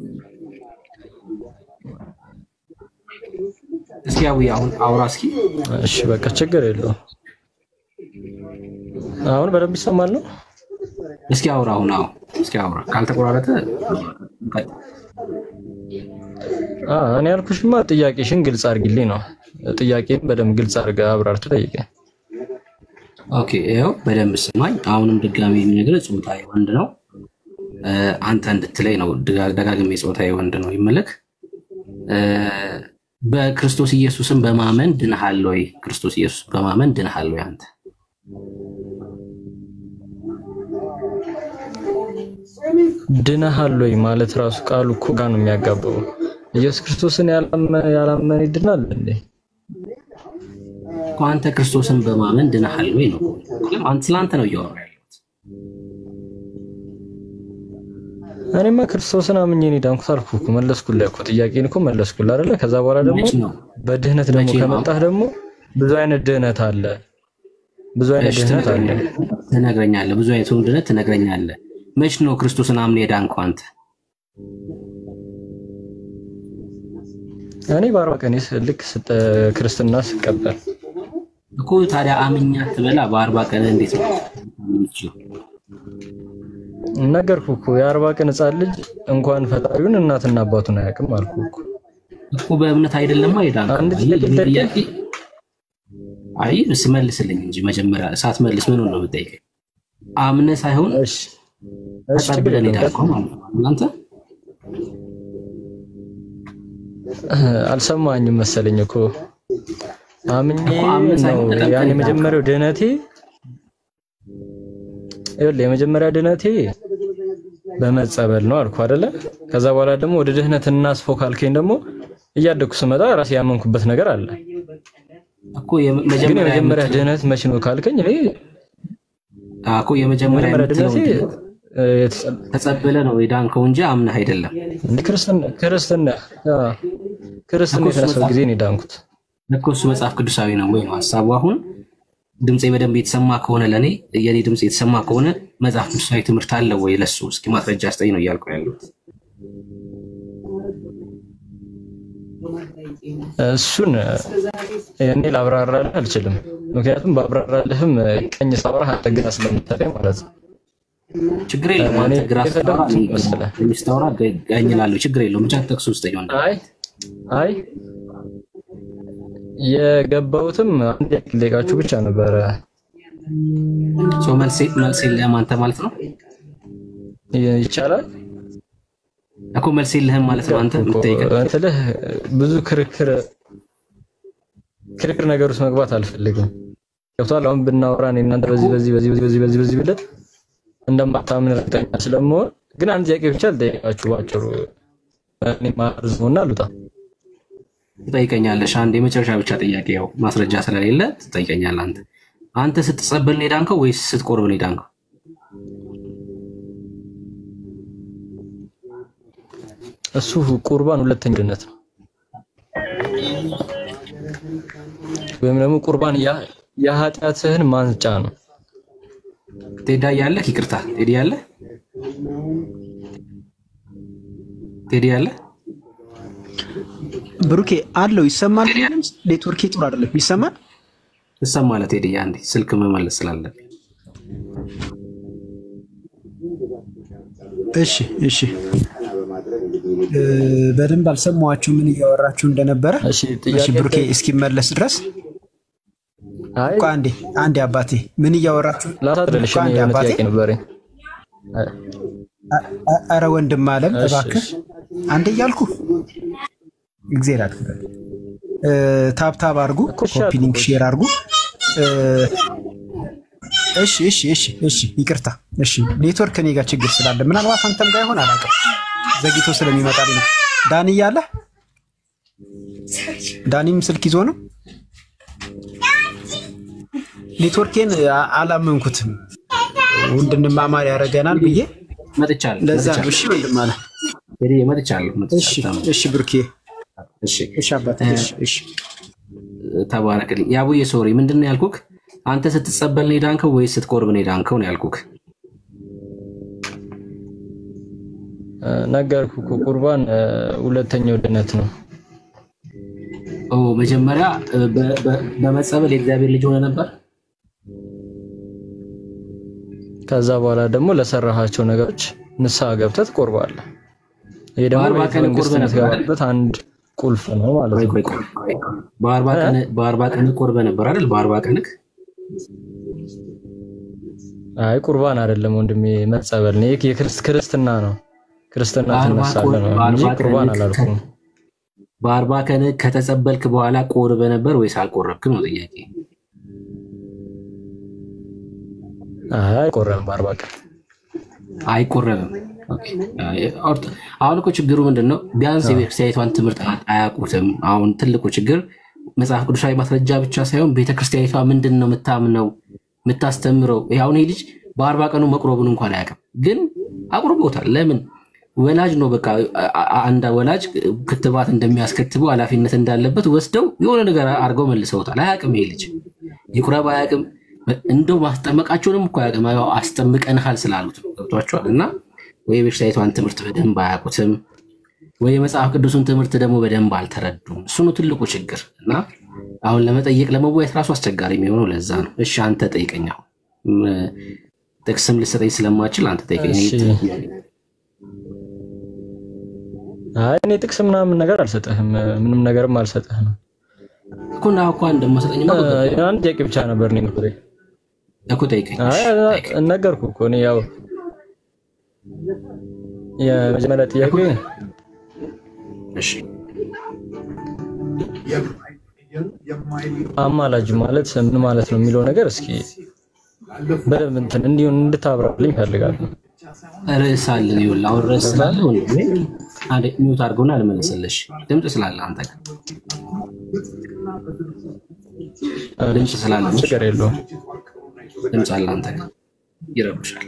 እስኪ ያው አሁን አውራ እስኪ። እሺ በቃ ችግር የለውም። አሁን በደንብ ይሰማል ነው? እስኪ አውራ አሁን አዎ፣ እስኪ አውራ ካልተቆራረጠ አ እኔ ያልኩሽማ ጥያቄሽን ግልጽ አድርጊልኝ ነው። ጥያቄን በደንብ ግልጽ አድርገህ አብራርተህ ጠይቀኝ። ኦኬ ይኸው በደንብ ስማኝ። አሁንም ድጋሚ የሚነግርህ ጾታዬ ወንድ ነው እ፣ አንተ እንድትለይ ነው። ደጋ- ደጋግሜ ጾታዬ ወንድ ነው ይመለክ እ፣ በክርስቶስ ኢየሱስን በማመን ድንሃል ወይ? ክርስቶስ ኢየሱስ በማመን ድንሃል ወይ? አንተ ድነሃል ወይ ማለት ራሱ ቃሉ እኮ ጋር ነው የሚያጋባው። ኢየሱስ ክርስቶስን ያላመነ ያላመነ ይድናል እንዴ? እኮ አንተ ክርስቶስን በማመን ድንሃል ወይ ነው። ምክንያቱም አንተ ስለ አንተ ነው እያወራ ያለው። እኔማ ክርስቶስን አምኜ ነው የዳንኩት አልኩህ እኮ መለስኩልህ እኮ ጥያቄን እኮ መለስኩልህ አይደለ? ከዛ በኋላ ደግሞ መች ነው? በድህነት ደግሞ መቼ ነው? ከመጣህ ደግሞ ብዙ አይነት ድህነት አለ። ብዙ አይነት እሺ፣ ድህነት አለ። ትነግረኛለህ ትነግረኛለህ። ብዙ አይነት ድነት ትነግረኛለህ። መች ነው ክርስቶስን አምነህ የዳንከው አንተ? እኔ በአርባ ቀን ልክ ስጠ- ክርስትና ስቀበል እኮ ታዲያ አምኛ ትበላ በአርባ ቀን እንዴት ነው የምትችለው? ነገርኩህ እኮ የአርባ ቀን ህፃን ልጅ እንኳን ፈጣሪውን እናትና አባቱን አያውቅም አልኩህ እኮ። እኮ በእምነት አይደለማ የዳንከው። አንድ አየህ፣ ጥያቄ የኔ ጠይቀኝ። ጥያቄ አይ ስመልስልኝ እንጂ መጀመሪያ ሳትመልስ ምን ነው የምጠይቀኝ? አምነህ ሳይሆን እሺ እሺ፣ ችግር ተቀብለን የለውም። የዳንከው ማለት ነው። እናንተ አልሰማኝም መሰለኝ እኮ አምኜ እኮ አምነህ ነው ሳይሆን ተቀብለን ያን የዳንከው። የመጀመሪያው ድህነቴ ይኸውልህ የመጀመሪያ ድህነቴ በመጸበል ነው አልኩ አይደለ? ከዛ በኋላ ደግሞ ወደ ድህነት እናስፈው ካልከኝ ደግሞ እያደግኩ ስመጣ ራሴ ያመንኩበት ነገር አለ። እኮ የመ- ግን መጀመሪያ የመጀመሪያ የምትለው- ድህነት መቼ ነው ካልከኝ እኔ አዎ፣ እኮ የመጀመሪያ የመጀመሪያ የምትለው ድህነቴ ድነት ተጸብለ ነው የዳንከው እንጂ አምነህ አይደለም። እንደ ክርስትና ክርስትና አዎ፣ ክርስትና እኮ እሱ የተነሳው መጽሐፍ- ጊዜ ነው የዳንኩት። እኮ እሱ መጽሐፍ ቅዱሳዊ ነው ወይ ነው ሀሳቡ። አሁን ድምፄ በደንብ የተሰማ ከሆነ ለእኔ የኔ ድምፅ የተሰማ ከሆነ መጽሐፍ ቅዱሳዊ ትምህርት አለ ወይ ለሱ እስኪ ማስረጃ ስጠኝ ነው እያልኩ ያሉት። እሱን እኔ ላብራራልህ አልችልም። ምክንያቱም ባብራራልህም ቀኝ ሳወራ አንተ ግራ ስለምታለኝ ማለት ነው። ችግር የለውም። እኔ አንተ ግራ ስታወራ የተረዳሁት እኔ መሰለህ? ቀኝ ስታወራ ቀኝ እላለሁ። ችግር የለውም። ብቻ ጠቅሱ ውስጠኝ ወንድም። አይ አይ የገባሁትም አንድ ያክል ደቂቃችሁ ብቻ ነበረ። ሰው መልሴ መልሴ የለህም አንተ ማለት ነው ይ- ይቻላል እኮ መልስ የለህም ማለት ነው አንተ የምትጠይቀኝ። እንትልህ ብዙ ክርክር ክርክር ነገር ውስጥ መግባት አልፈልግም። ገብቶሃል? አሁን ብናወራ እኔ እናንተ በዚህ በዚህ በዚህ በዚህ በዚህ በዚህ በዚህ ብለት እንደማታምን እርግጠኛ ስለመሆን ግን አንድ ጥያቄ ብቻ ልጠይቃችሁ ባጭሩ። እኔ ማርዝሙና ልውጣ። ትጠይቀኛለሽ። አንድ የመጨረሻ ብቻ ጥያቄ፣ ያው ማስረጃ ስለሌለ ትጠይቀኛለህ። አንተ አንተ ስትጸበል ነው የዳንከው ወይስ ስትቆርብ ነው የዳንከው? እሱ ቁርባን ሁለተኛ ድነት ነው፣ ወይም ደግሞ ቁርባን ያ- የኃጢአትህን ማንጫ ነው። ቴዳ ያለህ ይቅርታ፣ ቴዲ ያለህ ቴዲ ያለህ ብሩኬ አለው ይሰማል። ኔትወርኬ ጥሩ አይደለም። ይሰማል ትሰማለህ? ቴዲ አንዴ ስልክ መመለስ ስላለብኝ እሺ እሺ እ፣ በደንብ አልሰማኋችሁ ምን እያወራችሁ እንደነበረ። እሺ ብሩኬ እስኪመለስ ድረስ ቆይ አንዴ አንዴ አባቴ ምን እያወራችሁ ላሳጥርልሽ ቆይ አንዴ የሆነ አባቴ ጥያቄ ነበረኝ። አ- አ- ኧረ ወንድም አለም እሺ፣ እባክህ አንዴ እያልኩ እግዜር አክብር። ታብታብ አድርጉ፣ ኮፒ ሊንክ ሼር አድርጉ። እ፣ እሺ እሺ እሺ እሺ ይቅርታ። እሺ ኔትወርክ እኔ ጋር ችግር ስላለ ምናልባት አንተም ጋር ይሆን አላውቅም፣ ዘግይቶ ስለሚመጣልኝ ነው። ዳኒ እያለ ዳኒም ስልክ ይዞ ነው። ኔትወርኬን አ- አላመንኩትም። እንድንማማር ያደርገናል ብዬ መጥቻለሁ። ለዛ ነው። መጥቻለሁ። እሺ ወንድም አለ ቴዲ መጥቻለሁ። እሺ እሺ ብሩኬ እሺ እሺ አባቴ እሺ እሺ ተባረክልኝ። የአቡዬ ሶሪ ምንድን ነው ያልኩክ? አንተ ስትጸበል ነው የዳንከው ወይስ ስትቆርብ ነው የዳንከው ነው ያልኩክ? ነገርኩ እኮ ቁርባን እ፣ ሁለተኛው ድነት ነው። ኦ መጀመሪያ እ፣ በ- በ- በመጸበል የእግዚአብሔር ልጅ ሆነ ነበር። ከዛ በኋላ ደግሞ ለሰራሃቸው ነገሮች ንስሐ ገብተህ ትቆርባለህ። ይሄ ደግሞ በአርባ ቤተ ቀን መንግስት ቆርበህ ነበር አይደል? የምትገባበት አንድ ቁልፍ ነው ማለት ቆይ ነው። ቆይ ቆይ ቆይ። በአርባ ቀን በአርባ ቀን ቆርበ ነበር አይደል? በአርባ ቀንክ አይ ቁርባን አይደለም ወንድሜ፣ መጸበል ነው። ይህ የክርስት- ክርስትና ነው። ክርስትና በአርባ ትነሳለህ ቆር- ነው እንጂ በአርባ ቁርባን ቀንክ አላልኩም። በአርባ ቀን ከተጸበልክ በኋላ ቆርበ ነበር ወይስ አልቆረብክም ነው ጥያቄ። አይ አይቆረብም በአርባ ቀን አይቆረብም። ኦኬ። ኦርቶ- አሁን እኮ ችግሩ ምንድን ነው? ቢያንስ የቤተክርስቲያኒቷን ትምህርት አያውቁትም። አሁን ትልቁ ችግር መጽሐፍ ቅዱሳዊ ማስረጃ ብቻ ሳይሆን ቤተክርስቲያኒቷ ምንድን ነው የምታምነው የምታስተምረው። ይሄ አሁን ይሄ ልጅ በአርባ ቀኑ መቁረቡን እንኳን አያውቅም፣ ግን አቁርቦታል። ለምን? ወላጅ ነው በቃ አ- አ- አንድ ወላጅ ክትባት እንደሚያስከትበው ኃላፊነት እንዳለበት ወስደው የሆነ ነገር አድርገው መልሰውታል። አያውቅም ይሄ ልጅ ይቁረብ አያውቅም። እንደው ማስጠመቃቸውንም እኮ አያውቅም። ያው አስጠምቀንሃል ስላሉት ነው። ገብቷቸዋል። እና ወይ የቤተክርስቲያኒቷን ትምህርት በደንብ አያውቁትም፣ ወይ የመጽሐፍ ቅዱሱን ትምህርት ደግሞ በደንብ አልተረዱም። እሱ ነው ትልቁ ችግር። እና አሁን ለመጠየቅ ለመወያየት ራሱ አስቸጋሪ የሚሆነው ለዛ ነው። እሺ አንተ ጠይቀኝ። አሁን ም- ጥቅስም ልሰጠኝ ስለማችል አንተ ጠይቀኝ። እሺ። አይ እኔ ጥቅስ ምናምን ነገር አልሰጥህም፣ ምንም ነገርም አልሰጥህም። እኮ እና እኮ እንደማሰጠኝ እ፣ አንድ ጥያቄ ብቻ ነበር እኔ የምትለኝ። እኮ ጠይቀኝ። አይ ነገርኩህ እኮ እኔ ያው የመጀመሪያ ጥያቄ እሺ አማላጅ ማለት ምን ማለት ነው የሚለው ነገር እስኪ በደንብ እንትን እንዲሁን እንድታብራልኝ እፈልጋለሁ። ርዕስ አለን። ይኸውልህ አሁን ርዕስ ስላለ ወንድሜ አንዴ ሚውት አድርገውና ልመልስልሽ። ድምፅ ስላለ አንተ ጋር ድምፅ ስላለ ነው። ችግር የለውም። ድምፅ አለ አንተ ጋር ይረብሻል።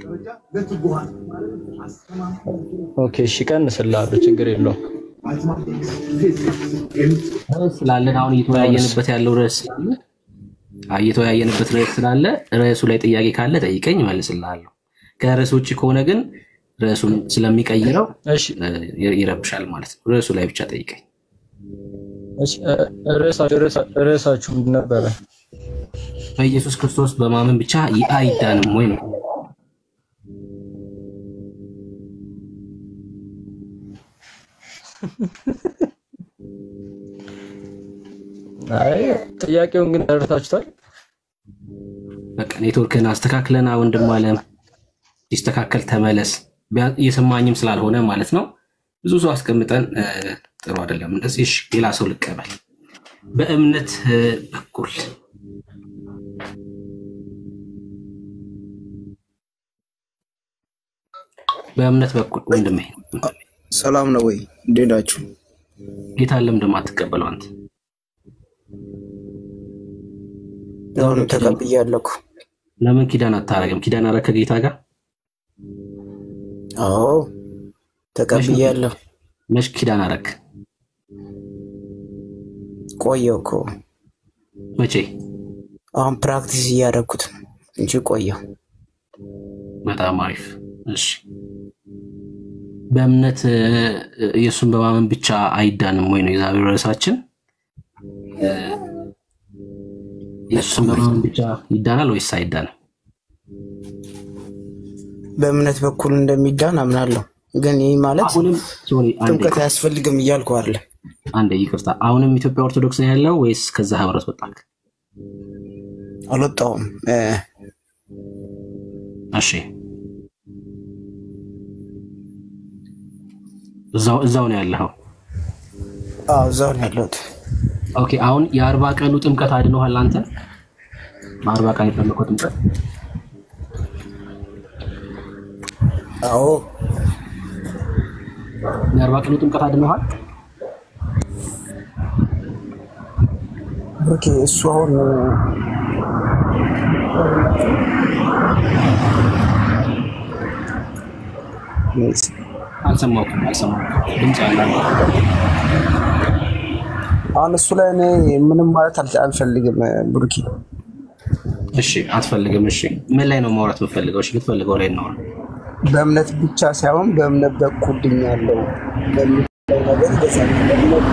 ኦኬ እሺ፣ ቀንስልሃለሁ። ችግር የለውም። ርዕስ ስላለን አሁን እየተወያየንበት ያለው ርዕስ ስላለ እየተወያየንበት ርዕስ ስላለ ርዕሱ ላይ ጥያቄ ካለ ጠይቀኝ እመልስልሃለሁ። ከርዕስ ውጭ ከሆነ ግን ርዕሱን ስለሚቀይረው እ፣ ይረብሻል ማለት ነው። ርዕሱ ላይ ብቻ ጠይቀኝ። እሺ፣ እ፣ ርዕሳችሁ ርዕሳ- ርዕሳችሁ ምንድን ነበረ? በኢየሱስ ክርስቶስ በማመን ብቻ ይ- አይዳንም ወይ ነው? አይ ጥያቄውን ግን ተረድታችኋል? በቃ ኔትወርክን አስተካክለና ወንድም አለም ሲስተካከል ተመለስ። ቢያ- እየሰማኝም ስላልሆነ ማለት ነው። ብዙ ሰው አስቀምጠን እ፣ ጥሩ አይደለም እንደዚህ። እሺ፣ ሌላ ሰው ልቀበል። በእምነት እ፣ በኩል በእምነት በኩል ወንድሜ ሰላም ነው ወይ? እንዴት ናችሁ? ጌታን ለምንድን ነው የማትቀበለው አንተ? አሁን ተቀብያለሁ። ለምን ኪዳን አታረግም? ኪዳን አረግ ከጌታ ጋር አዎ ተቀብያለሁ። መች ኪዳን አረግ? ቆየው እኮ መቼ? አሁን ፕራክቲስ እያደረኩት ነው እንጂ ቆየው። በጣም አሪፍ። እሺ በእምነት እ፣ ኢየሱስን በማመን ብቻ አይዳንም ወይ ነው የዛሬው ርዕሳችን። እ፣ ኢየሱስን በማመን ብቻ ይዳናል ወይስ አይዳንም? በእምነት በኩል እንደሚዳን አምናለሁ። ግን ይህ ማለት አሁንም ሶሪ፣ አንዴ ጥምቀት አያስፈልግም እያልኩ አለ። አንዴ ይቅርታ። አሁንም ኢትዮጵያ ኦርቶዶክስ ነው ያለው ወይስ ከዛ ህብረት ወጣክ? አልወጣሁም። እ፣ እሺ እዛው እዛው ነው ያለኸው። አዎ እዛው ነው ያለሁት። ኦኬ አሁን የአርባ ቀኑ ጥምቀት አድኖሃል አንተ? በአርባ ቀን የጠመቀው ጥምቀት አዎ የአርባ ቀኑ ጥምቀት አድኖሃል? ኦኬ እሱ አሁን አልሰማሁም አልሰማሁም። ድምፅ ያለ አሁን እሱ ላይ እኔ ምንም ማለት አል- አልፈልግም ብሩኪ። እሺ አትፈልግም። እሺ ምን ላይ ነው ማውራት የምፈልገው? እሺ የምትፈልገው ላይ እናውራ። በእምነት ብቻ ሳይሆን በእምነት በኩል ድኛለሁ በሚለው ነገር ይገዛል። በእምነት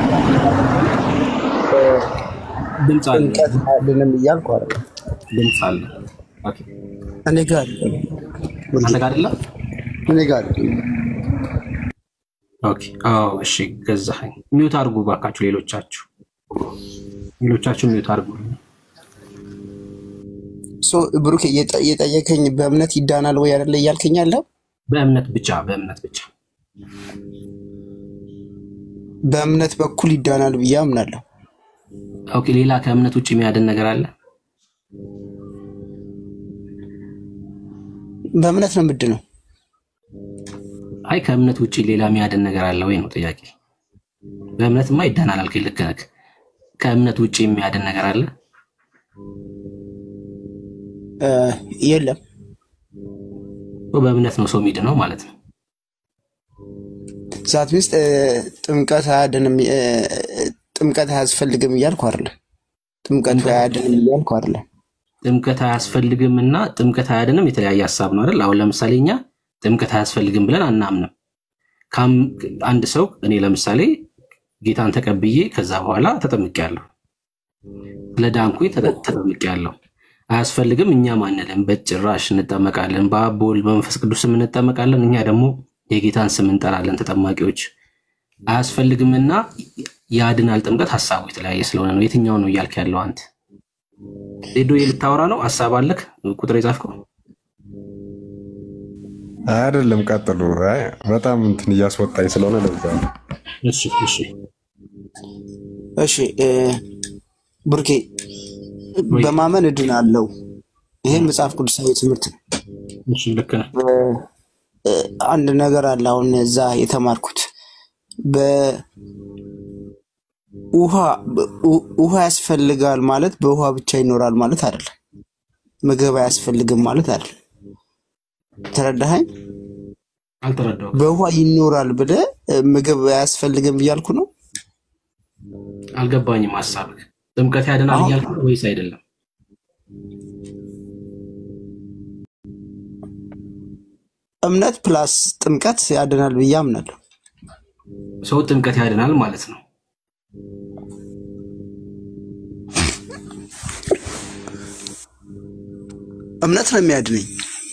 ድምፅ አለ ጥምቀት አያድንም እያልኩ አይደለም። ድምፅ አለ። ኦኬ እኔ ጋር አይደለም። አንተ ጋር አይደለም? እኔ ጋር አይደለም። ኦኬ አዎ እሺ ገዛኸኝ። ሚውት አድርጉ ባካችሁ፣ ሌሎቻችሁ ሌሎቻችሁ ሚውት አድርጉ። ሶ ብሩክ እየጠ- እየጠየከኝ በእምነት ይዳናል ወይ አይደለ እያልከኝ ያለው በእምነት ብቻ በእምነት ብቻ በእምነት በኩል ይዳናል ብዬ አምናለሁ። ኦኬ ሌላ ከእምነት ውጭ የሚያድን ነገር አለ? በእምነት ነው ምንድን ነው? አይ ከእምነት ውጭ ሌላ የሚያድን ነገር አለ ወይ ነው ጥያቄ። በእምነትማ ይዳናል አልከኝ፣ ልክ ነህ። ከእምነት ውጭ የሚያድን ነገር አለ? እ፣ የለም። በእምነት ነው ሰው የሚድነው ማለት ነው። ዛት ሚስት ጥምቀት አያድንም እ፣ ጥምቀት አያስፈልግም እያልኩ አይደለም። ጥምቀቱ አያድንም እያልኩ አይደለም። ጥምቀት አያስፈልግም እና ጥምቀት አያድንም የተለያየ ሀሳብ ነው አይደል? አሁን ለምሳሌ እኛ ጥምቀት አያስፈልግም ብለን አናምንም። ካም- አንድ ሰው እኔ ለምሳሌ ጌታን ተቀብዬ ከዛ በኋላ ተጠምቄያለሁ፣ ለዳንኩኝ ተጠ- ተጠምቄያለሁ። አያስፈልግም እኛም አንልም፣ በጭራሽ እንጠመቃለን። በአብ በወልድ በመንፈስ ቅዱስ ስም እንጠመቃለን። እኛ ደግሞ የጌታን ስም እንጠራለን ተጠማቂዎች። አያስፈልግምና ያድናል ጥምቀት ሀሳቡ የተለያየ ስለሆነ ነው። የትኛው ነው እያልክ ያለው አንተ? ዜዶ ልታወራ ነው? ሀሳብ አለክ? ቁጥር የጻፍከው አይደለም፣ ቀጥሉ። አይ በጣም እንትን እያስወጣኝ ስለሆነ ለዛ ነው። እሺ እሺ እሺ እ፣ ብሩኬ በማመን እድናለሁ። ይሄ መጽሐፍ ቅዱሳዊ ትምህርት ነው። እሺ ልክ ነህ። እ፣ እ፣ አንድ ነገር አለ። አሁን እዛ የተማርኩት በውሃ በ- ውሃ ያስፈልጋል ማለት በውሃ ብቻ ይኖራል ማለት አይደለም። ምግብ አያስፈልግም ማለት አይደለም። ተረዳኸኝ? አልተረዳሁም። በውሃ ይኖራል ብለህ እ፣ ምግብ አያስፈልግም እያልኩ ነው። አልገባኝም ሀሳብህ። ጥምቀት ያድናል አሁን እያልክ ነው ወይስ አይደለም? እምነት ፕላስ ጥምቀት ያድናል ብዬ አምናለሁ። ሰው ጥምቀት ያድናል ማለት ነው። እምነት ነው የሚያድነኝ።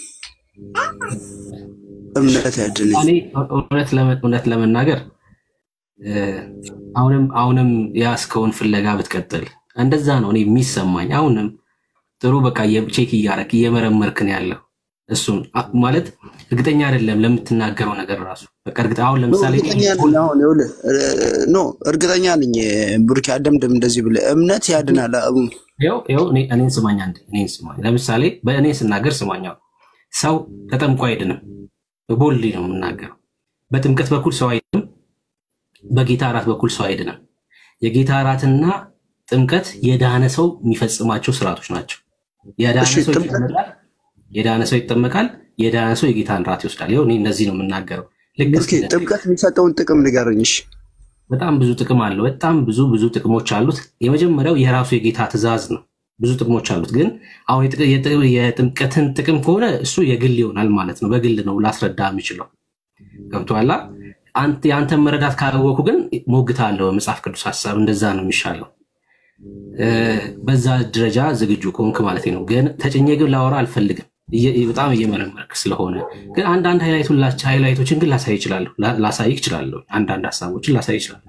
እምነት ያድነኝ። እኔ እውነት ለመ- እውነት ለመናገር እ፣ አሁንም አሁንም የያዝከውን ፍለጋ ብትቀጥል እንደዛ ነው እኔ የሚሰማኝ። አሁንም ጥሩ በቃ ቼክ እያረክ እየመረመርክ ነው ያለው። እሱን አ- ማለት እርግጠኛ አይደለም ለምትናገረው ነገር ራሱ በቃ እርግጥ አሁን ለምሳሌ እርግጠኛ ነኝ። አሁን ይኸውልህ እ፣ ኖ እርግጠኛ ነኝ። ብሩኬ አደምድም እንደዚህ ብለህ እምነት ያድናል። አሁን ይኸው ይኸው እኔ- እኔን ስማኝ አንዴ እኔን ስማኝ። ለምሳሌ በእኔ ስናገር ስማኛው ሰው ተጠምቆ አይድንም። ቦልድ ነው የምናገረው። በጥምቀት በኩል ሰው አይድንም። በጌታ እራት በኩል ሰው አይድንም። የጌታ እራትና ጥምቀት የዳነ ሰው የሚፈጽማቸው ስርዓቶች ናቸው። የዳነ እሺ፣ ሰው ጥምቀት- ይጠመቃል፣ የዳነ ሰው ይጠመቃል፣ የዳነ ሰው የጌታን እራት ይወስዳል። ይኸው እኔ እነዚህ ነው የምናገረው። ልክ ብሩኬ ጥምቀት የሚሰጠውን ጥቅም ንገረኝ። እሺ በጣም ብዙ ጥቅም አለው። በጣም ብዙ ብዙ ጥቅሞች አሉት። የመጀመሪያው የራሱ የጌታ ትእዛዝ ነው። ብዙ ጥቅሞች አሉት። ግን አሁን የጥ- የጥ- የጥምቀትን ጥቅም ከሆነ እሱ የግል ይሆናል ማለት ነው። በግል ነው ላስረዳ የምችለው። ገብቶሃል? አንተ የአንተን መረዳት ካላወኩ ግን ሞግታለሁ። መጽሐፍ ቅዱስ ሀሳብ እንደዛ ነው የሚሻለው። እ፣ በዛ ደረጃ ዝግጁ ከሆንክ ማለት ነው። ግን ተጭኜ ግን ላወራ አልፈልግም። እየ- በጣም እየመረመርክ ስለሆነ ግን አንዳንድ ሃይላይቱን ላች- ሃይላይቶችን ግን ላሳይ ይችላለሁ ላ- ላሳይ ይችላለሁ። አንዳንድ ሀሳቦችን ላሳይ ይችላለሁ።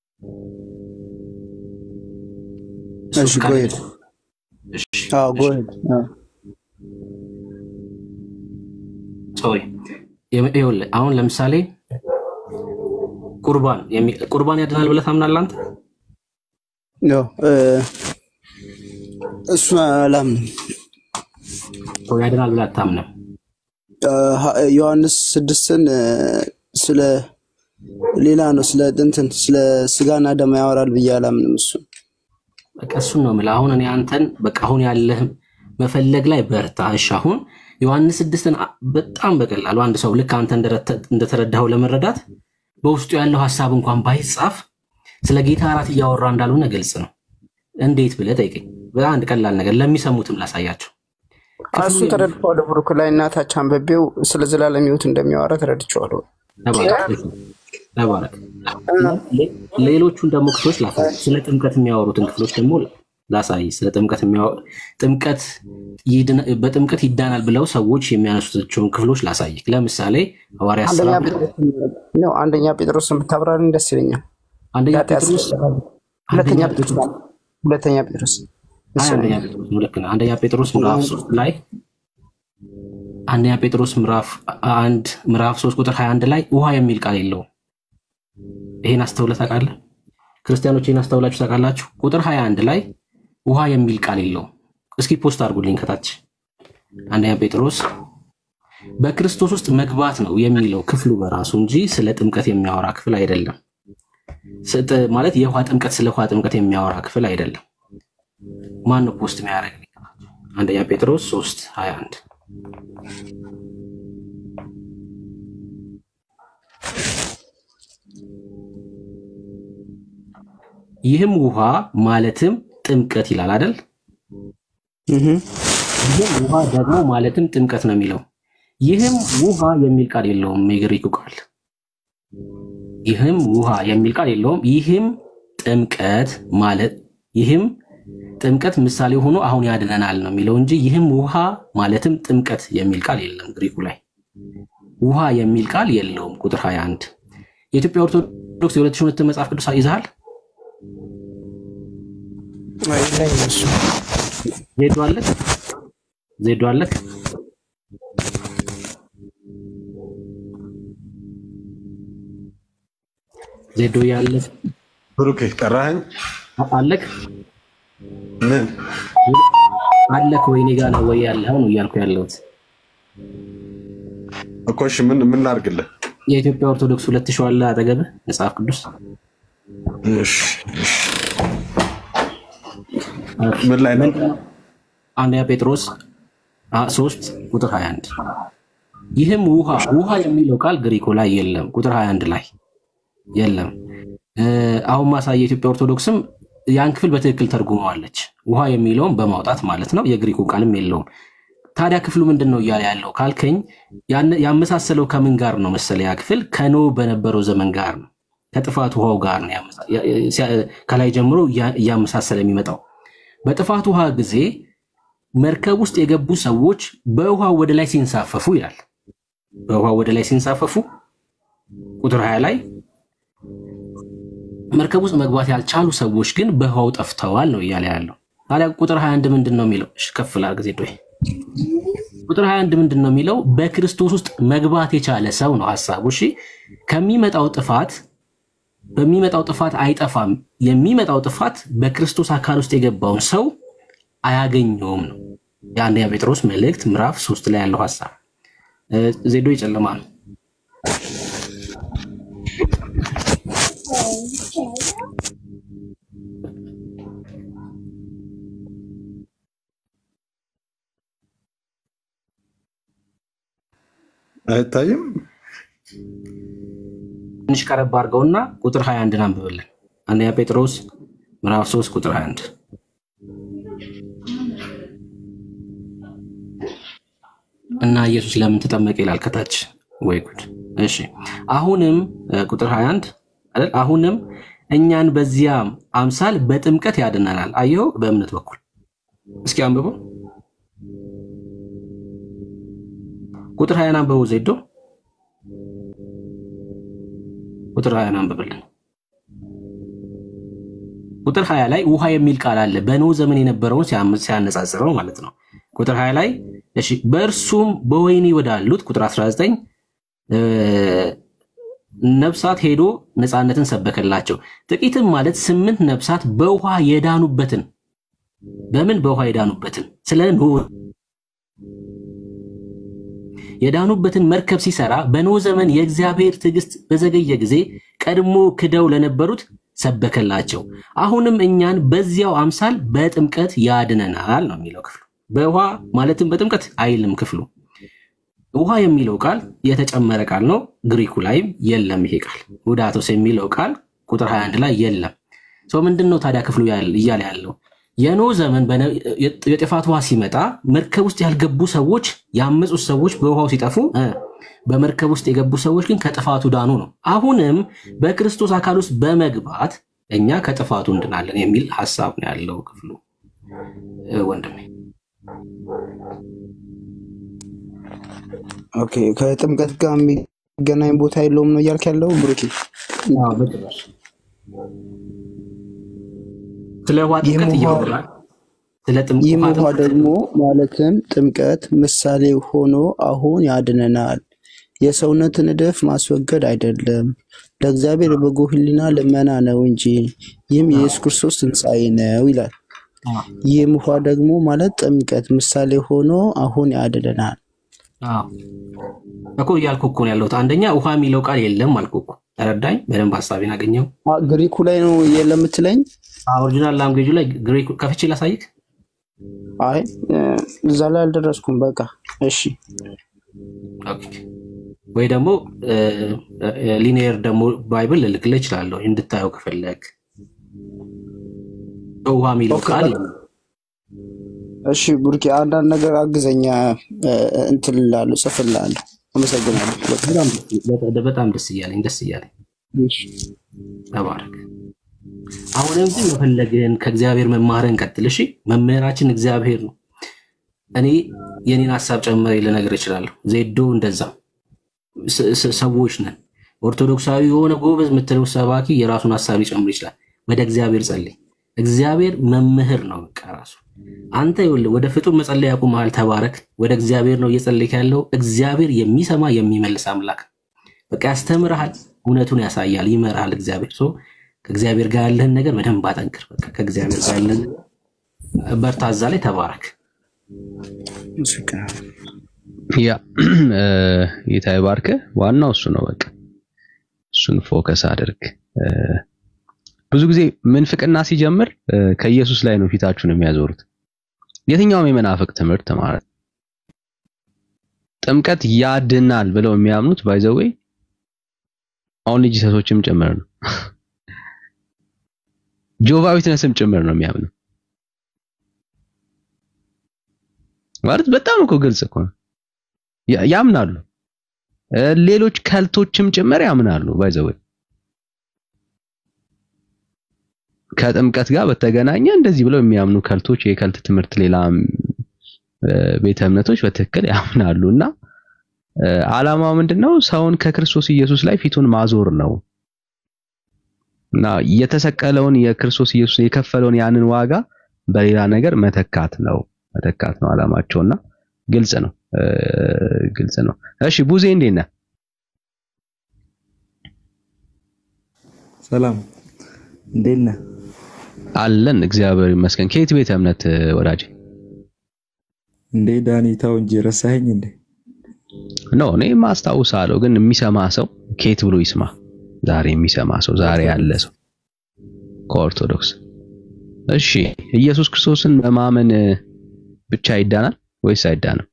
እሱ እሺ፣ ፈቃደኛ ጎሄድ አዎ፣ ጎሄድ አዎ። ሶሪ የም- ይኸውልህ አሁን ለምሳሌ ቁርባን የሚ- ቁርባን ያድናል ብለህ ታምናለህ አንተ? ኖ እ፣ እሱ አላምንም። ሰው ያድናል ብለህ አታምንም? እ፣ ሀ- ዮሐንስ ስድስትን እ፣ ስለ ሌላ ነው ስለ እንትን ስለ ስጋና ደም ያወራል ብዬ አላምንም። እሱ በቃ እሱን ነው የምልህ። አሁን እኔ አንተን በቃ አሁን ያለህ መፈለግ ላይ በርታ። እሺ አሁን ዮሐንስ ስድስትን አ- በጣም በቀላሉ አንድ ሰው ልክ አንተ እንደረተ- እንደተረዳኸው ለመረዳት በውስጡ ያለው ሀሳብ እንኳን ባይጻፍ ስለ ጌታ እራት እያወራ እንዳልሆነ ግልጽ ነው። እንዴት ብለህ ጠይቀኝ። በጣም አንድ ቀላል ነገር ለሚሰሙትም ላሳያቸው። እሱን ተረድቼዋለሁ። ብሩክ ላይ እናታች አንበቤው ስለ ዘላለም ሕይወት እንደሚያወራ ተረድቼዋለሁ። ተባረክ ተባረክ። ሌ- ሌሎቹን ደግሞ ክፍሎች ላሳይ። ስለ ጥምቀት የሚያወሩትን ክፍሎች ደግሞ ላሳይ። ስለ ጥምቀት የሚያወ- ጥምቀት ይድና- በጥምቀት ይዳናል ብለው ሰዎች የሚያነሱታቸውን ክፍሎች ላሳይ። ለምሳሌ ሐዋርያ አንደኛ ስራ ጴጥሮስ ነው። አንደኛ ጴጥሮስን ብታብራሪኝ ደስ ይለኛል። አንደኛ ኃጢአት ጴጥሮስ ስለተባለ። ሁለተኛ ጴጥሮስ ሁለተኛ ጴጥሮስ አይ አንደኛ ጴጥሮስ ነው። ልክ ነህ። አንደኛ ጴጥሮስ ምዕራፍ ሶስት ላይ አንደኛ ጴጥሮስ ምዕራፍ አንድ ምዕራፍ ሶስት ቁጥር 21 ላይ ውሃ የሚል ቃል የለውም። ይሄን አስተውለህ ታውቃለህ? ክርስቲያኖች ይህን አስተውላችሁ ታውቃላችሁ? ቁጥር 21 ላይ ውሃ የሚል ቃል የለውም። እስኪ ፖስት አድርጉልኝ ከታች አንደኛ ጴጥሮስ በክርስቶስ ውስጥ መግባት ነው የሚለው ክፍሉ በራሱ እንጂ ስለ ጥምቀት የሚያወራ ክፍል አይደለም። ስጥ- ማለት የውሃ ጥምቀት ስለ ውሃ ጥምቀት የሚያወራ ክፍል አይደለም። ማን ነው ፖስት የሚያደርግ? አንደኛ ጴጥሮስ 3 21 ይህም ውሃ ማለትም ጥምቀት ይላል አይደል? ይህም ውሃ ደግሞ ማለትም ጥምቀት ነው የሚለው። ይህም ውሃ የሚል ቃል የለውም የግሪኩ ቃል። ይህም ውሃ የሚል ቃል የለውም። ይህም ጥምቀት ማለት ይህም ጥምቀት ምሳሌ ሆኖ አሁን ያድነናል ነው የሚለው እንጂ ይህም ውሃ ማለትም ጥምቀት የሚል ቃል የለም ግሪኩ ላይ። ውሃ የሚል ቃል የለውም። ቁጥር 21 የኢትዮጵያ ኦርቶዶክስ የ2002 መጽሐፍ ቅዱስ ይዘሃል? ዜዶ አለክ? ዜዶ አለክ? ዜዶ ያለ ብሩኬ ጠራኸኝ? አለክ? ምን አለክ ወይ? እኔ ጋ ነው ወይ ያለኸው ነው እያልኩ ያለሁት። እኮ እሺ፣ ምን ምን ላድርግልህ? የኢትዮጵያ ኦርቶዶክስ ሁለት ሺህ አለ አጠገብህ መጽሐፍ ቅዱስ እሺ፣ እሺ። ምን ላይ ነው? አንደኛ ጴጥሮስ አ- ሶስት ቁጥር 21 ይህም ውሃ ውሃ የሚለው ቃል ግሪኮ ላይ የለም። ቁጥር 21 ላይ የለም። እ፣ አሁን ማሳየ የኢትዮጵያ ኦርቶዶክስም ያን ክፍል በትክክል ተርጉመዋለች። ውሃ የሚለውን በማውጣት ማለት ነው። የግሪኩ ቃልም የለውም። ታዲያ ክፍሉ ምንድን ነው እያለ ያለው ካልከኝ ያን- ያመሳሰለው ከምን ጋር ነው መሰለ? ያ ክፍል ከኖህ በነበረው ዘመን ጋር ነው፣ ከጥፋት ውሃው ጋር ነው ያመሳ- ያ- ሲያ- ከላይ ጀምሮ እያ- እያመሳሰለ የሚመጣው። በጥፋት ውሃ ጊዜ መርከብ ውስጥ የገቡ ሰዎች በውሃው ወደ ላይ ሲንሳፈፉ ይላል። በውሃው ወደ ላይ ሲንሳፈፉ ቁጥር 20 ላይ መርከብ ውስጥ መግባት ያልቻሉ ሰዎች ግን በውሃው ጠፍተዋል ነው እያለ ያለው። ታዲያ ቁጥር 21 ምንድን ነው የሚለው? እሺ፣ ከፍ ላድርግ ጊዜ ዶይ ቁጥር 21 ምንድን ነው የሚለው? በክርስቶስ ውስጥ መግባት የቻለ ሰው ነው ሀሳቡ። እሺ ከሚመጣው ጥፋት በሚመጣው ጥፋት አይጠፋም። የሚመጣው ጥፋት በክርስቶስ አካል ውስጥ የገባውን ሰው አያገኘውም ነው የአንደኛ ጴጥሮስ መልእክት ምዕራፍ ሶስት ላይ ያለው ሀሳብ። እ፣ ዜዶ የጨለማ ነው። አይታይም። ትንሽ ቀረብ አድርገውና ቁጥር 21 አንብብልን። አንደኛ ጴጥሮስ ምዕራፍ 3 ቁጥር 21 እና ኢየሱስ ለምን ተጠመቀ ይላል ከታች። ወይ ጉድ! እሺ አሁንም እ፣ ቁጥር 21 አይደል? አሁንም እኛን በዚያ አምሳል በጥምቀት ያድነናል። አየኸው፣ በእምነት በኩል እስኪ አንብበው። ቁጥር 20 አንብበው ዜዶ ቁጥር 20 አንብብልን። ቁጥር 20 ላይ ውሃ የሚል ቃል አለ። በኖህ ዘመን የነበረውን ሲያም- ሲያነጻጽረው ማለት ነው። ቁጥር 20 ላይ እሺ፣ በእርሱም በወህኒ ወዳሉት ቁጥር 19 እ፣ ነፍሳት ሄዶ ነፃነትን ሰበከላቸው። ጥቂትም ማለት ስምንት ነፍሳት በውሃ የዳኑበትን በምን በውሃ የዳኑበትን ስለ ኖህ የዳኑበትን መርከብ ሲሰራ በኖህ ዘመን የእግዚአብሔር ትዕግስት በዘገየ ጊዜ ቀድሞ ክደው ለነበሩት ሰበከላቸው። አሁንም እኛን በዚያው አምሳል በጥምቀት ያድነናል ነው የሚለው ክፍሉ። በውሃ ማለትም በጥምቀት አይልም ክፍሉ። ውሃ የሚለው ቃል የተጨመረ ቃል ነው። ግሪኩ ላይም የለም ይሄ ቃል። ውዳቶስ የሚለው ቃል ቁጥር 21 ላይ የለም። ሰው ምንድን ነው ታዲያ ክፍሉ ያል- እያለ ያለው የኖህ ዘመን በነ- የጥፋት ውሃ ሲመጣ መርከብ ውስጥ ያልገቡ ሰዎች ያመፁት ሰዎች በውሃው ሲጠፉ እ፣ በመርከብ ውስጥ የገቡ ሰዎች ግን ከጥፋቱ ዳኑ ነው። አሁንም በክርስቶስ አካል ውስጥ በመግባት እኛ ከጥፋቱ እንድናለን የሚል ሀሳብ ነው ያለው ክፍሉ እ፣ ወንድሜ። ኦኬ ከጥምቀት ጋር የሚገናኝ ቦታ የለውም ነው እያልክ ያለው ብሩኬ? አዎ፣ በጭራሽ። ስለ ውሃ ይህም ጥምቀት ውሃ እያወራል ስለ ጥምቅ ይህም ውሃ ውሃ ጥምቀት ደግሞ ማለትም ጥምቀት ምሳሌ ሆኖ አሁን ያድነናል። የሰውነትን እድፍ ማስወገድ አይደለም፣ ለእግዚአብሔር የበጎ ሕሊና ልመና ነው እንጂ ይህም የኢየሱስ ክርስቶስ ትንሣኤ ነው ይላል። ይህም ውሃ ደግሞ ማለት ጥምቀት ምሳሌ ሆኖ አሁን ያድነናል። አዎ እኮ እያልኩ እኮ ነው ያለሁት። አንደኛ ውሃ የሚለው ቃል የለም አልኩ እኮ። ተረዳኝ? በደንብ ሀሳቤን አገኘው። አ፣ ግሪኩ ላይ ነው የለም የምትለኝ? ኦሪጂናል ላንጉዌጁ ላይ ግሪክ ከፍቼ ላሳይክ። አይ እ፣ እዛ ላይ አልደረስኩም። በቃ እሺ። ኦኬ። ወይ ደግሞ ሊኒየር ደግሞ ባይብል ልልክልህ እችላለሁ እንድታየው ከፈለግ። ውሃ የሚለው ኦኬ፣ ቃል በቃ እሺ ብሩኬ፣ አንዳንድ ነገር አግዘኛ እ፣ እንትን እላለሁ፣ ጽፍልሃለሁ። አመሰግናለሁ። በቃ በጣም በጣም ደስ እያለኝ ደስ እያለኝ እሺ። ተባረክ። አሁንም ግን መፈለግህን ከእግዚአብሔር መማርህን ቀጥል። እሺ መምህራችን እግዚአብሔር ነው። እኔ የኔን ሀሳብ ጨምሬ ልነግር እችላለሁ። ዜዶ እንደዛ ስ- ስ- ሰዎች ነን። ኦርቶዶክሳዊ የሆነ ጎበዝ የምትለው ሰባኪ የራሱን ሀሳብ ሊጨምር ይችላል። ወደ እግዚአብሔር ጸልይ። እግዚአብሔር መምህር ነው። በቃ ራሱ አንተ ይኸውልህ ወደ ፍጡር መጸለይ ያቁመሃል። ተባረክ። ወደ እግዚአብሔር ነው እየጸለይክ ያለው። እግዚአብሔር የሚሰማ የሚመልስ አምላክ ነው። በቃ ያስተምርሃል፣ እውነቱን ያሳያል፣ ይመራሃል። እግዚአብሔር ሶ ከእግዚአብሔር ጋር ያለህን ነገር በደንብ አጠንክር። በቃ ከእግዚአብሔር ጋር ያለህን በርታ፣ እዛ ላይ ተባረክ። ያ እ፣ ጌታ ይባርክ። ዋናው እሱ ነው። በቃ እሱን ፎከስ አድርግ። እ፣ ብዙ ጊዜ ምንፍቅና ሲጀምር እ፣ ከኢየሱስ ላይ ነው ፊታችሁን የሚያዞሩት። የትኛውም የመናፍቅ ትምህርት ማለት ነው። ጥምቀት ያድናል ብለው የሚያምኑት ባይዘዌ አሁን ልጅ ሰሶችም ጭምር ነው። ጆቫ ዊትነስም ጭምር ነው የሚያምነው። ማለት በጣም እኮ ግልጽ እኮ ነው። ያ- ያምናሉ። እ፣ ሌሎች ከልቶችም ጭምር ያምናሉ። ባይዘው ከጥምቀት ጋር በተገናኘ እንደዚህ ብለው የሚያምኑ ከልቶች የከልት ትምህርት ሌላ እ፣ ቤተ እምነቶች በትክክል ያምናሉ እና እ፣ ዓላማው ምንድነው? ሰውን ከክርስቶስ ኢየሱስ ላይ ፊቱን ማዞር ነው እና የተሰቀለውን የክርስቶስ ኢየሱስ የከፈለውን ያንን ዋጋ በሌላ ነገር መተካት ነው መተካት ነው ዓላማቸውና ግልጽ ነው እ፣ ግልጽ ነው። እሺ ቡዜ እንዴት ነህ? ሰላም እንዴት ነህ? አለን እግዚአብሔር ይመስገን። ከየት ቤተ እምነት እ፣ ወዳጄ? እንዴ ዳኒ ተው እንጂ ረሳኸኝ እንዴ? ኖ እኔ ማስታውሳለሁ፣ ግን የሚሰማ ሰው ከየት ብሎ ይስማ? ዛሬ የሚሰማ ሰው ዛሬ ያለ ሰው ከኦርቶዶክስ። እሺ ኢየሱስ ክርስቶስን በማመን እ፣ ብቻ ይዳናል ወይስ አይዳንም?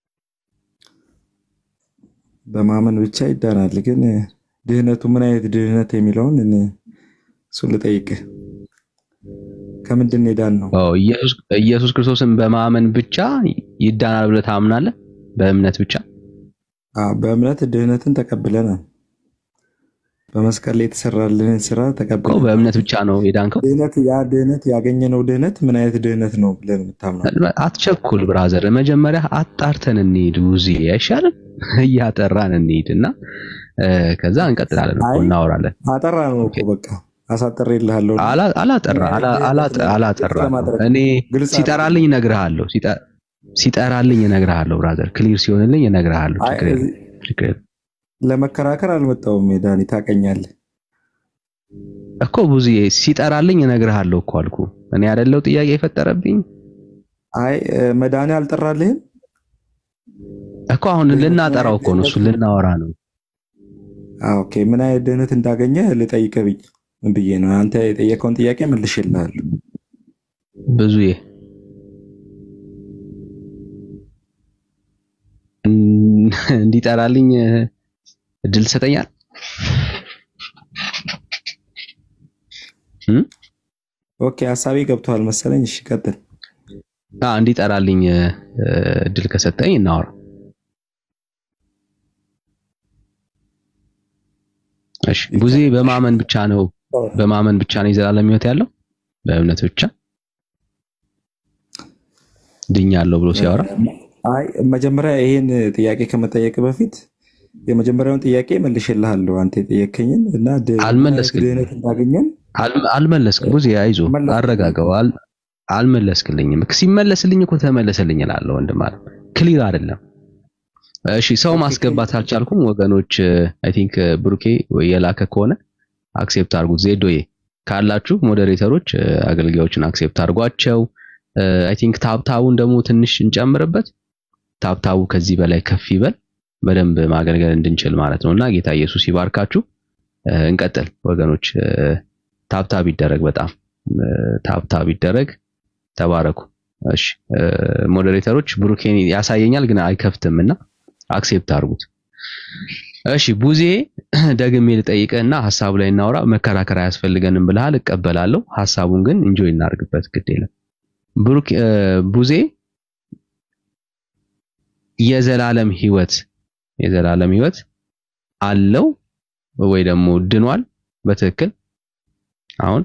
በማመን ብቻ ይዳናል። ግን ድህነቱ ምን አይነት ድህነት የሚለውን እኔ- እሱን ልጠይቅህ። ከምንድን ነው የዳን ነው? አዎ ኢየሱስ ኢየሱስ ክርስቶስን በማመን ብቻ ይዳናል ብለህ ታምናለህ? በእምነት ብቻ አዎ፣ በእምነት ድህነትን ተቀብለናል። በመስቀል ላይ የተሰራልንን ስራ እኮ ተቀብለናል። በእምነት ብቻ ነው የዳንከው። ድህነት ያ ድህነት ያገኘነው ድህነት ምን አይነት ድህነት ነው ብለን የምታምነው? አትቸኩል ብራዘር፣ መጀመሪያ አጣርተን እንሂድ። ውዚ አይሻልም? እያጠራን እንሂድ እና እ፣ ከዛ እንቀጥላለን እኮ እናወራለን። አጠራ ነው እኮ በቃ አሳጥሬልሃለሁ። አላ- አላጠራ አላ- አላጠ- አላጠራ እኔ ሲጠራልኝ እነግርሃለሁ። ሲጠ- ሲጠራልኝ እነግርሃለሁ ብራዘር፣ ክሊር ሲሆንልኝ እነግርሃለሁ። አይ፣ ችግር የለም፣ ችግር የለም። ለመከራከር አልመጣሁም። ዳኒ ታውቀኛለህ። እኮ ብዙዬ ሲጠራልኝ እነግርሃለሁ እኮ አልኩ። እኔ አይደለው ጥያቄ የፈጠረብኝ አይ መድኃኒ አልጠራልህም እኮ አሁን ልናጠራው እኮ ነው፣ እሱ ልናወራ ነው። አዎ፣ ኦኬ። ምን አይነት ድህነት እንዳገኘ ልጠይቅህ ብዬ ብዬ ነው። አንተ የጠየቀውን ጥያቄ መልሼልሃለሁ። ብዙዬ እን- እንዲጠራልኝ እድል ትሰጠኛል? እም? ኦኬ፣ ሀሳቤ ገብቶሃል መሰለኝ። እሺ፣ ቀጥል። አዎ እንዲጠራልኝ እ፣ እድል ከሰጠኝ እናወራ። እሺ ቡዜ በማመን ብቻ ነው በማመን ብቻ ነው የዘላለም ሕይወት ያለው በእምነት ብቻ ድኛለሁ ብሎ ሲያወራ አይ መጀመሪያ ይሄን ጥያቄ ከመጠየቅ በፊት የመጀመሪያውን ጥያቄ መልሼልሃለሁ። አንተ የጠየከኝን እና ድ- አልመለስክልኝም። ድህነት እንዳገኘን አል- አልመለስክም። ቡዜ አይዞ አረጋጋው። አል- አልመለስክልኝም። ሲመለስልኝ እኮ ተመለሰልኝ እላለሁ ወንድም አለ ክሊር አይደለም። እሺ ሰው ማስገባት አልቻልኩም ወገኖች። አይ ቲንክ ብሩኬ ወይ የላከ ከሆነ አክሴፕት አድርጉት። ዜዶዬ ካላችሁ ሞዴሬተሮች እ፣ አገልጋዮችን አክሴፕት አድርጓቸው። አይ ቲንክ ታብታቡን ደግሞ ትንሽ እንጨምርበት። ታብታቡ ከዚህ በላይ ከፍ ይበል በደንብ ማገልገል እንድንችል ማለት ነውና ጌታ ኢየሱስ ይባርካችሁ። እ፣ እንቀጥል ወገኖች። እ፣ ታብታብ ይደረግ፣ በጣም እ፣ ታብታብ ይደረግ። ተባረኩ። እሺ እ፣ ሞዴሬተሮች ብሩኬን ያሳየኛል ግን አይከፍትምና አክሴፕት አድርጉት። እሺ ቡዜ ደግሜ ልጠይቅህና ሀሳቡ ላይ እናውራ። መከራከር አያስፈልገንም ብለሃል፣ እቀበላለሁ። ሀሳቡን ግን እንጆይ እናድርግበት፣ ግድ የለም። ብሩክ እ፣ ቡዜ የዘላለም ህይወት የዘላለም ህይወት አለው ወይ ደግሞ ድኗል? በትክክል አሁን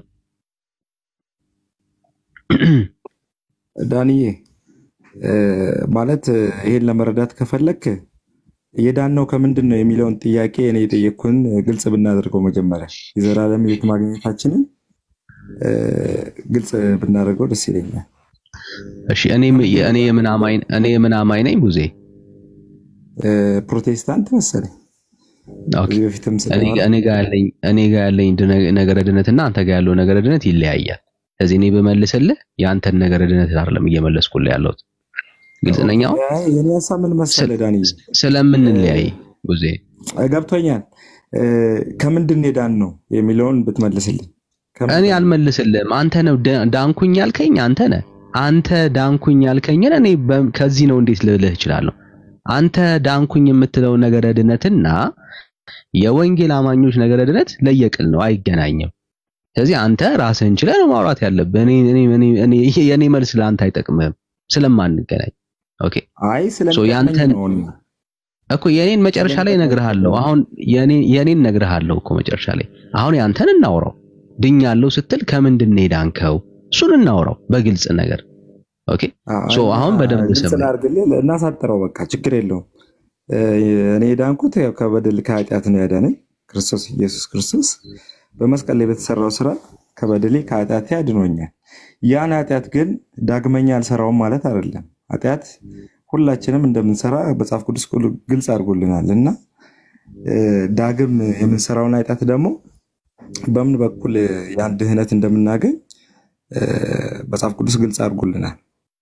ዳንዬ እ፣ ማለት እ፣ ይሄን ለመረዳት ከፈለክ የዳነው ከምንድን ነው የሚለውን ጥያቄ እኔ የጠየቅኩን ግልጽ ብናደርገው መጀመሪያ የዘላለም ህይወት ማግኘታችንን እ፣ ግልጽ ብናደርገው ደስ ይለኛል። እሺ እኔ እኔ የምን አማኝ እኔ የምን አማኝ ነኝ ቡዜ? እ፣ ፕሮቴስታንት መሰለኝ። ኦኬ ከዚህ በፊትም እኔ ስለማለት እኔ ጋር ያለኝ እኔ ጋር ያለኝ ድነ- ነገረ ድነትና አንተ ጋር ያለው ነገረ ድነት ይለያያል። ስለዚህ እኔ በመልስልህ የአንተን ነገረ ድነት አይደለም እየመለስኩልህ ያለሁት። ግልጽ ነኝ አሁን አይ፣ የኔ ሀሳብ ምን መሰለህ ዳንዬ ስለምንለያይ ቡዜ እ፣ ገብቶኛል። እ፣ ከምንድን ነው የዳን ነው የሚለውን ብትመልስልኝ። እኔ አልመልስልህም። አንተ ነው ዳ- ዳንኩኝ ያልከኝ አንተ ነህ። አንተ ዳንኩኝ ያልከኝን እኔ በ- ከዚህ ነው እንዴት ልልህ እችላለሁ? አንተ ዳንኩኝ የምትለው ነገረ ድነትና የወንጌል አማኞች ነገረ ድነት ለየቅል ነው፣ አይገናኝም። ስለዚህ አንተ ራስህን ችለህ ነው ማውራት ያለብህ። እኔ እኔ እኔ እኔ የኔ መልስ ለአንተ አይጠቅምህም ስለማንገናኝ። ኦኬ አይ ሶ ስለሚጠቅመኝ ያንተን ነው እኔ እኮ የኔን መጨረሻ ላይ እነግርሃለሁ። አሁን የኔ የኔን እነግርሃለሁ እኮ መጨረሻ ላይ። አሁን ያንተን እናውራው። ድኛለሁ ስትል ከምንድን ነው የዳንከው? እሱን እናውራው በግልጽ ነገር። ኦኬ ሶ አሁን በደንብ ግልጽ ስማኝ። ላድርግልህ፣ እናሳጥረው። በቃ ችግር የለውም። እ፣ እኔ የዳንኩት ያው ከበደል ከኃጢአት ነው ያዳነኝ ክርስቶስ ኢየሱስ ክርስቶስ በመስቀል ላይ በተሰራው ስራ ከበደሌ ከኃጢአቴ አድኖኛል። ያን ኃጢአት ግን ዳግመኛ አልሰራውም ማለት አይደለም። ኃጢአት ሁላችንም እንደምንሰራ መጽሐፍ ቅዱስ ሁሉ ግልጽ አድርጎልናል እና እ፣ ዳግም የምንሰራውን ኃጢአት ደግሞ በምን በኩል ያን ድህነት እንደምናገኝ እ፣ መጽሐፍ ቅዱስ ግልጽ አድርጎልናል።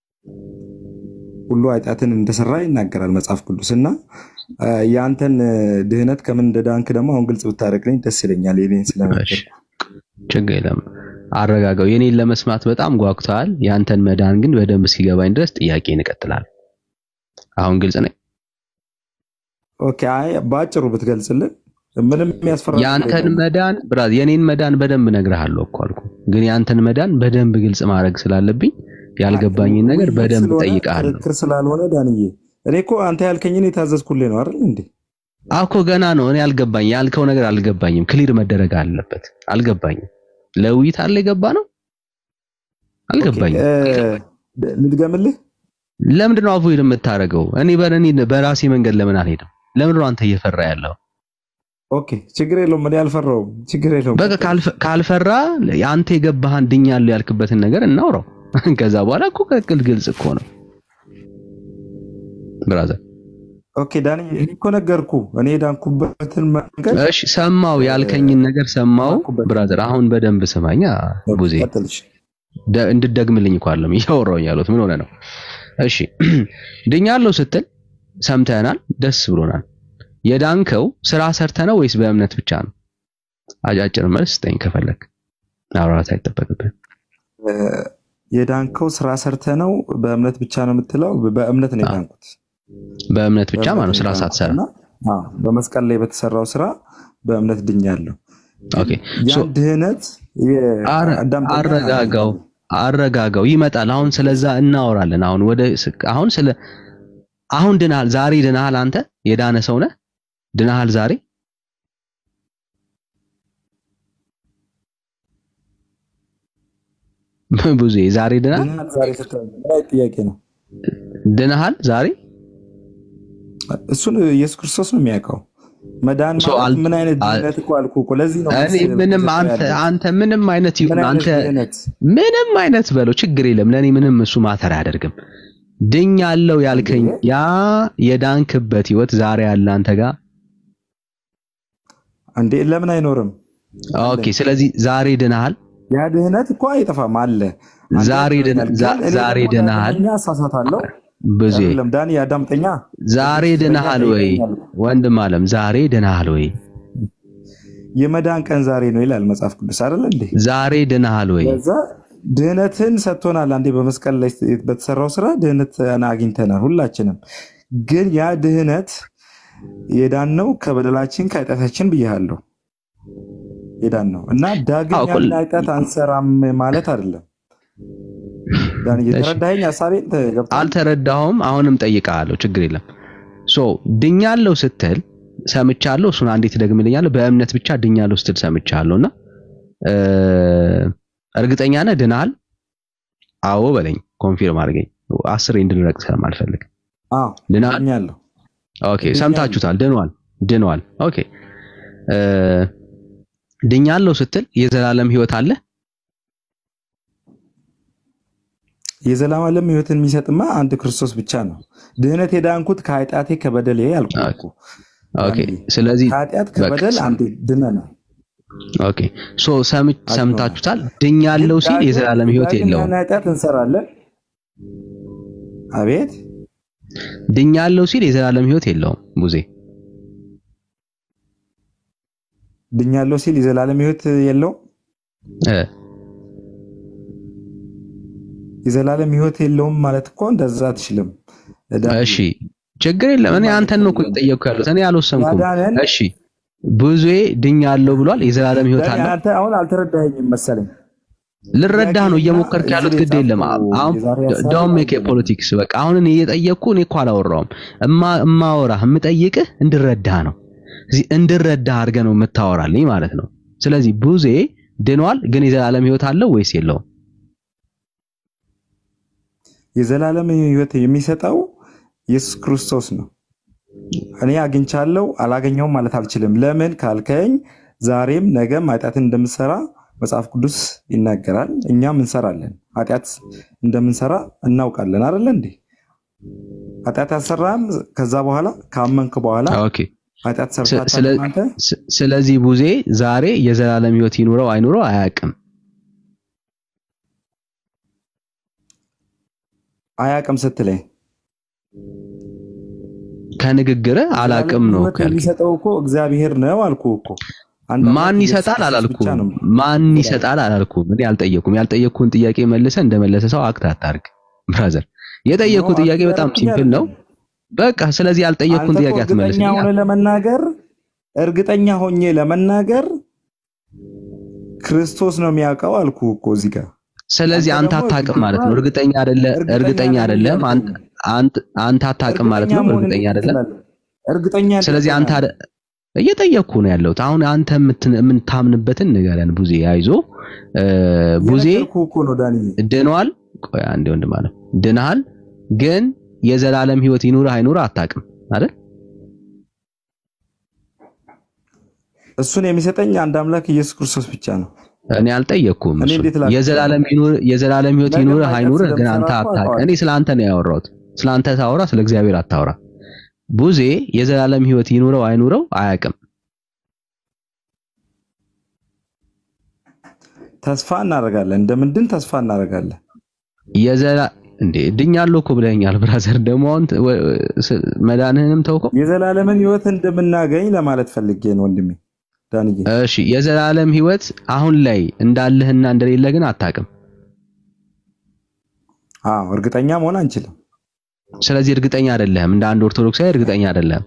ሁሉ ኃጢአትን እንደሰራ ይናገራል መጽሐፍ ቅዱስ እና እ፣ የአንተን ድህነት ከምን እንደዳንክ ደግሞ አሁን ግልጽ ብታደርግልኝ ደስ ይለኛል። የኔን ስለነገር ችግር የለም አረጋጋው። የኔን ለመስማት በጣም ጓጉተዋል። ያንተን መዳን ግን በደንብ እስኪገባኝ ድረስ ጥያቄ እንቀጥላለን። አሁን ግልጽ ነኝ። ኦኬ። አይ በአጭሩ ብትገልጽልን ምንም የሚያስፈራ ነገር ያንተን የለውም። መዳን ብራዝ የኔን መዳን በደንብ እነግርሃለሁ እኮ አልኩ። ግን ያንተን መዳን በደንብ ግልጽ ማድረግ ስላለብኝ ያልገባኝን ነገር ውይይት በደንብ ስለሆነ ጠይቃለሁ። ክርክር ስላልሆነ ዳንዬ፣ እኔ እኮ አንተ ያልከኝን የታዘዝኩልህ ነው አይደል እንዴ? አኮ ገና ነው። እኔ አልገባኝ ያልከው ነገር አልገባኝም። ክሊር መደረግ አለበት። አልገባኝም። ለውይይት አለ የገባ ነው አልገባኝም። ልድገምልህ። ለምንድን ነው አቮይድ የምታደርገው? እኔ በእኔ በራሴ መንገድ ለምን አልሄድም? ለምንድን ነው አንተ እየፈራ ያለው? ኦኬ፣ ችግር የለውም። እኔ አልፈራውም። ችግር የለውም። በቃ ካልፈ- ካልፈራ አንተ የገባህን ድኛለሁ ያልክበትን ነገር እናውራው። ከዛ በኋላ እኮ ቅልቅል ግልጽ እኮ ነው ብራዘር። ኦኬ ዳንዬ፣ እኔ እኮ ነገርኩ እኔ የዳንኩበትን መንገድ እሺ ሰማው፣ ያልከኝን ነገር ሰማው ብራዘር። አሁን በደንብ ስማኛ ቡዜ፣ ደ- እንድትደግምልኝ እኮ አይደለም እያወራሁኝ ያሉት ምን ሆነ ነው? እሺ ድኛለሁ ስትል ሰምተናል፣ ደስ ብሎናል። የዳንከው ስራ ሰርተ ነው ወይስ በእምነት ብቻ ነው? አጫጭር መልስ ስጠኝ ከፈለክ፣ ማብራራት አይጠበቅብህም። እ፣ የዳንከው ስራ ሰርተ ነው በእምነት ብቻ ነው የምትለው? በእምነት ነው የዳንኩት። በእምነት ብቻ በእምነት ማለት ነው፣ ነው ስራ የዳንኩት ሳትሰራ። እና፣ አዎ፣ በመስቀል ላይ በተሰራው ስራ በእምነት ድኛለሁ። ኦኬ ሶ ያን ድህነት የ- አረ- አዳምጠኛ አረጋጋው አረጋጋው ይመጣል። አሁን ስለዛ እናወራለን። አሁን ወደ ስ- አሁን ስለ አሁን ድናሃል፣ ዛሬ ድናሃል። አንተ የዳነ ሰው ነህ፣ ድናሃል ዛሬ። ብዙ ዛሬ ድናሃል፣ ድህነት ዛሬ ስትል ምን አይነት ጥያቄ ነው? ድናሃል ዛሬ። እሱን ኢየሱስ ክርስቶስ ነው የሚያውቀው። መዳን ሶ ማለት አል- ምን አይነት አል- ድህነት እኮ አልኩህ እኮ። ለዚህ ነው እኔ መሰለህ ምንም እየሰጠሁ አንተ ያለሁት። አንተ ምንም አይነት ይሁን ምን አይነት አንተ ድህነት? ምንም አይነት በለው ችግር የለም። ለኔ ምንም እሱ ማተር አያደርግም። ድኛለሁ ያልከኝ ያ የዳንክበት ህይወት ዛሬ ያለ አንተ ጋር እንዴ ለምን አይኖርም? ኦኬ። ስለዚህ ዛሬ ድናሃል፣ ያ ድህነት እኮ አይጠፋም አለ። አንተ ዛሬ ድን- ያድነኛል፣ ዛ- ግን እኔ ዛሬ ደግሞ ድናሃል። ዳግመኛ እሳሳታለሁ። ብዙ አይደለም ዳኒ አዳምጠኛ። ዛሬ ድናሃል ወይ ወንድም አለም? ዛሬ ድናሃል ወይ? የመዳን ቀን ዛሬ ነው ይላል መጽሐፍ ቅዱስ አይደል እንዴ? ዛሬ ድናሃል ወይ? ከዛ ድህነትን ሰጥቶናል። አንዴ በመስቀል ላይ በተሰራው ስራ ድህነትን አግኝተናል ሁላችንም። ግን ያ ድህነት የዳነው ከበደላችን ከኃጢአታችን ብያለሁ የዳን ነው እና ዳግም አዎ፣ ያን ሁል- ኃጢአት አንሰራም ማለት አይደለም። ዳን እየተረዳኸኝ ሀሳቤን ገብቶሃል? አልተረዳሁም። አሁንም ጠይቃለሁ፣ ችግር የለም። ሶ ድኛለሁ ስትል ሰምቻለሁ። እሱን አንዴ ትደግምልኛለህ? በእምነት ብቻ ድኛለሁ ስትል ሰምቻለሁ እና እ፣ እርግጠኛ ነህ ድናሃል? አዎ በለኝ፣ ኮንፊርም አድርገኝ። አስሬ እንድንረቅ ስለማልፈልግ አዎ ድናሃል? ድኛለሁ። ኦኬ ሰምታችሁታል። ድኗል ድኗል። ኦኬ እ፣ ድኛለሁ ስትል የዘላለም ህይወት አለ የዘላለም ሕይወትን የሚሰጥማ አንድ ክርስቶስ ብቻ ነው። ድህነት የዳንኩት ከኃጢአቴ ከበደሌ አልኩህ እኮ። ኦኬ ስለዚህ ከኃጢአት በቃ ከበደል አንዴ ድነናል። ኦኬ ሶ ሰም- ሰምታችሁታል። ድኛለሁ ሲል ዳግም- የዘላለም ህይወት ዳግም የለውም። ያን ኃጢአት እንሰራለን። አቤት ድኛለሁ ሲል የዘላለም ህይወት የለውም። ሙዜ ድኛለሁ ሲል የዘላለም ሕይወት የለውም። እ የዘላለም ሕይወት የለውም ማለት እኮ እንደዛ አትችልም። ዳኒ፣ እሺ ችግር የለም። እኔ አንተን ነው እኮ የጠየቅኩ ያሉት እኔ አልወሰንኩም። ያዳነን እሺ ብዙዬ ድኛለሁ ብሏል። የዘላለም ህይወት ዳኒ አለው። አንተ አሁን አልተረዳኸኝም መሰለኝ። ልረዳህ ነው እየሞከርክ እዚህ ያሉት ላይ ግድ የለም። የጻፍኩት አሁን የዛሬ ሀሳብ ዳውን ሜክ ፖለቲክስ በቃ አሁን እኔ እየጠየቅኩ እኔ እኮ አላወራውም። እማ እማወራህ የምጠይቅህ እንድረዳህ ነው። እዚህ እንድረዳህ አድርገህ ነው የምታወራልኝ ማለት ነው። ስለዚህ ብዙ ድኗል፣ ግን የዘላለም ህይወት አለው ወይስ የለውም? የዘላለም ህይወት የሚሰጠው ኢየሱስ ክርስቶስ ነው። እኔ አግኝቻለሁ አላገኘውም ማለት አልችልም። ለምን ካልከኝ ዛሬም ነገም ኃጢአትን እንደምሰራ መጽሐፍ ቅዱስ ይናገራል። እኛም እንሰራለን። ኃጢአት እንደምንሰራ እናውቃለን አይደለ እንዴ? ኃጢአት ያሰራም ከዛ በኋላ ካመንክ በኋላ ኦኬ። ኃጢአት ስ- ሰርታታል ስለ- አንተ ስ- ስለዚህ ቡዜ ዛሬ የዘላለም ህይወት ይኑረው አይኑረው አያውቅም። አያውቅም ስትለኝ ከንግግርህ አላውቅም ነው ህይወት ያልከኝ። የሚሰጠው እኮ እግዚአብሔር ነው አልኩ እኮ። አንድ ማን አምላክ ኢየሱስ ይሰጣል ክርስቶስ አላልኩም። ብቻ ነው። ማን ይሰጣል አላልኩም። እኔ አልጠየኩም። ያልጠየቅኩህን ጥያቄ መልሰ እንደመለሰ ሰው አክት አታርግ ብራዘር። የጠየቅኩህ ነው ጥያቄ በጣም አልኩኝ ሲምፕል ነው። በቃ ስለዚህ ያልጠየቅኩህን አንተ ጥያቄ እኮ እርግጠኛ አትመልስልኝ። ሆነ ለመናገር እርግጠኛ ሆኜ ለመናገር ክርስቶስ ነው የሚያውቀው አልኩ እኮ እዚህ ጋር። ስለዚህ አንተ አንተ ደግሞ አታውቅም ማለት ነው። እርግጠኛ እርግጠኛ አይደለ እርግጠኛ እርግጠኛ ነኝ አይደለም። እያልኩ አንተ አንተ አንተ አታውቅም ማለት እርግጠኛ ነው። መሆን እርግጠኛ እንዴት አይደለም። ትችላለህ? እርግጠኛ እንዴት ስለዚህ አንተ ትሆናለህ? አደ- እየጠየቅኩህ ነው ያለሁት። አሁን አንተ የምትን- የምታምንበትን ንገረን ቡዜ። አይዞ እ፣ ቡዜ እየነገርኩህ እኮ ነው ዳኒ። ድኗል። ቆይ አንዴ ወንድም አለ ድነሃል፣ ግን የዘላለም ህይወት ይኑርህ አይኑርህ አታውቅም አይደል? እሱን የሚሰጠኝ አንድ አምላክ ኢየሱስ ክርስቶስ ብቻ ነው። እኔ አልጠየቅኩም። እኔ እሱን እንዴት ላድርግ? የዘላለም ይኑር የዘላለም ህይወት ነገ ይኑርህ ኃጢአት አይኑርህ ግን አንተ ስለምሰራ እኮ አታውቅም። አውቀዋለሁ። እኔ ስለ አንተ ነው ያወራሁት። ስለ አንተ ታወራ፣ ስለ እግዚአብሔር አታወራ። ቡዜ የዘላለም ህይወት ይኑረው አይኑረው አያውቅም። ተስፋ እናደርጋለን፣ እንደምንድን ተስፋ እናደርጋለን። የዘላ እንዴ ድኛለሁ እኮ ብለኸኛል ብራዘር። ደግሞ አሁን ት- ወ- ስ- መዳንህንም ተውከው። የዘላለምን ህይወት እንደምናገኝ ለማለት ፈልጌ ነው ወንድሜ ዳንዬ። እሺ የዘላለም ህይወት አሁን ላይ እንዳለህና እንደሌለ ግን አታውቅም። አዎ እርግጠኛ መሆን አንችልም። ስለዚህ እርግጠኛ አይደለህም። እንደ አንድ ኦርቶዶክሳዊ እርግጠኛ አይደለህም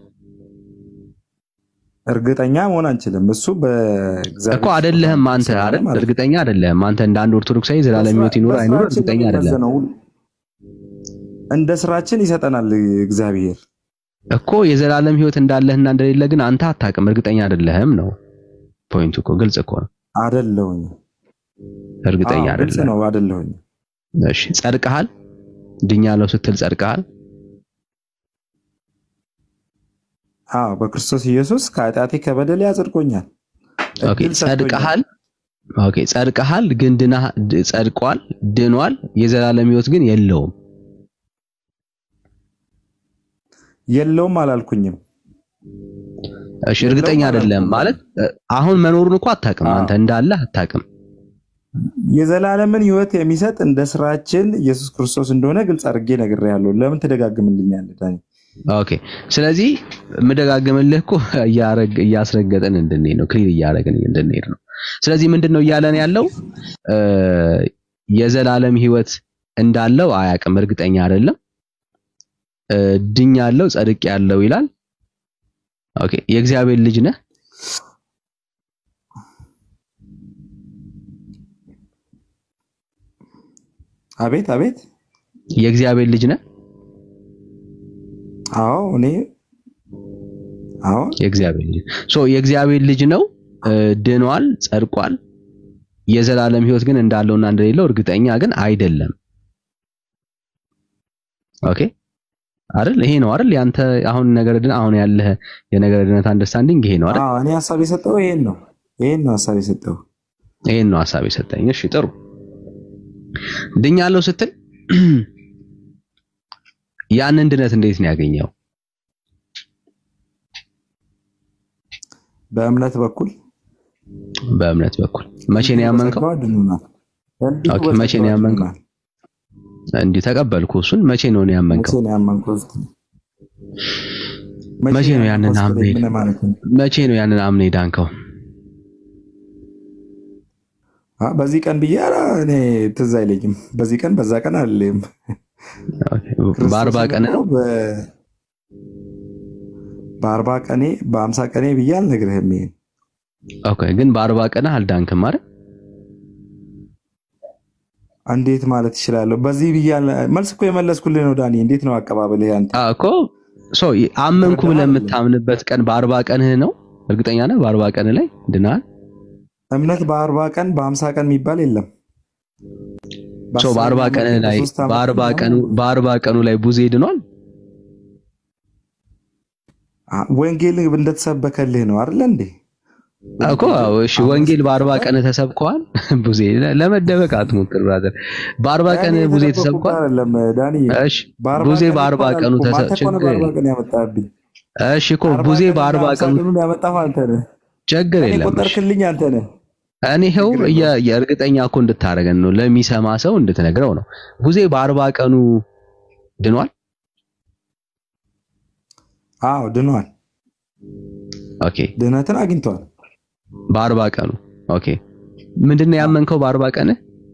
እርግጠኛ መሆን አንችልም። እሱ በእግዚአብሔር እኮ አይደለህም አንተ ስለሆነ አይደል? ማለት ነው። እርግጠኛ አይደለህም አንተ እንደ አንድ ኦርቶዶክሳዊ የዘላለም ህይወት ይኑር አይኑር በስራችን እርግጠኛ ነው አይደለህም የሚመዘነው። እንደ ስራችን ይሰጠናል እግዚአብሔር። እኮ የዘላለም ህይወት እንዳለህና እንደሌለ ግን አንተ አታውቅም፣ እርግጠኛ አይደለህም ነው ፖይንቱ እኮ ግልጽ እኮ ነው። አደለሁኝ። እርግጠኛ አዎ፣ ግልጽ አይደለህም። ነው። አደለሁኝ። እሺ ጸድቀሃል? ድኛለሁ ስትል ጸድቀሃል? አዎ በክርስቶስ ኢየሱስ ከኃጢአቴ ከበደሌ አጽድቆኛል። ኦኬ እድል ሰጥቶኛል። ጸድቀሃል። ኦኬ ጸድቀሃል፣ ግን ድና ድ- ጸድቋል፣ ድኗል። የዘላለም ህይወት ግን የለውም። የለውም አላልኩኝም። እሺ እርግጠኛ አይደለም ማለት እ፣ አሁን መኖሩን እኮ አታውቅም። አንተ እንዳለ አታውቅም። የዘላለምን ህይወት የሚሰጥ እንደ ስራችን ኢየሱስ ክርስቶስ እንደሆነ ግልጽ አድርጌ ነግሬሃለሁ። ለምን ትደጋግምልኛለህ ዳኒ? ኦኬ ስለዚህ የምደጋግምልህ እኮ እያረግ- እያስረገጥን እንድንሄድ ነው፣ ክሊር እያደረግን እንድንሄድ ነው። ስለዚህ ምንድን ነው እያለን ያለው እ፣ የዘላለም ህይወት እንዳለው አያውቅም፣ እርግጠኛ አይደለም። እ፣ ድኛለሁ፣ ጸድቄያለሁ ይላል። ኦኬ የእግዚአብሔር ልጅ ነህ። አቤት አቤት። የእግዚአብሔር ልጅ ነህ። አዎ እኔ አዎ የእግዚአብሔር ልጅ ሶ የእግዚአብሔር ልጅ ነው። እ፣ ድኗል፣ ጸድቋል። የዘላለም ህይወት ግን እንዳለውና እንደሌለው እርግጠኛ ግን አይደለም። ኦኬ አይደል? ይሄ ነው አይደል? ያንተ አሁን ነገር ድን አሁን ያለህ የነገር ድነት አንደርስታንዲንግ ይሄ ነው አይደል? አዎ እኔ ሀሳብ የሰጠው ይሄን ነው። ይሄን ነው ሀሳብ የሰጠው። ይሄን ነው ሀሳብ የሰጠኝ። እሺ ጥሩ። ድኛለሁ ስትል ያንን ድነት እንዴት ነው ያገኘው? በእምነት በኩል በእምነት በኩል መቼ ነው ያመንከው? በጸጋው አድኖናል። እንዲሁ ኦኬ መቼ ነው በጸጋው ያመንከው? አድኖናል። እንዲህ ተቀበልኩ። እሱን መቼ ነው ነው መቼ ያመንከው? ነው ያመንከው? መቼ ነው ያንን ያመንከው አምኔ ስትለኝ ምን ማለት ነው? መቼ ነው ያንን አምኔ ዳንከው? አ በዚህ ቀን ብዬ ኧረ እኔ ትዝ አይለኝም። በዚህ ቀን በዛ ቀን አልልም። በአርባ ቀን ነው በአርባ ቀኔ በአምሳ ቀኔ ብዬ አልነግርህም። ይሄን ኦኬ፣ ግን በአርባ ቀንህ አልዳንክም አይደል? እንዴት ማለት ይችላለሁ? በዚህ ብዬ አል- መልስ እኮ የመለስኩልህ ነው ዳኒ። እንዴት ነው አቀባበልህ ያንተ? አዎ እኮ ሶ አመንኩ ብለህ የምታምንበት ቀን በአርባ ቀንህ ነው። እርግጠኛ ነህ? በአርባ ቀንህ ላይ ድናል። እምነት በአርባ ቀን በአምሳ ቀን የሚባል የለም። ሶ በአርባ ቀንህ ላይ በሶስት ዓመት በአርባ ቀኑ በአርባ ቀኑ ላይ ቡዜ ድኗል። አ- ወንጌል እንደተሰበከልህ ነው አይደለ እንዴ? እኮ አዎ፣ እሺ ወንጌል በአርባ ቀን ተሰብከዋል። ቡዜ ለመደበቅ አትሞክር ብራዘር። በአርባ ቀን ዳኒ ቡዜ የተደበኩት ተሰብኳል። አይደለም ዳኒ። እሺ በአርባ ቡዜ ቀን በአርባ እንኳን ቀኑ አላልኩም። ተሰ አንተ እኮ ነህ ችግር በአርባ የለም። ቀን ያመጣህብኝ። እሺ እኮ አርባ ቡዜ ቀንና በአርባ አምሳ ቀኑ ቀኑን ያመጣኸው አንተ ነህ። ችግር እኔ የለም። እሺ ቆጠርክልኝ አንተ ነህ። እኔ ይኸው የ- የእርግጠኛ እኮ እንድታደርገን ነው ለሚሰማ ሰው እንድትነግረው ነው። ቡዜ በአርባ ቀኑ ድኗል። አዎ ድኗል። ኦኬ ድህነትን አግኝቷል። በአርባ ቀኑ ኦኬ። ምንድን ነው ያመንከው በአርባ ቀን?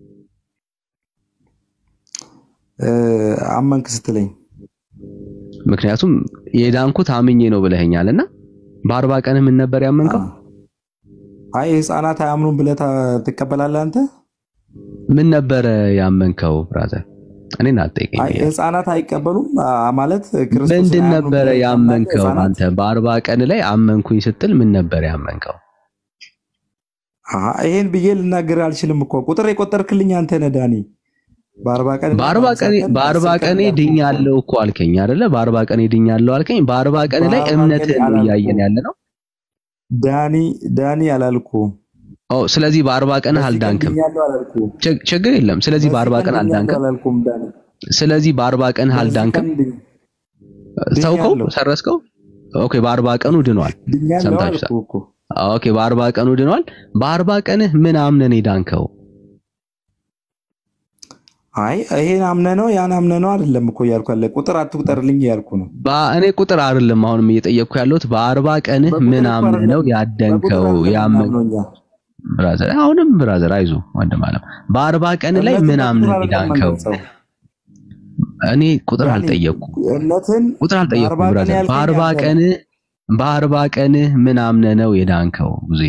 እ፣ አመንክ ስትለኝ ምክንያቱም የዳንኩት አምኜ ነው ብለኸኛል እና በአርባ ቀን ምን ነበር ያመንከው? አይ ህፃናት አያምኑም ብለህ ታ- ትቀበላለህ አንተ? ምን ነበረ ያመንከው ብራዘር? እኔን አትጠይቀኝ። አይ ህፃናት አይቀበሉም አ- ማለት ክርስቶስን ምንድን አያምኑም ነበረ ብለህ ታምናለህ? ያመንከው ህፃናት አንተ? በአርባ ቀን ላይ አመንኩኝ ስትል ምን ነበር ያመንከው? አሀ፣ ይሄን ብዬ ልናገር አልችልም እኮ ቁጥር የቆጠርክልኝ አንተ ነህ ዳኒ። በአርባ ቀን በአርባ ቀን በአርባ ቀኔ ድኛለሁ እኮ አልከኝ አይደለ? በአርባ ቀኔ ድኛለሁ አልከኝ። በአርባ ቀን ላይ በአርባ እምነትህን ቀን ነው እያየን ያለ ነው። ዳኒ ዳኒ አላልኩም። ኦ ስለዚህ በአርባ ቀን አልዳንክም። ድኛለሁ አላልኩም። ችግ- ችግር የለም። ስለዚህ በአርባ ቀን ድኛለሁ አልዳንክም። አላልኩም ዳኒ። ስለዚህ በአርባ ቀን አልዳንክም። ተውከው፣ ሰረስከው። ኦኬ በአርባ ቀኑ ድኗል። ድኛለሁ ሰምታችሁታል። አልኩህ እኮ። ኦኬ በአርባ ቀኑ ድኗል። በአርባ ቀንህ ምን አምነን የዳንከው? አይ ይሄን አምነህ ነው ያን አምነህ ነው አይደለም እኮ እያልኩ ያለ ቁጥር አትቁጠርልኝ እያልኩ ነው። በ- እኔ ቁጥር አይደለም አሁንም እየጠየቅኩ ያለሁት በአርባ ቀንህ ምን አምነህ ነው ያደንከው? ያመን ብራዘር አሁንም ብራዘር አይዞ ወንድም አለም በአርባ ቀን ላይ ምን አምነህ የዳንከው? እኔ ቁጥር አልጠየቅኩም። እምነትን ቁጥር አልጠየቅኩም በአርባ ቀን ብራዘር። ያልከኝ በአርባ አንተ ቀን በአርባ ቀንህ ምን አምነህ ነው የዳንከው? ብዙ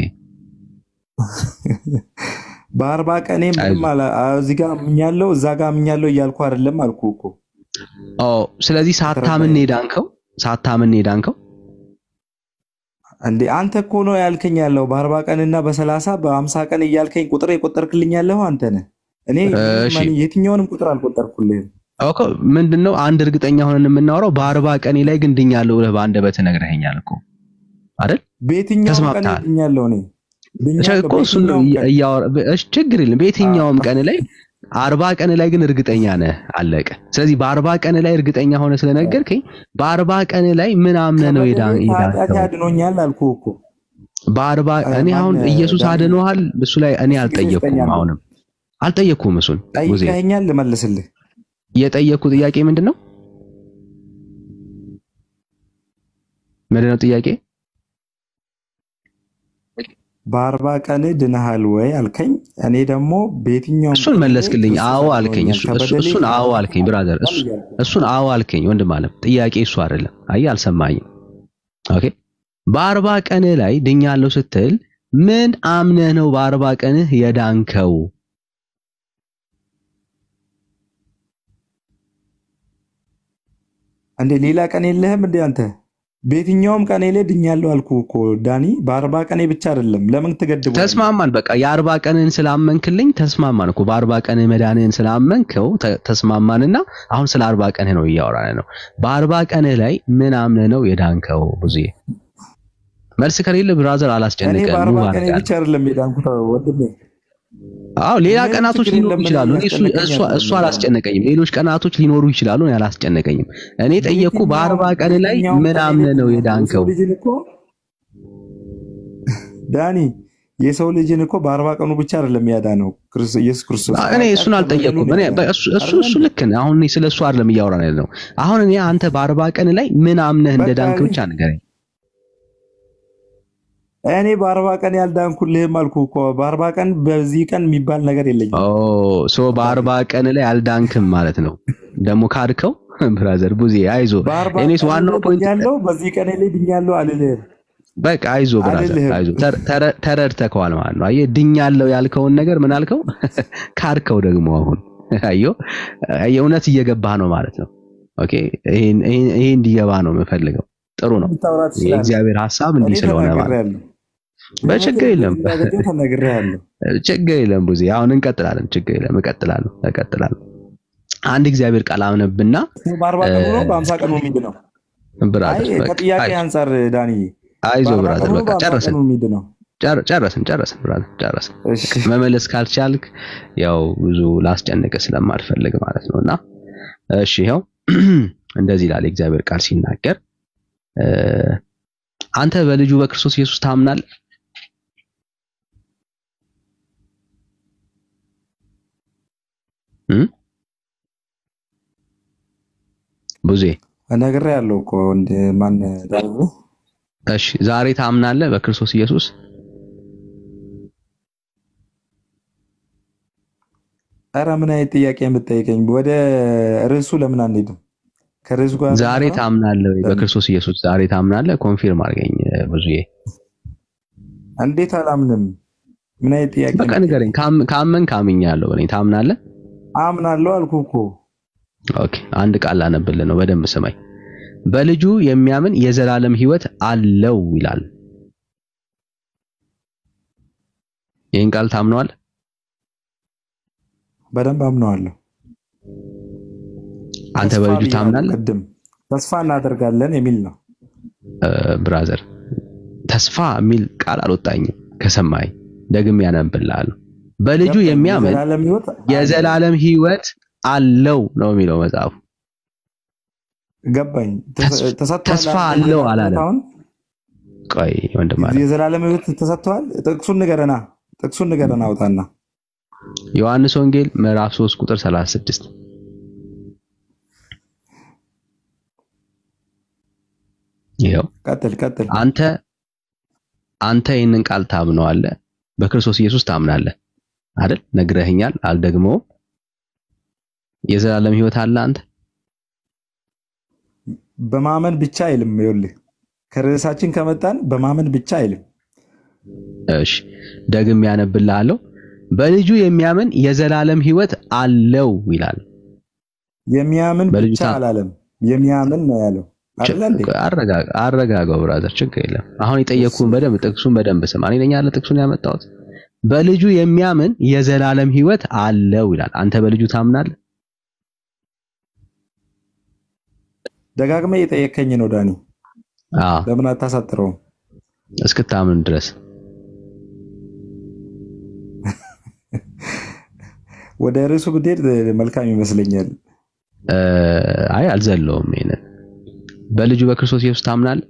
በአርባ ቀኔ ምንም አላ- እዚህ ጋር አምኛለሁ እዛ ጋር አምኛለሁ እያልኩ አይደለም አልኩህ እኮ። ኦ ስለዚህ ሳታምን ነው የዳንከው? ሳታምን ነው የዳንከው? እንዴ አንተ እኮ ነው ያልከኝ ያለው በአርባ ቀንና በሰላሳ በአምሳ ቀን እያልከኝ ቁጥር የቆጠርክልኝ ያለው አንተ ነህ። እኔ እሺ። ማን- የትኛውንም ቁጥር አልቆጠርኩልህም። ኦኬ ምንድነው አንድ እርግጠኛ ሆነን የምናወራው በአርባ ቀኔ ላይ ግን ድኛለሁ ብለህ በአንደበትህ ነግረኸኛል እኮ አይደል? በየትኛውም ቀን ተስማምተሃል? ድኛለሁ እኔ ድኛለሁ እኮ እሱን ነው በየትኛውም ቀን። እያወራ እሺ፣ ችግር የለም። በየትኛውም ቀን ላይ አርባ ቀን ላይ ግን እርግጠኛ ነህ፣ አለቀ። ስለዚህ በአርባ ቀን ላይ እርግጠኛ ሆነ ስለነገርከኝ በአርባ ቀን ላይ ምን አምነህ ነው የዳን ከኃጢአት የዳንከው? ያድኖኛል አልኩህ እኮ። በአርባ እኔ አሁን ማን- ኢየሱስ ዳኒ? አድኖሃል እሱ ላይ እኔ አልጠየቅኩም። ጠይቀኛል። አሁንም አልጠየቅኩም። እሱን ሙዜ ጠይቀኸኛል፣ ልመልስልህ። የጠየቅኩ ጥያቄ ምንድን ነው? ምንድን ነው ጥያቄ? በአርባ ቀን ድነሃል ወይ አልከኝ። እኔ ደግሞ በየትኛውም እሱን ቀን መለስክልኝ። ክርስቶስ አዎ አልከኝ። አድኖኛል፣ እሱ- እሱ- ከበደሌ እሱን አዎ አልከኝ ብራዘር። እሱ- እያልኩ እሱን አዎ አልከኝ ወንድም አለም። ጥያቄ እሱ አይደለም። አየህ አልሰማኝም። ኦኬ በአርባ ቀን ላይ ድኛለሁ ስትል ምን አምነህ ነው በአርባ ቀንህ የዳንከው? እንዴ ሌላ ቀን የለህም እንዴ አንተ? በየትኛውም ቀኔ ላይ ድኛለሁ አልኩህ እኮ ዳኒ። በአርባ ቀኔ ብቻ አይደለም። ለምን ትገድበዋለህ? ተስማማን። በቃ የአርባ ቀንህን ስላመንክልኝ ተስማማን እኮ በአርባ ቀንህ መዳንህን ስላመንከው ተ- ተስማማንና አሁን ስለ አርባ ቀንህ ነው እያወራን ነው። በአርባ ቀንህ ላይ ምን አምነህ ነው የዳንከው? ብዙ መልስ ከሌለ ብራዘር እኔ አላስጨንቀን በአርባ ሙቭ ቀኔ አድርጋለሁ። ብቻ አይደለም የዳንኩት ወንድሜ። አዎ ሌላ ምንም ቀናቶች ችግር ሊኖሩ የለም። ይችላሉ። ምንም እኔ እሱ ያስጨነቀኝ እሱ አይደለም። እሱ አላስጨነቀኝም። ሌሎች ቀናቶች ሊኖሩ ይችላሉ። እኔ አላስጨነቀኝም። እኔ ጠየቅኩ በአርባ ቀን ላይ በየትኛውም ምን ቀን አምነህ ነው የሰው የዳንከው? ልጅን እኮ ዳኒ የሰው ልጅን እኮ በአርባ ቀኑ ብቻ አይደለም ያዳነው ክርስቶስ ኢየሱስ ክርስቶስ። እኔ እሱን አልጠየቅኩም። እኔ እሱ እሱ እሱ ልክ ነህ። አሁን እኔ ስለ እሱ አይደለም እያወራን ያለ ነው። አሁን እኔ አንተ በአርባ ቀን ላይ ምን አምነህ እንደዳንክ ብቻ ንገረኝ። እኔ በአርባ ቀን ያልዳንኩልህም አልኩህ እኮ። በአርባ ቀን በዚህ ቀን የሚባል ነገር የለኝም። ኦ ሶ በአርባ ቀን ላይ አልዳንክም ማለት ነው። ደግሞ ካድከው ብራዘር ቡዜ አይዞ። በአርባ እኔስ ቀን ዋናው ፖይንት ድኛለሁ፣ በዚህ ቀን ላይ ድኛለሁ አልልህም። በቃ አይዞ ብራዘር አልልህም። አይዞ። ተረ- ተረ- ተረድተከዋል ማለት ነው። አየህ ድኛለሁ ያልከውን ነገር ምን አልከው? ካድከው ደግሞ አሁን አየሁ የእውነት እየገባህ ነው ማለት ነው። ኦኬ ይሄን ይሄን- ይሄ እንዲገባ ነው የምፈልገው። ጥሩ ነው። ልታወራ ትችላለህ። የእግዚአብሔር ሐሳብ እኔ እንዲህ ስለሆነ ማለት ነው። ተናግሬያለሁ። በችግር የለም እንዳገኘሁ ተናግሬያለሁ። ችግር የለም ቡዜ አሁን እንቀጥላለን። ችግር የለም እቀጥላለሁ እቀጥላለሁ። አንድ እግዚአብሔር ቃል አምነብና በአርባ ቀኑ ነው በአምሳ ቀኑ የሚድ ነው። አይ ብራዘር በቃ ከጥያቄ አይዞህ አንጻር ዳኒ አይዞህ በአርባ ብራዘር ቀኑ ነው በቃ በአምሳ ጨረስን ቀኑ የሚድ ነው። ጨር- ጨረስን ጨረስን ብራዘር ጨረስን። መመለስ ካልቻልክ ያው ብዙ ላስጨንቅ ስለማልፈልግ ማለት ነው። እና እሺ ይኸው እንደዚህ ይላል የእግዚአብሔር ቃል ሲናገር እ፣ አንተ በልጁ በክርስቶስ ኢየሱስ ታምናለህ? እ? ብዙዬ ነግሬያለሁ እኮ እንደ ማን ዳኒ እሺ ዛሬ ታምናለህ በክርስቶስ ኢየሱስ? ኧረ ምን አይነት ጥያቄ የምትጠይቀኝ? ወደ ርዕሱ ለምን አንሄድም? ከርዕሱ ጋር ዛሬ ታምናለህ ወይ በክርስቶስ ኢየሱስ? ዛሬ ታምናለህ? ኮንፊርም አድርገኝ ብዙዬ። እንዴት አላምንም? ምን አይነት ጥያቄ በቃ ንገረኝ። ካም- ካመን ካምኛለሁ በለኝ። ታምናለህ? አምናለሁ አልኩህ እኮ። ኦኬ አንድ ቃል ላነብልህ ነው፣ በደንብ ስማኝ። በልጁ የሚያምን የዘላለም ሕይወት አለው ይላል። ይህን ቃል ታምነዋለህ? በደንብ አምነዋለሁ። አንተ ተስፋ በልጁ ብያለሁ ታምናለህ? ቅድም ተስፋ እናደርጋለን የሚል ነው። እ፣ ብራዘር ተስፋ የሚል ቃል አልወጣኝም ከሰማይ ደግሜ ያነብልሃለሁ። በልጁ ገባኝ። የሚያምን የዘላለም ሕይወት የዘላለም ሕይወት አለው ነው የሚለው መጽሐፉ። ገባኝ። ተስ- ተሰጥቷል ተስፋ አልከኝ አለው አይደል? አላለም። አሁን ቆይ ወንድም አለ የዘላለም ሕይወት ተሰጥቷል። ጥቅሱን ንገረና፣ ጥቅሱን ንገረና አውጣና። ዮሐንስ ወንጌል ምዕራፍ 3 ቁጥር 36 ይኸው ቀጥል ቀጥል። አንተ አንተ ይህንን ቃል ታምነዋለህ፣ በክርስቶስ ኢየሱስ ታምናለህ አይደል? ነግረህኛል፣ አልደግመውም። የዘላለም ሕይወት አለ አንተ በማመን ብቻ አይልም። ይኸውልህ ከርዕሳችን ከመጣን በማመን ብቻ አይልም። እሺ ደግሜ ያነብልሃለሁ። በልጁ የሚያምን የዘላለም ሕይወት አለው ይላል። የሚያምን በልጁ ብቻ ታ- አላለም፣ የሚያምን ነው ያለው አይደለ እንዴ? አረጋ- አረጋጋው ብራዘር፣ ችግር የለም። አሁን የጠየቅኩህን በደንብ ጥቅሱን በደንብ ስማ። እኔ ነኝ ያለ ጥቅሱን ያመጣሁት። በልጁ የሚያምን የዘላለም ሕይወት አለው ይላል። አንተ በልጁ ታምናለህ? ደጋግመህ የጠየከኝ ነው ዳኒ። አዎ ለምን አታሳጥረውም? እስክታምን ድረስ ወደ ርዕሱ ብትሄድ መልካም ይመስለኛል። እ፣ አይ አልዘለውም። ይሄንን በልጁ በክርስቶስ ኢየሱስ ታምናለህ?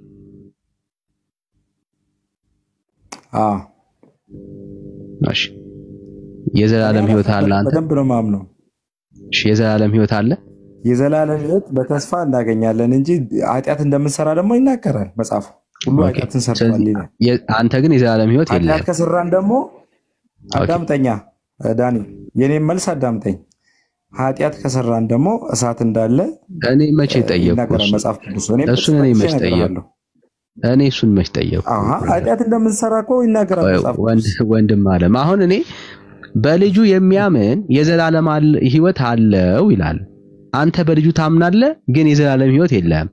አዎ እሺ የዘላለም ሕይወት አለ አንተ? በደንብ ነው ማምነው። እሺ የዘላለም ሕይወት አለ? የዘላለም ሕይወት በተስፋ እናገኛለን እንጂ ኃጢአት እንደምንሰራ ደግሞ ይናገራል መጽሐፉ። ሁሉ ኦኬ። ኃጢአትን ሰርቷል ይላል። የ- አንተ ግን የዘላለም ሕይወት ኃጢአት የለህም። ከሰራን ደግሞ አዳምጠኛ ዳኒ፣ የኔም መልስ አዳምጠኝ። ኃጢአት ከሰራን ደግሞ እሳት እንዳለ እኔ መቼ ጠየቅኩ? ይናገራል እሱ? መጽሐፍ ቅዱስ። እኔም እሱን እኔ ጥቅስ መች ጠቅሼ ጠየቅኩ? እነግርሃለሁ። እኔ እሱን መች ጠየቅኩ? አሃ ኃጢአት እንደምንሰራ እኮ ይናገራል ቆይ፣ መጽሐፍ ወንድ- ወንድም አለም አሁን እኔ በልጁ የሚያምን የዘላለም አለ- ሕይወት አለው ይላል። አንተ በልጁ ታምናለህ፣ ግን የዘላለም ሕይወት የለህም።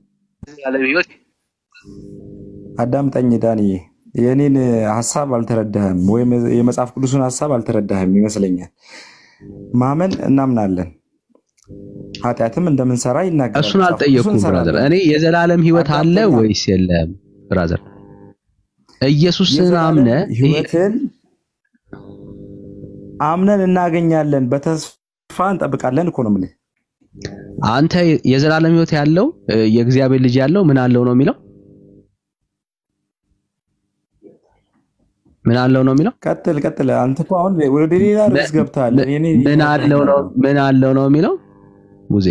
አዳምጠኝ ዳኒ፣ የእኔን ሀሳብ አልተረዳህም፣ ወይም የመጽሐፍ ቅዱስን ሀሳብ አልተረዳህም ይመስለኛል። ማመን እናምናለን፣ ኃጢአትም እንደምንሰራ ይናገራል። እሱን መጽሐፍ ቅዱስን አልጠየቅኩም ብራዘር። እንሰራለን። እኔ የዘላለም ሕይወት አለ አዳምጠኛ። ወይስ የለህም ብራዘር? ኢየሱስን የዘላለም አምነህ ሕይወትን አምነን እናገኛለን፣ በተስፋ እንጠብቃለን እኮ ነው የምልህ። አንተ የዘላለም ሕይወት ያለው እ፣ የእግዚአብሔር ልጅ ያለው ምን አለው ነው የሚለው? ምን አለው ነው የሚለው? ቀጥል ቀጥል። አንተ እኮ አሁን ወደ ሌላ ርዕስ ገብተሃል። እኔ ምን አለው ነው ምን አለው ነው የሚለው? ሙዜ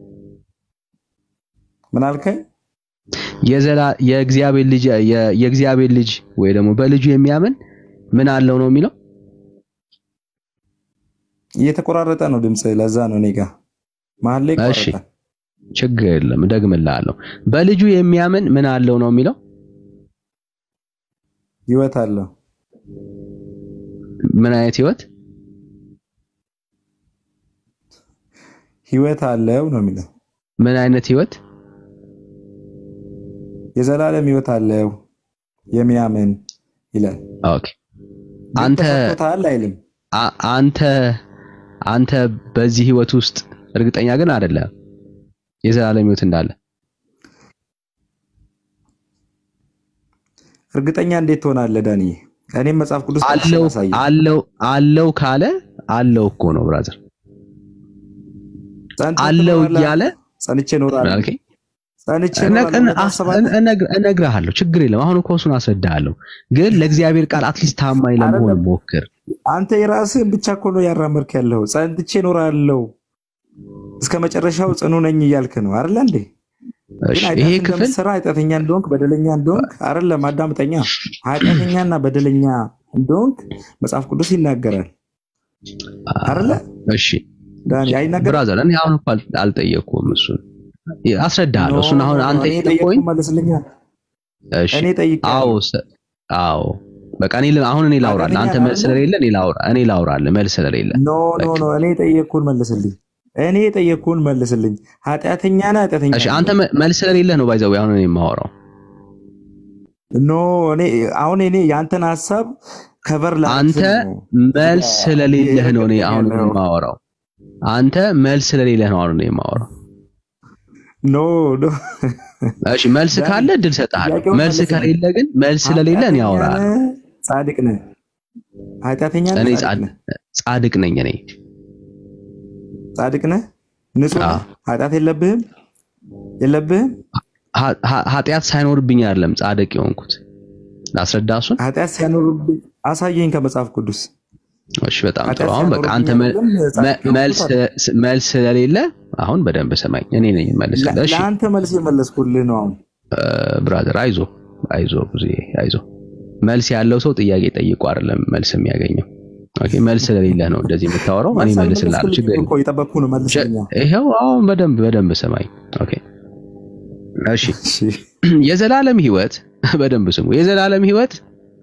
ምን አልከኝ? የዘላ የእግዚአብሔር ልጅ የ- የእግዚአብሔር ልጅ ወይ ደግሞ በልጁ የሚያምን ምን አለው ነው የሚለው? እየተቆራረጠ ነው ድምፅ። ለዛ ነው እኔ ጋ መሀል ላይ እሺ ይቆራረጣል። ችግር የለም እደግምልሃለሁ። በልጁ የሚያምን ምን አለው ነው የሚለው? ህይወት አለው። ምን አይነት ህይወት? ህይወት አለው ነው የሚለው። ምን አይነት ህይወት? የዘላለም ህይወት አለው የሚያምን ይላል። ኦኬ አንተ ተሰጥቶታል አይልም። አ- አንተ አንተ በዚህ ህይወት ውስጥ እርግጠኛ ግን አይደለም የዘላለም ህይወት እንዳለ እርግጠኛ እንዴት ትሆናለህ ዳኒ? እኔም መጽሐፍ ቅዱስ አለው አለው አለው ካለ አለው እኮ ነው ብራዘር አለው እያለ ጸንቼ እኖራለሁ አልከኝ ጸንቼ እነ- እኖራለሁ እነ- ብለህ ታስባለህ? እነግር- እነግርሃለሁ ችግር የለም አሁን እኮ እሱን አስረዳሃለሁ ግን ለእግዚአብሔር ቃል አትሊስት ታማኝ ለመሆን ሞክር አንተ የራስህን ብቻ እኮ ነው ያራመድክ ያለው። ጸንቼ እኖራለሁ እስከ መጨረሻው ጽኑ ነኝ እያልክ ነው አይደለ እንዴ? እሺ ግን ይሄ ኃጢአት ክፍል እንደምትሰራ ኃጢአተኛ እንደሆንክ በደለኛ እንደሆንክ አይደለም፣ አዳምጠኛ። ኃጢአተኛና በደለኛ እንደሆንክ መጽሐፍ ቅዱስ ይናገራል አይደለ? እሺ ዳኒ አይናገርም? ብራዘር እኔ አሁን እኮ አል- አልጠየቅኩም እሱን አስረዳሃለሁ እሱን አሁን ኖ፣ አንተ እኔ የጠየቀኝ ጠየቅኩህ መልስልኛል። እሺ እኔ ጠይቄያለሁ። አዎ ሰ- አዎ በቃ እኔ ል- አሁን እኔ ላውራልህ አንተ ኃጢአተኛ መልስ አይደለም? ስለሌለ እኔ ላውራ እኔ ላውራልህ መልስ ስለሌለ ኖ ኖ ኖ፣ እኔ የጠየቅኩህን መልስልኝ። እኔ የጠየቅኩህን መልስልኝ። ኃጢአተኛ ነህ ኃጢአተኛ እሺ አንተ መ- መልስ ስለሌለ ነው ባይዘው አሁን እኔ የማወራው ኖ እኔ አሁን እኔ የአንተን ሀሳብ ከበር አንተ መልስ ስለሌለህ ነው እኔ አሁን ያለው። የማወራው አንተ መልስ ስለሌለህ ነው አሁን እኔ የማወራው ኖ ኖ እሺ መልስ ካለ እድል ሰጥሃለሁ ጥያቄውን መልስ መልስልኝ። ከሌለ ግን መልስ ስለሌለ እኔ ኃጢአተኛ አወራለሁ ነህ? ጻድቅ ነህ? ኃጢአተኛ ነህ? እኔ ጻድቅ ጻድ- ነህ? ጻድቅ ነኝ እኔ ጻድቅ ነህ? ንጹህ ነህ? ኃጢአት የለብህም? የለብህም? ኃ- ኃ- ኃጢአት ሳይኖርብኝ አይደለም ጻድቅ የሆንኩት ላስረዳ እሱን ኃጢአት ሲያኖርብህ አሳየኝ ከመጽሐፍ ቅዱስ። እሺ በጣም ጥሩ ኃጢአት አሁን በቃ አንተ ሲያኖርብኝ መ- አይደለም ጻድቅ መ- የሆንኩት መልስ አለ። መልስ ስለሌለ አሁን በደንብ ሰማኝ እኔ ነኝ መልስልህ እሺ ለአንተ መልስ የመለስኩልህ ነው። አሁን ብራዘር አይዞ አይዞ ብዙ አይዞ መልስ ያለው ሰው ጥያቄ ጠይቆ አይደለም መልስ የሚያገኘው ኦኬ መልስ ስለሌለ ነው እንደዚህ የምታወራው እኔ መልስ መልስልሃለሁ ችግር አልመለስክልኝም የለም እኮ የጠበቅኩህ ነው። መልስልኛ። ይኸው አሁን በደንብ በደንብ ሰማኝ ኦኬ እሺ የዘላለም ህይወት በደንብ ስሙ የዘላለም ህይወት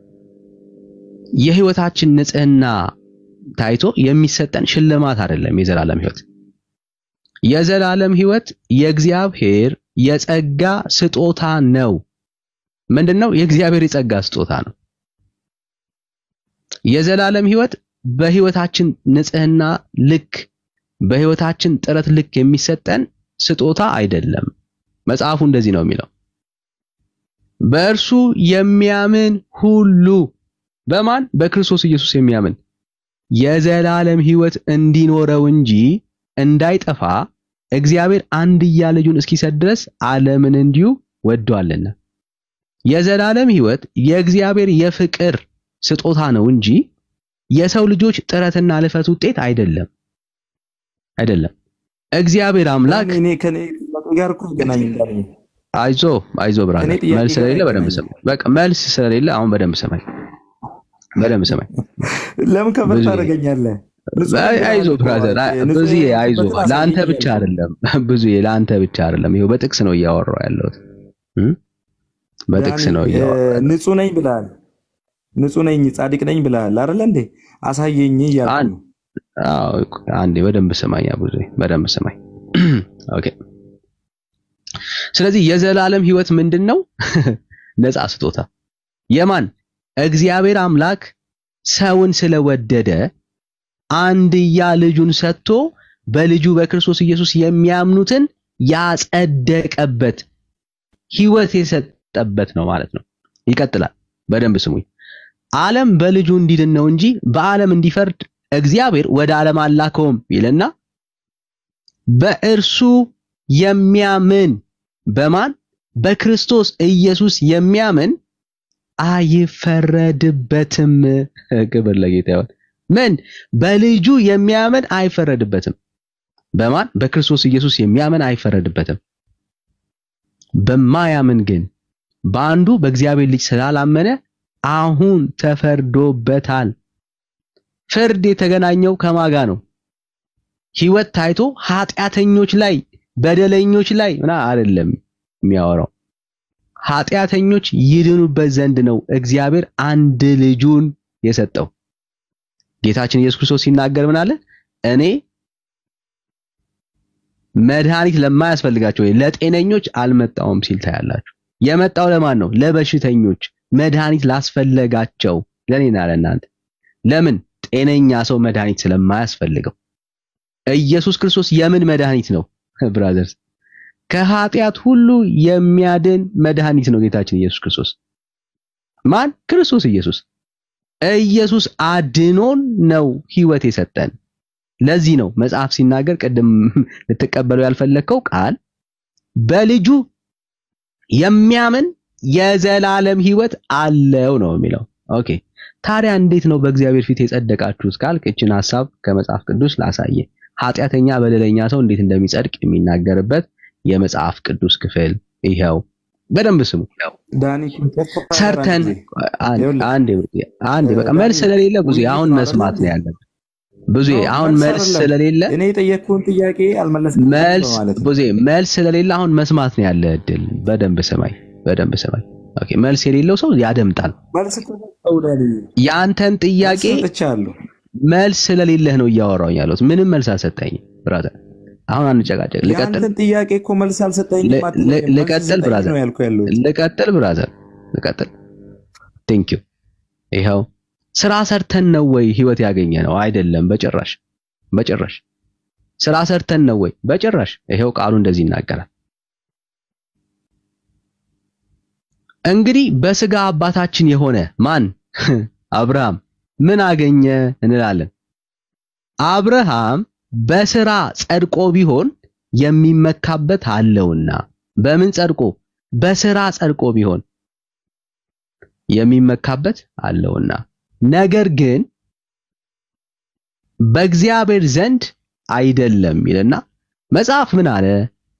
የህይወታችን ንጽህና ታይቶ የሚሰጠን ሽልማት አይደለም የዘላለም ህይወት የዘላለም ህይወት የእግዚአብሔር የጸጋ ስጦታ ነው ምንድነው የእግዚአብሔር የጸጋ ስጦታ ነው የዘላለም ህይወት በህይወታችን ንጽህና ልክ በህይወታችን ጥረት ልክ የሚሰጠን ስጦታ አይደለም መጽሐፉ እንደዚህ ነው የሚለው በእርሱ የሚያምን ሁሉ በማን በክርስቶስ ኢየሱስ የሚያምን የዘላለም ህይወት እንዲኖረው እንጂ እንዳይጠፋ እግዚአብሔር አንድያ ልጁን እስኪሰጥ ድረስ ዓለምን እንዲሁ ወዷልና የዘላለም ህይወት የእግዚአብሔር የፍቅር ስጦታ ነው እንጂ የሰው ልጆች ጥረትና ልፈት ውጤት አይደለም አይደለም እግዚአብሔር አምላክ እኔ ከኔ ጥያቄ ጋር እኮ አይገናኝም ዳኒ። አይዞ አይዞ ብራዘር እኔ ጥያቄ መልስ ጋር ስለሌለ በደንብ አይገናኝም። ሰማኝ በቃ መልስ ስለሌለ አሁን በደንብ ሰማኝ በደንብ ሰማኝ ለምን ከበር ብዙ ታደርገኛለህ? ንጹህ አይ ነኝ አይዞ ብለሃል እኮ። ብራዘር አይ ንጹህ ብዙ አይዞ የሆንክበትን ለአንተ አሳየኝ ብቻ እያልኩ። አይደለም ብዙ ለአንተ ብቻ አይደለም ይሄው በጥቅስ ነው እያወራሁ ያለሁት እም? በጥቅስ ዳኒ፣ ነው እ፣ እያወራሁ ንጹህ ነኝ ብለሃል። ንጹህ ነኝ ጻድቅ ነኝ ብለሃል አይደለ እንዴ? አሳየኝ እያልኩ አን- ነው። አዎ አንዴ በደንብ ስማኝ ብዙ በደንብ ስማኝ ኦኬ ስለዚህ የዘላለም ህይወት ምንድን ነው ነፃ ስጦታ የማን እግዚአብሔር አምላክ ሰውን ስለወደደ አንድያ ልጁን ሰጥቶ በልጁ በክርስቶስ ኢየሱስ የሚያምኑትን ያጸደቀበት ህይወት የሰጠበት ነው ማለት ነው ይቀጥላል በደንብ ስሙኝ ዓለም በልጁ እንዲድን ነው እንጂ በዓለም እንዲፈርድ እግዚአብሔር ወደ ዓለም አላከውም ይልና በእርሱ የሚያምን በማን በክርስቶስ ኢየሱስ የሚያምን አይፈረድበትም። ክብር ለጌታ ይሁን። ምን በልጁ የሚያምን አይፈረድበትም። በማን በክርስቶስ ኢየሱስ የሚያምን አይፈረድበትም። በማያምን ግን በአንዱ በእግዚአብሔር ልጅ ስላላመነ አሁን ተፈርዶበታል። ፍርድ የተገናኘው ከማጋ ነው። ህይወት ታይቶ ኃጢአተኞች ላይ በደለኞች ላይ ምና አይደለም የሚያወራው ኃጢአተኞች ይድኑበት ዘንድ ነው እግዚአብሔር አንድ ልጁን የሰጠው። ጌታችን ኢየሱስ ክርስቶስ ሲናገር ምን አለ? እኔ መድኃኒት ለማያስፈልጋቸው ወይ ለጤነኞች አልመጣውም ሲል ታያላችሁ። የመጣው ለማን ነው? ለበሽተኞች፣ መድኃኒት ላስፈለጋቸው ለኔና ለእናንተ። ለምን? ጤነኛ ሰው መድኃኒት ስለማያስፈልገው። ኢየሱስ ክርስቶስ የምን መድኃኒት ነው ብራዘርስ? ከኃጢአት ሁሉ የሚያድን መድኃኒት ነው ጌታችን ኢየሱስ ክርስቶስ። ማን? ክርስቶስ ኢየሱስ። ኢየሱስ አድኖን ነው ህይወት የሰጠን። ለዚህ ነው መጽሐፍ ሲናገር ቅድም ልትቀበለው ያልፈለግከው ቃል በልጁ የሚያምን የዘላለም ህይወት አለው ነው የሚለው። ኦኬ ታዲያ እንዴት ነው በእግዚአብሔር ፊት የጸደቃችሁት ካልክ እችን ሐሳብ ከመጽሐፍ ቅዱስ ላሳየ። ኃጢአተኛ በደለኛ ሰው እንዴት እንደሚጸድቅ የሚናገርበት የመጽሐፍ ቅዱስ ክፍል ይኸው። በደንብ ስሙ። ዳኒ ሰርተን አንዴ አንዴ በቃ መልስ ስለሌለ ብዙ አሁን መስማት ነው ያለብን። ብዙ አሁን መልስ ስለሌለ እኔ የጠየቅኩህን ጥያቄ አልመለስክም መልስ ማለት ነው። ብዙ መልስ ስለሌለ አሁን መስማት ነው ያለ እድል። በደንብ ስማኝ፣ በደንብ ስማኝ። ኦኬ መልስ የሌለው ሰው ያደምጣል። መልስ እኮ ሰጠሁ ዳኒ። የአንተን ጥያቄ መልስ ሰጥቻለሁ። መልስ ስለሌለህ ነው እያወራሁኝ ያለሁት። ምንም መልስ አልሰጠኝም ብራዘር። አሁን አንጨቃጨቅ። ልቀጥል የአንተን ጥያቄ እኮ መልስ አልሰጠኝም ል- አትበለኝ። ል- መልስ ልቀጥል ስጠኝ ብራዘር፣ ነው ያልኩ ያለሁት። ልቀጥል ብራዘር፣ ልቀጥል። ቴንክ ዩ። ይኸው ስራ ሰርተን ነው ወይ ህይወት ያገኘ ነው? አይደለም፣ በጭራሽ በጭራሽ። ስራ ሰርተን ነው ወይ? በጭራሽ። ይኸው ቃሉ እንደዚህ ይናገራል። እንግዲህ በስጋ አባታችን የሆነ ማን? አብርሃም ምን አገኘ እንላለን። አብርሃም በስራ ጸድቆ ቢሆን የሚመካበት አለውና። በምን ጸድቆ? በስራ ጸድቆ ቢሆን የሚመካበት አለውና። ነገር ግን በእግዚአብሔር ዘንድ አይደለም ይልና መጽሐፍ ምን አለ?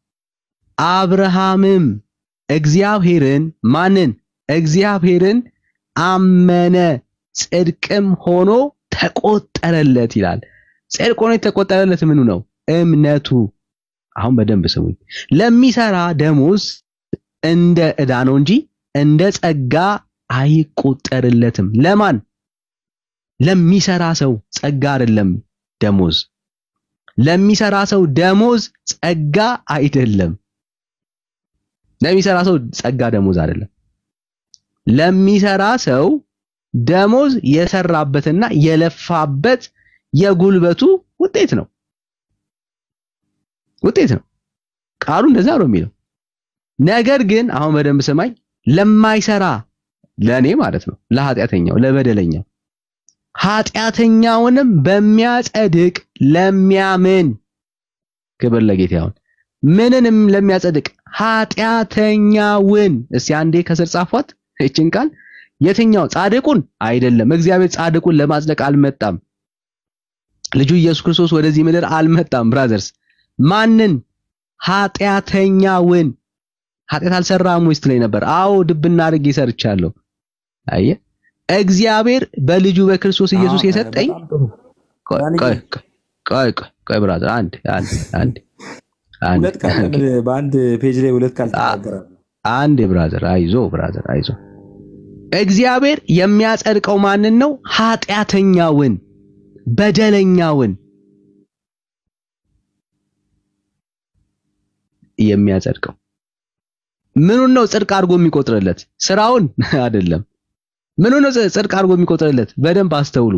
አብርሃምም እግዚአብሔርን ማንን? እግዚአብሔርን አመነ ጽድቅም ሆኖ ተቆጠረለት ይላል። ጽድቅ ሆኖ የተቆጠረለት ምኑ ነው? እምነቱ። አሁን በደንብ ስሙኝ። ለሚሰራ ደሞዝ እንደ ዕዳ ነው እንጂ እንደ ጸጋ አይቆጠርለትም። ለማን? ለሚሰራ ሰው ጸጋ አይደለም ደሞዝ። ለሚሰራ ሰው ደሞዝ ጸጋ አይደለም። ለሚሰራ ሰው ጸጋ ደሞዝ አይደለም። ለሚሰራ ሰው ደሞዝ የሰራበትና የለፋበት የጉልበቱ ውጤት ነው ውጤት ነው። ቃሉ እንደዛ ነው የሚለው። ነገር ግን አሁን በደንብ ስማኝ፣ ለማይሰራ ለኔ ማለት ነው፣ ለኃጢአተኛው፣ ለበደለኛው ኃጢአተኛውንም በሚያጸድቅ ለሚያምን ክብር ለጌታ ይሁን። ምንንም ለሚያጸድቅ ኃጢአተኛውን እስቲ አንዴ ከስር ጻፏት እችን ቃል የትኛው ጻድቁን አይደለም። እግዚአብሔር ጻድቁን ለማጽደቅ አልመጣም። ልጁ ኢየሱስ ክርስቶስ ወደዚህ ምድር አልመጣም። ብራዘርስ ማንን? ኃጢአተኛውን። ኃጢአት አልሰራም ወይስ ትለኝ ነበር? አዎ ድብና አድርጌ ሰርቻለሁ። አየ እግዚአብሔር በልጁ በክርስቶስ ኢየሱስ የሰጠኝ ቆይ ቆይ ቆይ ቆይ ቆይ ብራዘር አንድ አንድ አንድ አንድ ሁለት ቃል ለምን በአንድ ፔጅ ላይ ሁለት ቃል ትናገራለህ? አንድ ብራዘር አይዞ ብራዘር አይዞ እግዚአብሔር የሚያጸድቀው ማንን ነው? ኃጢአተኛውን በደለኛውን የሚያጸድቀው ምኑን ነው ጽድቅ አድርጎ የሚቆጥርለት? ስራውን አይደለም። ምኑን ነው ጽድቅ አድርጎ የሚቆጥርለት? በደንብ አስተውሉ።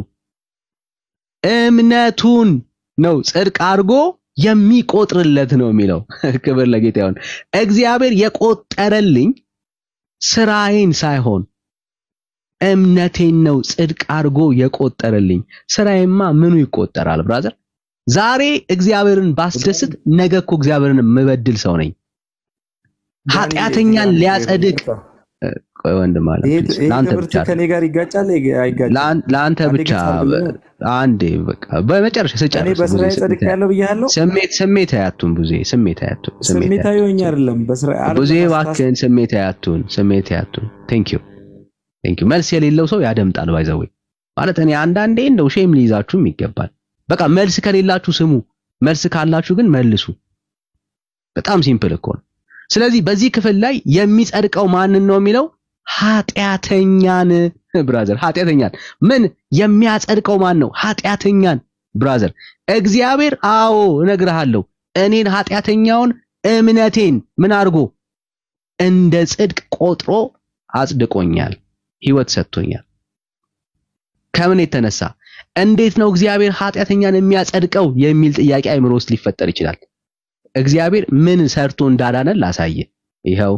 እምነቱን ነው ጽድቅ አድርጎ የሚቆጥርለት ነው የሚለው። ክብር ለጌታ ይሁን። እግዚአብሔር የቆጠረልኝ ስራዬን ሳይሆን እምነቴን ነው ጽድቅ አድርጎ የቆጠረልኝ። ስራዬማ ምኑ ይቆጠራል ብራዘር? ዛሬ እግዚአብሔርን ባስደስት ነገ እኮ እግዚአብሔርን የምበድል ሰው ነኝ። ኃጢአተኛን ሊያጸድቅ ቆይ ወንድም አለ ይሄ ፕሊዝ፣ ይሄ ለአንተ ትምህርት ብቻ ከኔ ጋር ይጋጫል አይጋጭም? ለአን- ለአንተ አንዴ ብቻ ግልጽ አድርግልኝ። አንዴ በቃ በመጨረሻ እኔ ስጨርስ በስራዬ ብዙ ጸድቅ ያለው ብያለሁ። ስሜት ስሜት አያቱን ብዙ ስሜት አያቱን ስሜት ስሜታዊ ሆኜ አይደለም በስራ ብዙ አይደለም እባክህን ስሜት አያቱን ስሜት አያቱን ቴንክ ዩ ቴንክ ዩ መልስ የሌለው ሰው ያደምጣል ባይዘዌ ማለት እኔ አንዳንዴ እንደው ሼም ሊይዛችሁም ይገባል በቃ መልስ ከሌላችሁ ስሙ መልስ ካላችሁ ግን መልሱ በጣም ሲምፕል እኮ ነው። ስለዚህ በዚህ ክፍል ላይ የሚጸድቀው ማንን ነው የሚለው ኃጢአተኛን ብራዘር፣ ኃጢአተኛን ምን የሚያጸድቀው ማን ነው? ኃጢአተኛን ብራዘር። እግዚአብሔር አዎ እነግርሃለሁ እኔን ኃጢአተኛውን እምነቴን ምን አድርጎ እንደ ጽድቅ ቆጥሮ አጽድቆኛል፣ ህይወት ሰጥቶኛል። ከምን የተነሳ እንዴት ነው እግዚአብሔር ኃጢአተኛን የሚያጸድቀው የሚል ጥያቄ አይምሮ ውስጥ ሊፈጠር ይችላል። እግዚአብሔር ምን ሰርቶ እንዳዳነን ላሳየ። ይኸው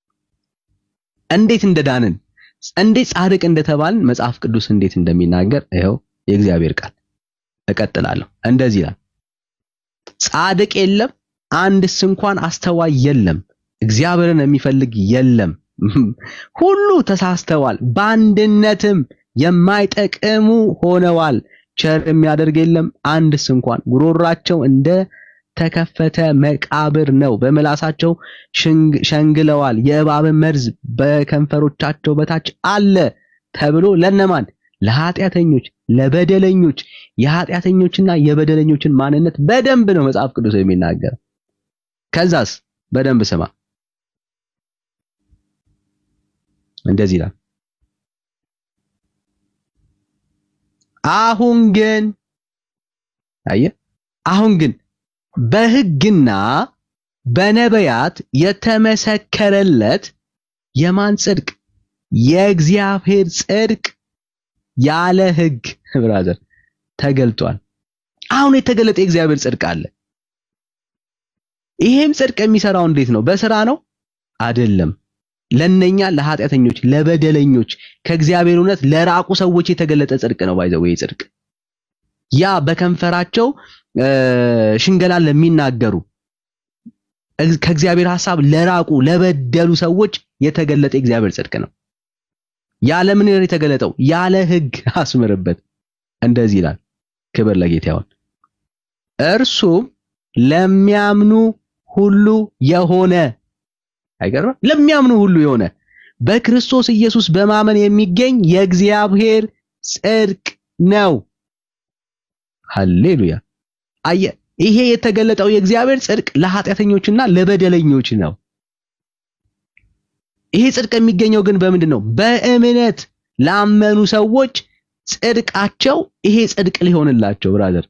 እንዴት እንደዳንን እንዴት ጻድቅ እንደተባልን መጽሐፍ ቅዱስ እንዴት እንደሚናገር ይኸው የእግዚአብሔር ቃል። እቀጥላለሁ። እንደዚህ ይላል፣ ጻድቅ የለም አንድስ እንኳን አስተዋይ የለም፣ እግዚአብሔርን የሚፈልግ የለም። ሁሉ ተሳስተዋል፣ በአንድነትም የማይጠቅሙ ሆነዋል። ቸር የሚያደርግ የለም አንድስ እንኳን። ጉሮራቸው እንደ ተከፈተ መቃብር ነው፣ በምላሳቸው ሸንግለዋል፣ የእባብን መርዝ በከንፈሮቻቸው በታች አለ ተብሎ ለነማን? ለኃጢአተኞች፣ ለበደለኞች። የኃጢአተኞችና የበደለኞችን ማንነት በደንብ ነው መጽሐፍ ቅዱስ የሚናገር። ከዛስ በደንብ ስማ፣ እንደዚህ ይላል አሁን ግን አየ አሁን ግን በሕግና በነቢያት የተመሰከረለት የማን ጽድቅ? የእግዚአብሔር ጽድቅ ያለ ሕግ ብራዘር ተገልጧል። አሁን የተገለጠ የእግዚአብሔር ጽድቅ አለ። ይሄም ጽድቅ የሚሰራው እንዴት ነው? በስራ ነው አይደለም። ለነኛ ለኃጢአተኞች፣ ለበደለኞች፣ ከእግዚአብሔር እውነት ለራቁ ሰዎች የተገለጠ ጽድቅ ነው። ባይዘው ይሄ ጽድቅ ያ በከንፈራቸው ሽንገላን ለሚናገሩ ከእግዚአብሔር ሐሳብ ለራቁ ለበደሉ ሰዎች የተገለጠ የእግዚአብሔር ጽድቅ ነው። ያለ ምን የተገለጠው? ያለ ሕግ አስምርበት። እንደዚህ ይላል። ክብር ለጌታ ይሁን። እርሱም ለሚያምኑ ሁሉ የሆነ አይገርም? ለሚያምኑ ሁሉ የሆነ በክርስቶስ ኢየሱስ በማመን የሚገኝ የእግዚአብሔር ጽድቅ ነው። ሃሌሉያ። አየ ይሄ የተገለጠው የእግዚአብሔር ጽድቅ ለኃጢአተኞችና ለበደለኞች ነው። ይሄ ጽድቅ የሚገኘው ግን በምንድን ነው? በእምነት ላመኑ ሰዎች ጽድቃቸው ይሄ ጽድቅ ሊሆንላቸው ብራዘር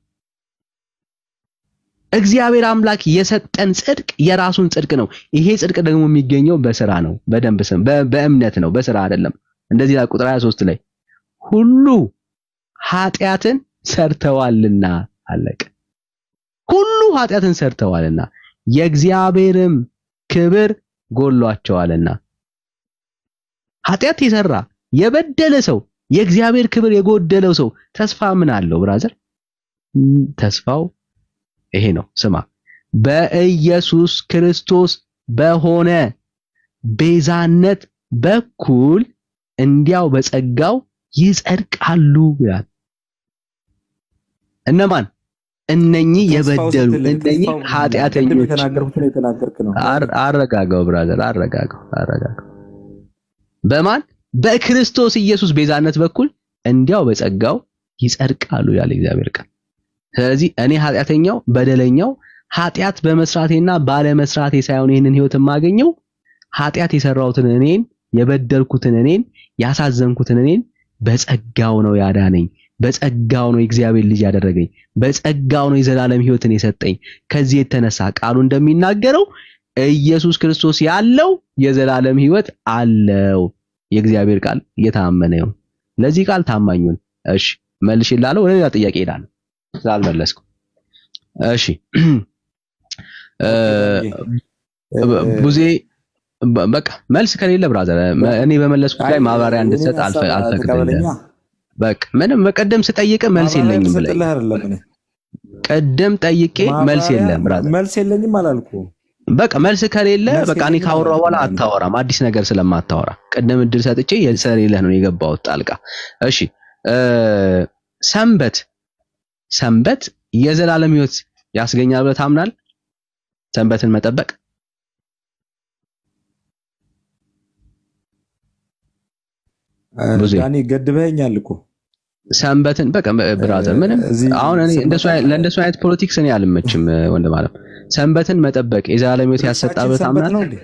እግዚአብሔር አምላክ የሰጠን ጽድቅ የራሱን ጽድቅ ነው። ይሄ ጽድቅ ደግሞ የሚገኘው በስራ ነው። በደንብ ስም በእምነት ነው፣ በስራ አይደለም። እንደዚህ ላይ ቁጥር 23 ላይ ሁሉ ኃጢአትን ሰርተዋልና አለቀ። ሁሉ ኃጢአትን ሰርተዋልና የእግዚአብሔርም ክብር ጎሏቸዋልና። ኃጢአት የሰራ የበደለ ሰው የእግዚአብሔር ክብር የጎደለው ሰው ተስፋ ምን አለው ብራዘር? ተስፋው ይሄ ነው። ስማ፣ በኢየሱስ ክርስቶስ በሆነ ቤዛነት በኩል እንዲያው በጸጋው ይጸድቃሉ ይላል። እነማን? እነኚህ የበደሉ እነኚህ ኃጢአተኞች። የተናገርኩትን የተናገርክ ነው። አረጋጋው ብራዘር፣ አረጋጋው፣ አረጋጋው። በማን? በክርስቶስ ኢየሱስ ቤዛነት በኩል እንዲያው በጸጋው ይጸድቃሉ ያለ እግዚአብሔር ቃል። ስለዚህ እኔ ኃጢአተኛው በደለኛው ኃጢአት በመስራቴና ባለመስራቴ ሳይሆን ይህንን ህይወት የማገኘው ኃጢአት የሰራሁትን እኔን የበደልኩትን እኔን ያሳዘንኩትን እኔን በጸጋው ነው ያዳነኝ። በጸጋው ነው የእግዚአብሔር ልጅ ያደረገኝ። በጸጋው ነው የዘላለም ህይወትን የሰጠኝ። ከዚህ የተነሳ ቃሉ እንደሚናገረው ኢየሱስ ክርስቶስ ያለው የዘላለም ህይወት አለው። የእግዚአብሔር ቃል እየታመነ ይሁን። ለዚህ ቃል ታማኙን እሺ መልሽ ይላለው። ወደ ሌላ ጥያቄ ሄዳለሁ ስላልመለስኩ። እሺ ቡዜ በቃ መልስ ከሌለ ብራዘር እኔ በመለስኩት ላይ ማብራሪያ እንድትሰጥ አልፈቅድልህም። በቃ ምንም በቀደም ስጠይቅ መልስ የለኝም ብለኝ ቀደም ጠይቄ መልስ የለም ብራዘር መልስ የለኝም አላልኩም። በቃ መልስ ከሌለ በቃ እኔ ካወራሁ በኋላ አታወራም፣ አዲስ ነገር ስለማታወራ ቅድም እድል ሰጥቼ ስለሌለህ ነው የገባሁት ጣልቃ። እሺ ሰንበት ሰንበት የዘላለም ህይወት ያስገኛል ብለህ ታምናለህ? ሰንበትን መጠበቅ ዳኒ ገድበኸኛል እኮ ሰንበትን በቃ ብራዘር ምንም አሁን እኔ እንደሱ አይ- ለእንደሱ አይነት ፖለቲክስ እኔ አልመችም እ፣ ወንድም አለም ሰንበትን መጠበቅ የዘላለም ሕይወት ያሰጣበት ሰንበት ነው አምናለሁ እንዴ?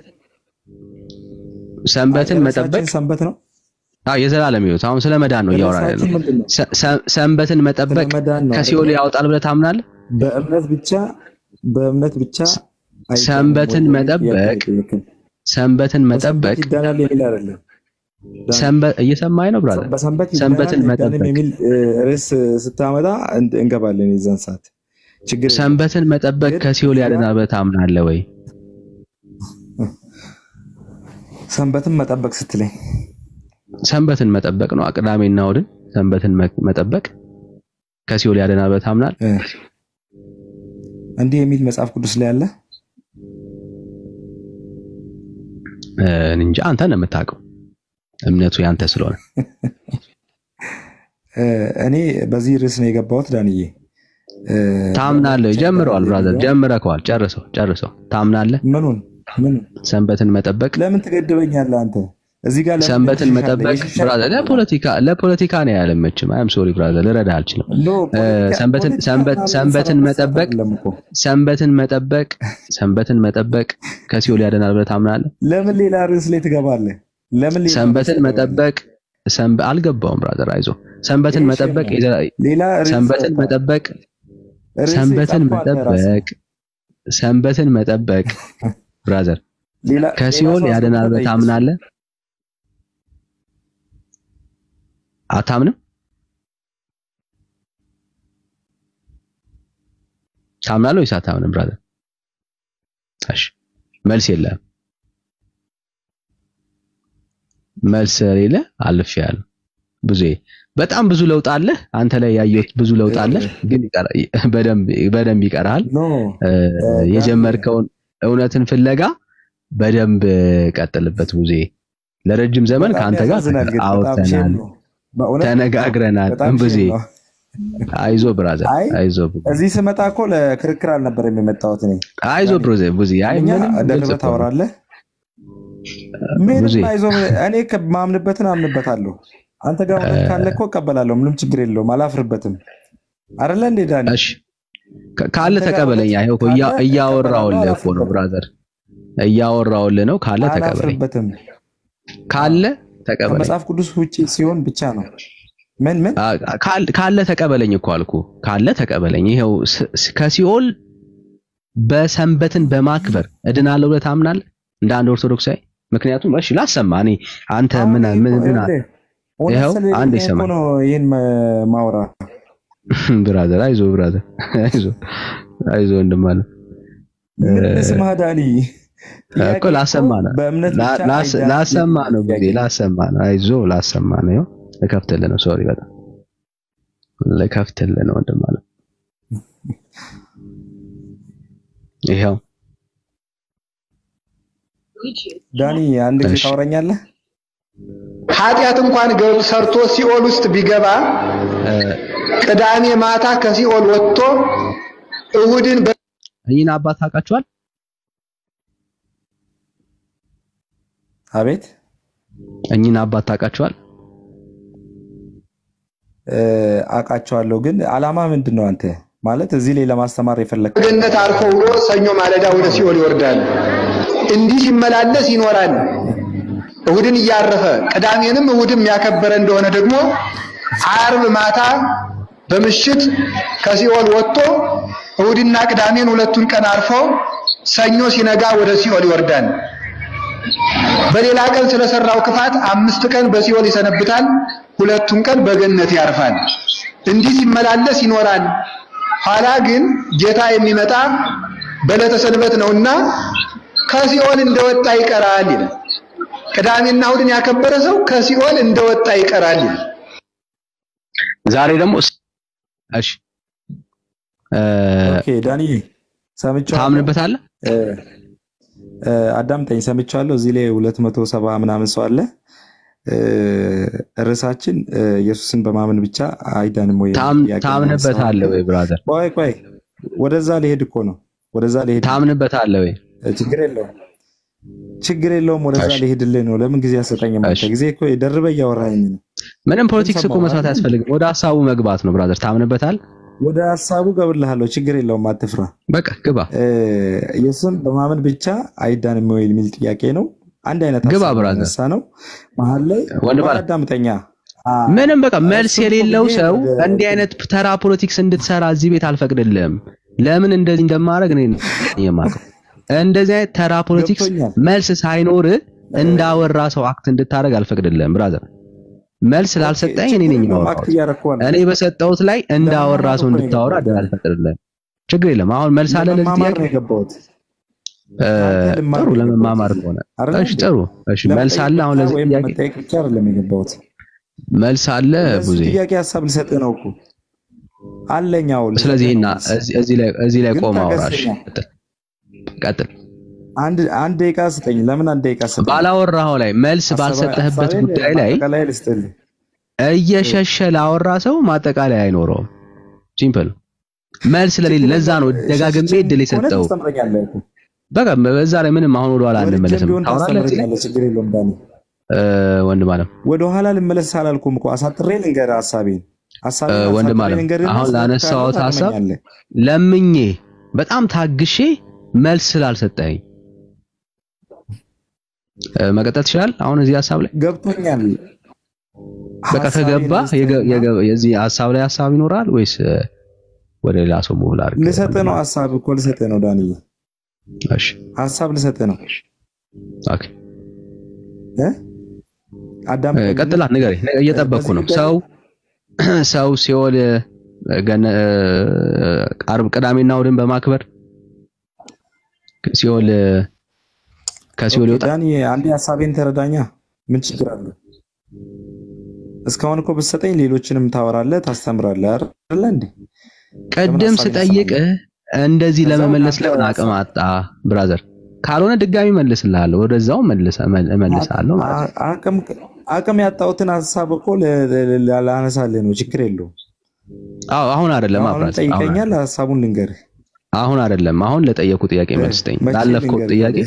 ሰንበትን መጠበቅ ርዕሳችን ሰንበት ነው። አዎ የዘላለም ሕይወት አሁን ስለ መዳን ነው እያወራን ያለው ርዕሳችን ምንድን ነው? ሰ- ሰ- ሰንበትን መጠበቅ መዳን ነው ከሲኦል አይደለ? ያወጣል ብለህ ታምናለህ በእምነት ብቻ በእምነት ብቻ አይዳንም ሰንበትን ወይ? መጠበቅ ጥያቄ ነው የጠየቅን። ሰንበትን መጠበቅ በሰንበት ይዳናል የሚል አይደለም። ሰንበት እየሰማኸኝ ነው ብራዘር በሰንበት ሰንበትን ይዳናል አይዳንም መጠበቅ የሚል እ፣ ርዕስ ስታመጣ እን- እንገባለን የዛን ሰዓት ችግር የለም። ሰንበትን መጠበቅ ከሲኦል ያድናል ብለህ ታምናለህ ወይ ሰንበትን መጠበቅ ስትለኝ ሰንበትን መጠበቅ ነው ቅዳሜና እሑድን ሰንበትን መ- መጠበቅ ከሲኦል ያድናል ብለህ ታምናለህ እ፣ እንዲህ የሚል መጽሐፍ ቅዱስ ላይ አለ። እ፣ እኔ እንጃ አንተ ነው የምታውቀው እምነቱ ያንተ ስለሆነ እ፣ እኔ በዚህ ርዕስ ነው የገባሁት ዳንዬ። እ፣ ታምናለህ ጀምረዋል ብራዘር ጀምረከዋል ጨርሰው ጨርሰው ታምናለህ ምኑን ምኑን ሰንበትን መጠበቅ ለምን ትገድበኛለህ አንተ? እዚህ ጋር ለምን ሰንበትን ትሸሻለህ? መጠበቅ የሸሻ ብራዘር ለፖለቲካ ለፖለቲካ ነው ያለመችም አይም ሶሪ ብራዘር ልረዳህ አልችልም ኖ እ፣ ፖለቲካ ሰንበትን ፖለቲካ ሰንበት ምናምን ሰንበትን ሰበብ መጠበቅ አይደለም እኮ። ሰንበትን መጠበቅ ሰንበትን መጠበቅ ከሲኦል ያድናል ብለህ ታምናለህ ለምን ሌላ ርዕስ ላይ ትገባለህ? ለምን ሌላ ርዕስ ሰንበትን ትገባለህ? መጠበቅ ሰንበ አልገባውም ብራዘር አይዞ ሰንበትን ይሄ መጠበቅ ሼም ነው። የዘ- ሌላ ርዕስ ሰንበትን ወጣ። መጠበቅ ርዕስ ሰንበትን የጻፍከው አንተ ራስህ መጠበቅ ሰንበትን መጠበቅ ብራዘር ሌላ ሌላ ከሲኦል ሰው ያድናል አስገብተህ ብለህ ጠይቅ። ታምናለህ አታምንም ታምናለህ ወይስ አታምንም ብራዘር እሺ መልስ የለህም መልስ ስለሌለ አልፌያለሁ ብዙ በጣም ብዙ ለውጥ አለ አንተ ላይ ያየሁት ብዙ ለውጥ አለ ግን ይቀራ- በደንብ በደንብ ይቀርሃል ኖ እ፣ የጀመርከውን እውነትን ፍለጋ በደንብ ቀጥልበት ብዙ ለረጅም ዘመን በጣም ከአንተ ጋር ያሳዝናል ግን በጣም አውርተናል ሼም ነው። በእውነት ተነጋግረናል በጣም ብዙ ሼም ነው። አይዞ ብራዘር አይ አይዞ እዚህ ስመጣ እኮ ለክርክር አልነበረም የመጣሁት እኔ። አይዞ ብሮዘ ብዙ አይ እኛ ምንም ግልጽ ደርበህ እኮ ነው። ታወራለህ። ብዙ ምንም አይዞህ፣ እኔ ማምንበትን አምንበታለሁ። አንተ ጋር እውነት ካለ እኮ እቀበላለሁ። ምንም ችግር የለውም። አላፍርበትም። አይደለ እንዴ ዳኒ? እሺ ካ- ካለ አንተ ጋር ተቀበለኝ። እውነት አይሆ እኮ ካለ እያ- እያወራሁልህ እቀበላለሁ፣ እኮ ነው አላፍርበትም። ብራዘር፣ እያወራሁልህ ነው። ካለ ተቀበለኝ፣ አላፍርበትም። ካለ ተቀበለኝ፣ ከመጽሐፍ ቅዱስ ውጪ ሲሆን ብቻ ነው። ምን ምን አ- ካል- ካለ ተቀበለኝ እኮ አልኩ። ካለ ተቀበለኝ። ይኸው ስ- ስ- ከሲኦል በሰንበትን በማክበር እድናለሁ ብለህ ታምናለህ እንደ አንድ ኦርቶዶክሳዊ? ምክንያቱም እሺ ላሰማ እኔ አንተ ምን ምን ምን ይኸውልህ፣ እውነት ይኸው ስለሌለኝ አንድ እኮ ይሰማል ነው ይህን ማ- ማውራ ብራዘር፣ አይዞ ብራዘር፣ አይዞ አይዞ ወንድም አለ ምን ልስማህ ዳኒ? ጥያቄ እኮ ላሰማ ነው በእምነት ላ- ብቻ ላስ- አይዳንም ላሰማ ነው የሚል ጊዜ ላሰማ ነው። አይዞ ላሰማ ነው። ይኸው ልከፍትልህ ነው። ሶሪ በጣም ልከፍትልህ ነው ወንድም አለ ይኸው ዳኒ አንድ ጊዜ እሺ። ታወራኛለህ? ኃጢአት እንኳን ገብ- ሰርቶ ሲኦል ውስጥ ቢገባ ቅዳሜ ማታ ከሲኦል ወጥቶ እሁድን በ- እኚህን አባት ታውቃቸዋል? አቤት እኚህን አባት ታውቃቸዋል? እ፣ አውቃቸዋለሁ፣ ግን አላማ ምንድን ነው? አንተ ማለት እዚህ ላይ ለማስተማር የፈለግ ገነት አልፎ ውሎ ሰኞ ማለዳ ወደ ሲኦል ይወርዳል። እንዲህ ሲመላለስ ይኖራል። እሁድን እያረፈ ቅዳሜንም እሁድም ያከበረ እንደሆነ ደግሞ አርብ ማታ በምሽት ከሲኦል ወጥቶ እሁድና ቅዳሜን ሁለቱን ቀን አርፎ ሰኞ ሲነጋ ወደ ሲኦል ይወርዳል። በሌላ ቀን ስለሰራው ክፋት አምስት ቀን በሲኦል ይሰነብታል፣ ሁለቱን ቀን በገነት ያርፋል። እንዲህ ሲመላለስ ይኖራል። ኋላ ግን ጌታ የሚመጣ በዕለተ ሰንበት ነውና ከሲኦል እንደወጣ ይቀራል ይላል። ቅዳሜና እሁድን ያከበረ ሰው ከሲኦል እንደወጣ ይቀራል ይላል። ዛሬ ደግሞ እሺ እ፣ ኦኬ ዳኒ ሰምቼዋለሁ። ታምንበታለህ? እ፣ እ፣ አዳምጠኝ፣ ሰምቼዋለሁ። እዚህ ላይ ሁለት መቶ ሰባ ምናምን ሰው አለ። እ፣ ርዕሳችን እ፣ ኢየሱስን በማመን ብቻ አይዳንም ወይ? ታም- ጥያቄ ነው ታምንበታለህ ወይ ብራዘር? ቆይ ቆይ፣ ወደዛ ሊሄድ እኮ ነው። ወደዛ ሊሄድ ታምንበታለህ ወይ? ችግር የለውም ችግር የለውም። ወደዛ እሺ። ሊሄድልህ ነው። ለምን ጊዜ አሰጠኝም? አንተ ጊዜ እኮ ደርበህ እያወራኸኝ ነው። ምንም ፖለቲክስ እኮ ሰማሁ መስራት አይደል? አያስፈልግም። ወደ ሀሳቡ መግባት ነው ብራዘር። ታምንበታል? ወደ ሀሳቡ ገብልሃለሁ፣ ችግር የለውም አትፍራ። በቃ ግባ ኢየሱስን በማመን ብቻ አይዳንም ወይ የሚል ጥያቄ ነው። አንድ አይነት ግባ ሀሳብ ብራዘር። የተነሳ ነው። መሀል ላይ ወንድ ባለ አዳምጠኛ ምንም በቃ መልስ እሱን እኮ የሌለው ብዬ ሰው ወደ- እንዲህ አይነት ተራ ፖለቲክስ እንድትሰራ እዚህ ቤት አልፈቅድልህም። ለምን እንደዚህ እንደማድረግ እኔ ነኝ የማውቀው። እንደዚህ አይነት ተራ ፖለቲክስ ገብቶኛል። መልስ ሳይኖር እንዳወራ ሰው አክት እንድታደርግ አልፈቅድልህም ብራዘር። መልስ ስላልሰጠኝ እኔ ነኝ ችግር የለውም፣ የማወራው። አክት እያደረኩ ነው። እኔ በሰጠሁት ላይ እንዳወራ ለመማማር ሰው እኮ ነው እንድታወራ የገባሁት። አልፈቅድልህም። ችግር የለም። አሁን መልስ አለ ለዚህ ለመማማር ጥያቄ? ነው የገባሁት። እ፣ ከአንተ ልማር ጥሩ ነው የገባሁት ለመማማር እዚህ። ከሆነ አይደለ እሺ፣ እንዴ? ጥሩ እሺ። መልስ ለመጠየቅ አለ አሁን ብቻ ለዚህ ወይም ጥያቄ ለመጠየቅ ብቻ አይደለም የገባሁት። መልስ አለ ለዚህ ብዙ ጥያቄ ሀሳብ ልሰጥህ ነው እኮ አለኝ። አዎ ልሰጥህ ስለዚህ ነው እና መልስ። እዚህ እዚህ ላይ እዚህ ላይ ግን ቆም አውራሽ ታገሰኛ። ቀጥል ቀጥል። አንድ አንድ ደቂቃ ስጠኝ። ለምን አንድ ደቂቃ ስጠኝ? ባላወራኸው ላይ መልስ ሀሳባ- ባልሰጠህበት ሀሳቤን ጉዳይ ላይ ማጠቃለያ ልስጥልህ። እየሸሸ ላወራ ሰው ማጠቃለያ አይኖረውም። ሲምፕል መልስ ስለሌለ ለዛ ነው ደጋግሜ እድል ሆነ የሰጠው። ታስተምረኛለህ እኮ። በቃ በዛ ላይ ምንም አሁን ወደ ኋላ ወርጄም አንመለስም። ቢሆን ታወራለህ እዚህ ላይ ታስተምረኛለህ፣ ችግር የለውም ዳኒ። እ፣ ወንድም አለም ወደ ኋላ ልመለስ አላልኩም እኮ አሳጥሬ ልንገርህ ሀሳቤን እ፣ ሀሳቤን ወንድም አሳጥሬ አለም ልንገርህና አሁን ስህተት ካለው ላነሳሁት ሀሳብ ታርመኛለህ። ለምኜ በጣም ታግሼ መልስ ስላልሰጠኝ እ፣ መቀጠል ትችላለህ። አሁን እዚህ ሀሳብ ላይ ገብቶኛል። በቃ ሀሳቤን ከገባ የገ- ልስጥህና የገ- የዚህ ሀሳብ ላይ ሀሳብ ይኖራል ወይስ እ፣ ወደ ሌላ ሰው ሙሉ አድርገህ ልሰጥህ ነው ሀሳብ እኮ ልሰጥህ ነው ዳንዬ፣ እሺ ሀሳብ ልሰጥህ ነው ኦኬ እ? አዳምጠኝ። እ፣ ቀጥላ ንገረኝ። ነ- እየጠበቅኩ በዚህ ነው። ጉዳይ ሰው ሰው ሲኦል እ፣ ገነ እ፣ ዓርብ ቅዳሜና እሑድን በማክበር ሲኦል እ፣ ከሲኦል ኦኬ ይወጣል። ዳኒ፣ አንዴ ሀሳቤን ተረዳኛ። ምን ችግር አለ? እስካሁን እኮ ብትሰጠኝ ሌሎችንም ታወራለህ፣ ታስተምራለህ አይደለ እንዴ? ለምን ቅድም ሀሳቤን ስጠይቅህ ትሰማለህ? እንደዚህ ከዛ ወደ ለመመለስ አንተ ለምን አቅም ሀሳብ አጣ ብራዘር? ካልሆነ ድጋሚ መልስልሃለሁ፣ ወደዛው መልሰ መል- እመልስሃለሁ ማለት ነው። አ- አቅም አቅም ያጣሁትን ሀሳብ እኮ ለ- ለ- ለ- ላነሳልህ ነው። ችግር የለውም። አዎ አሁን አይደለም አሁን ብራዘር፣ አሁን ጠይቀኛል፣ ሀሳቡን ልንገርህ። አሁን አይደለም። አሁን ለጠየቁ ጥያቄ እ፣ መልስ ስጠኝ። መቼ ላለፍከው ልንገርህ? ጥያቄ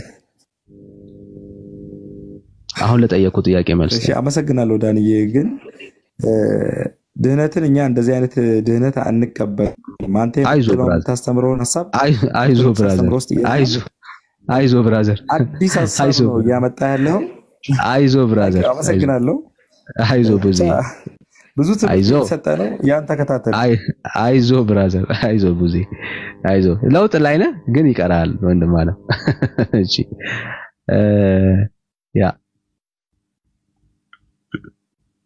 አሁን ለጠየቁ ጥያቄ መልስ እሺ፣ ስጠኝ። አመሰግናለሁ ዳንዬ። ግን እ፣ ድህነትን እኛ እንደዚህ አይነት ድህነት አንቀበልም። አንተ አይዞ የምትለው ብራዘር፣ የምታስተምረውን ሀሳብ አይ- አይዞ ብራዘር፣ ታስተምረው ውስጥ አይዞ አይዞ ብራዘር፣ አዲስ ሀሳብ አይዞ ነው እያመጣ ያለው። አይዞ ብራዘር፣ አይዞ አመሰግናለሁ። አይዞ ብዙ ብዙ ትምህርት አይዞ የተሰጠ ነው። ያን ተከታተል። አይ አይዞ ብራዘር፣ አይዞ ብዙ አይዞ። ለውጥ ላይ ነህ ግን ይቀራል ወንድም አለ። እሺ እ፣ ያ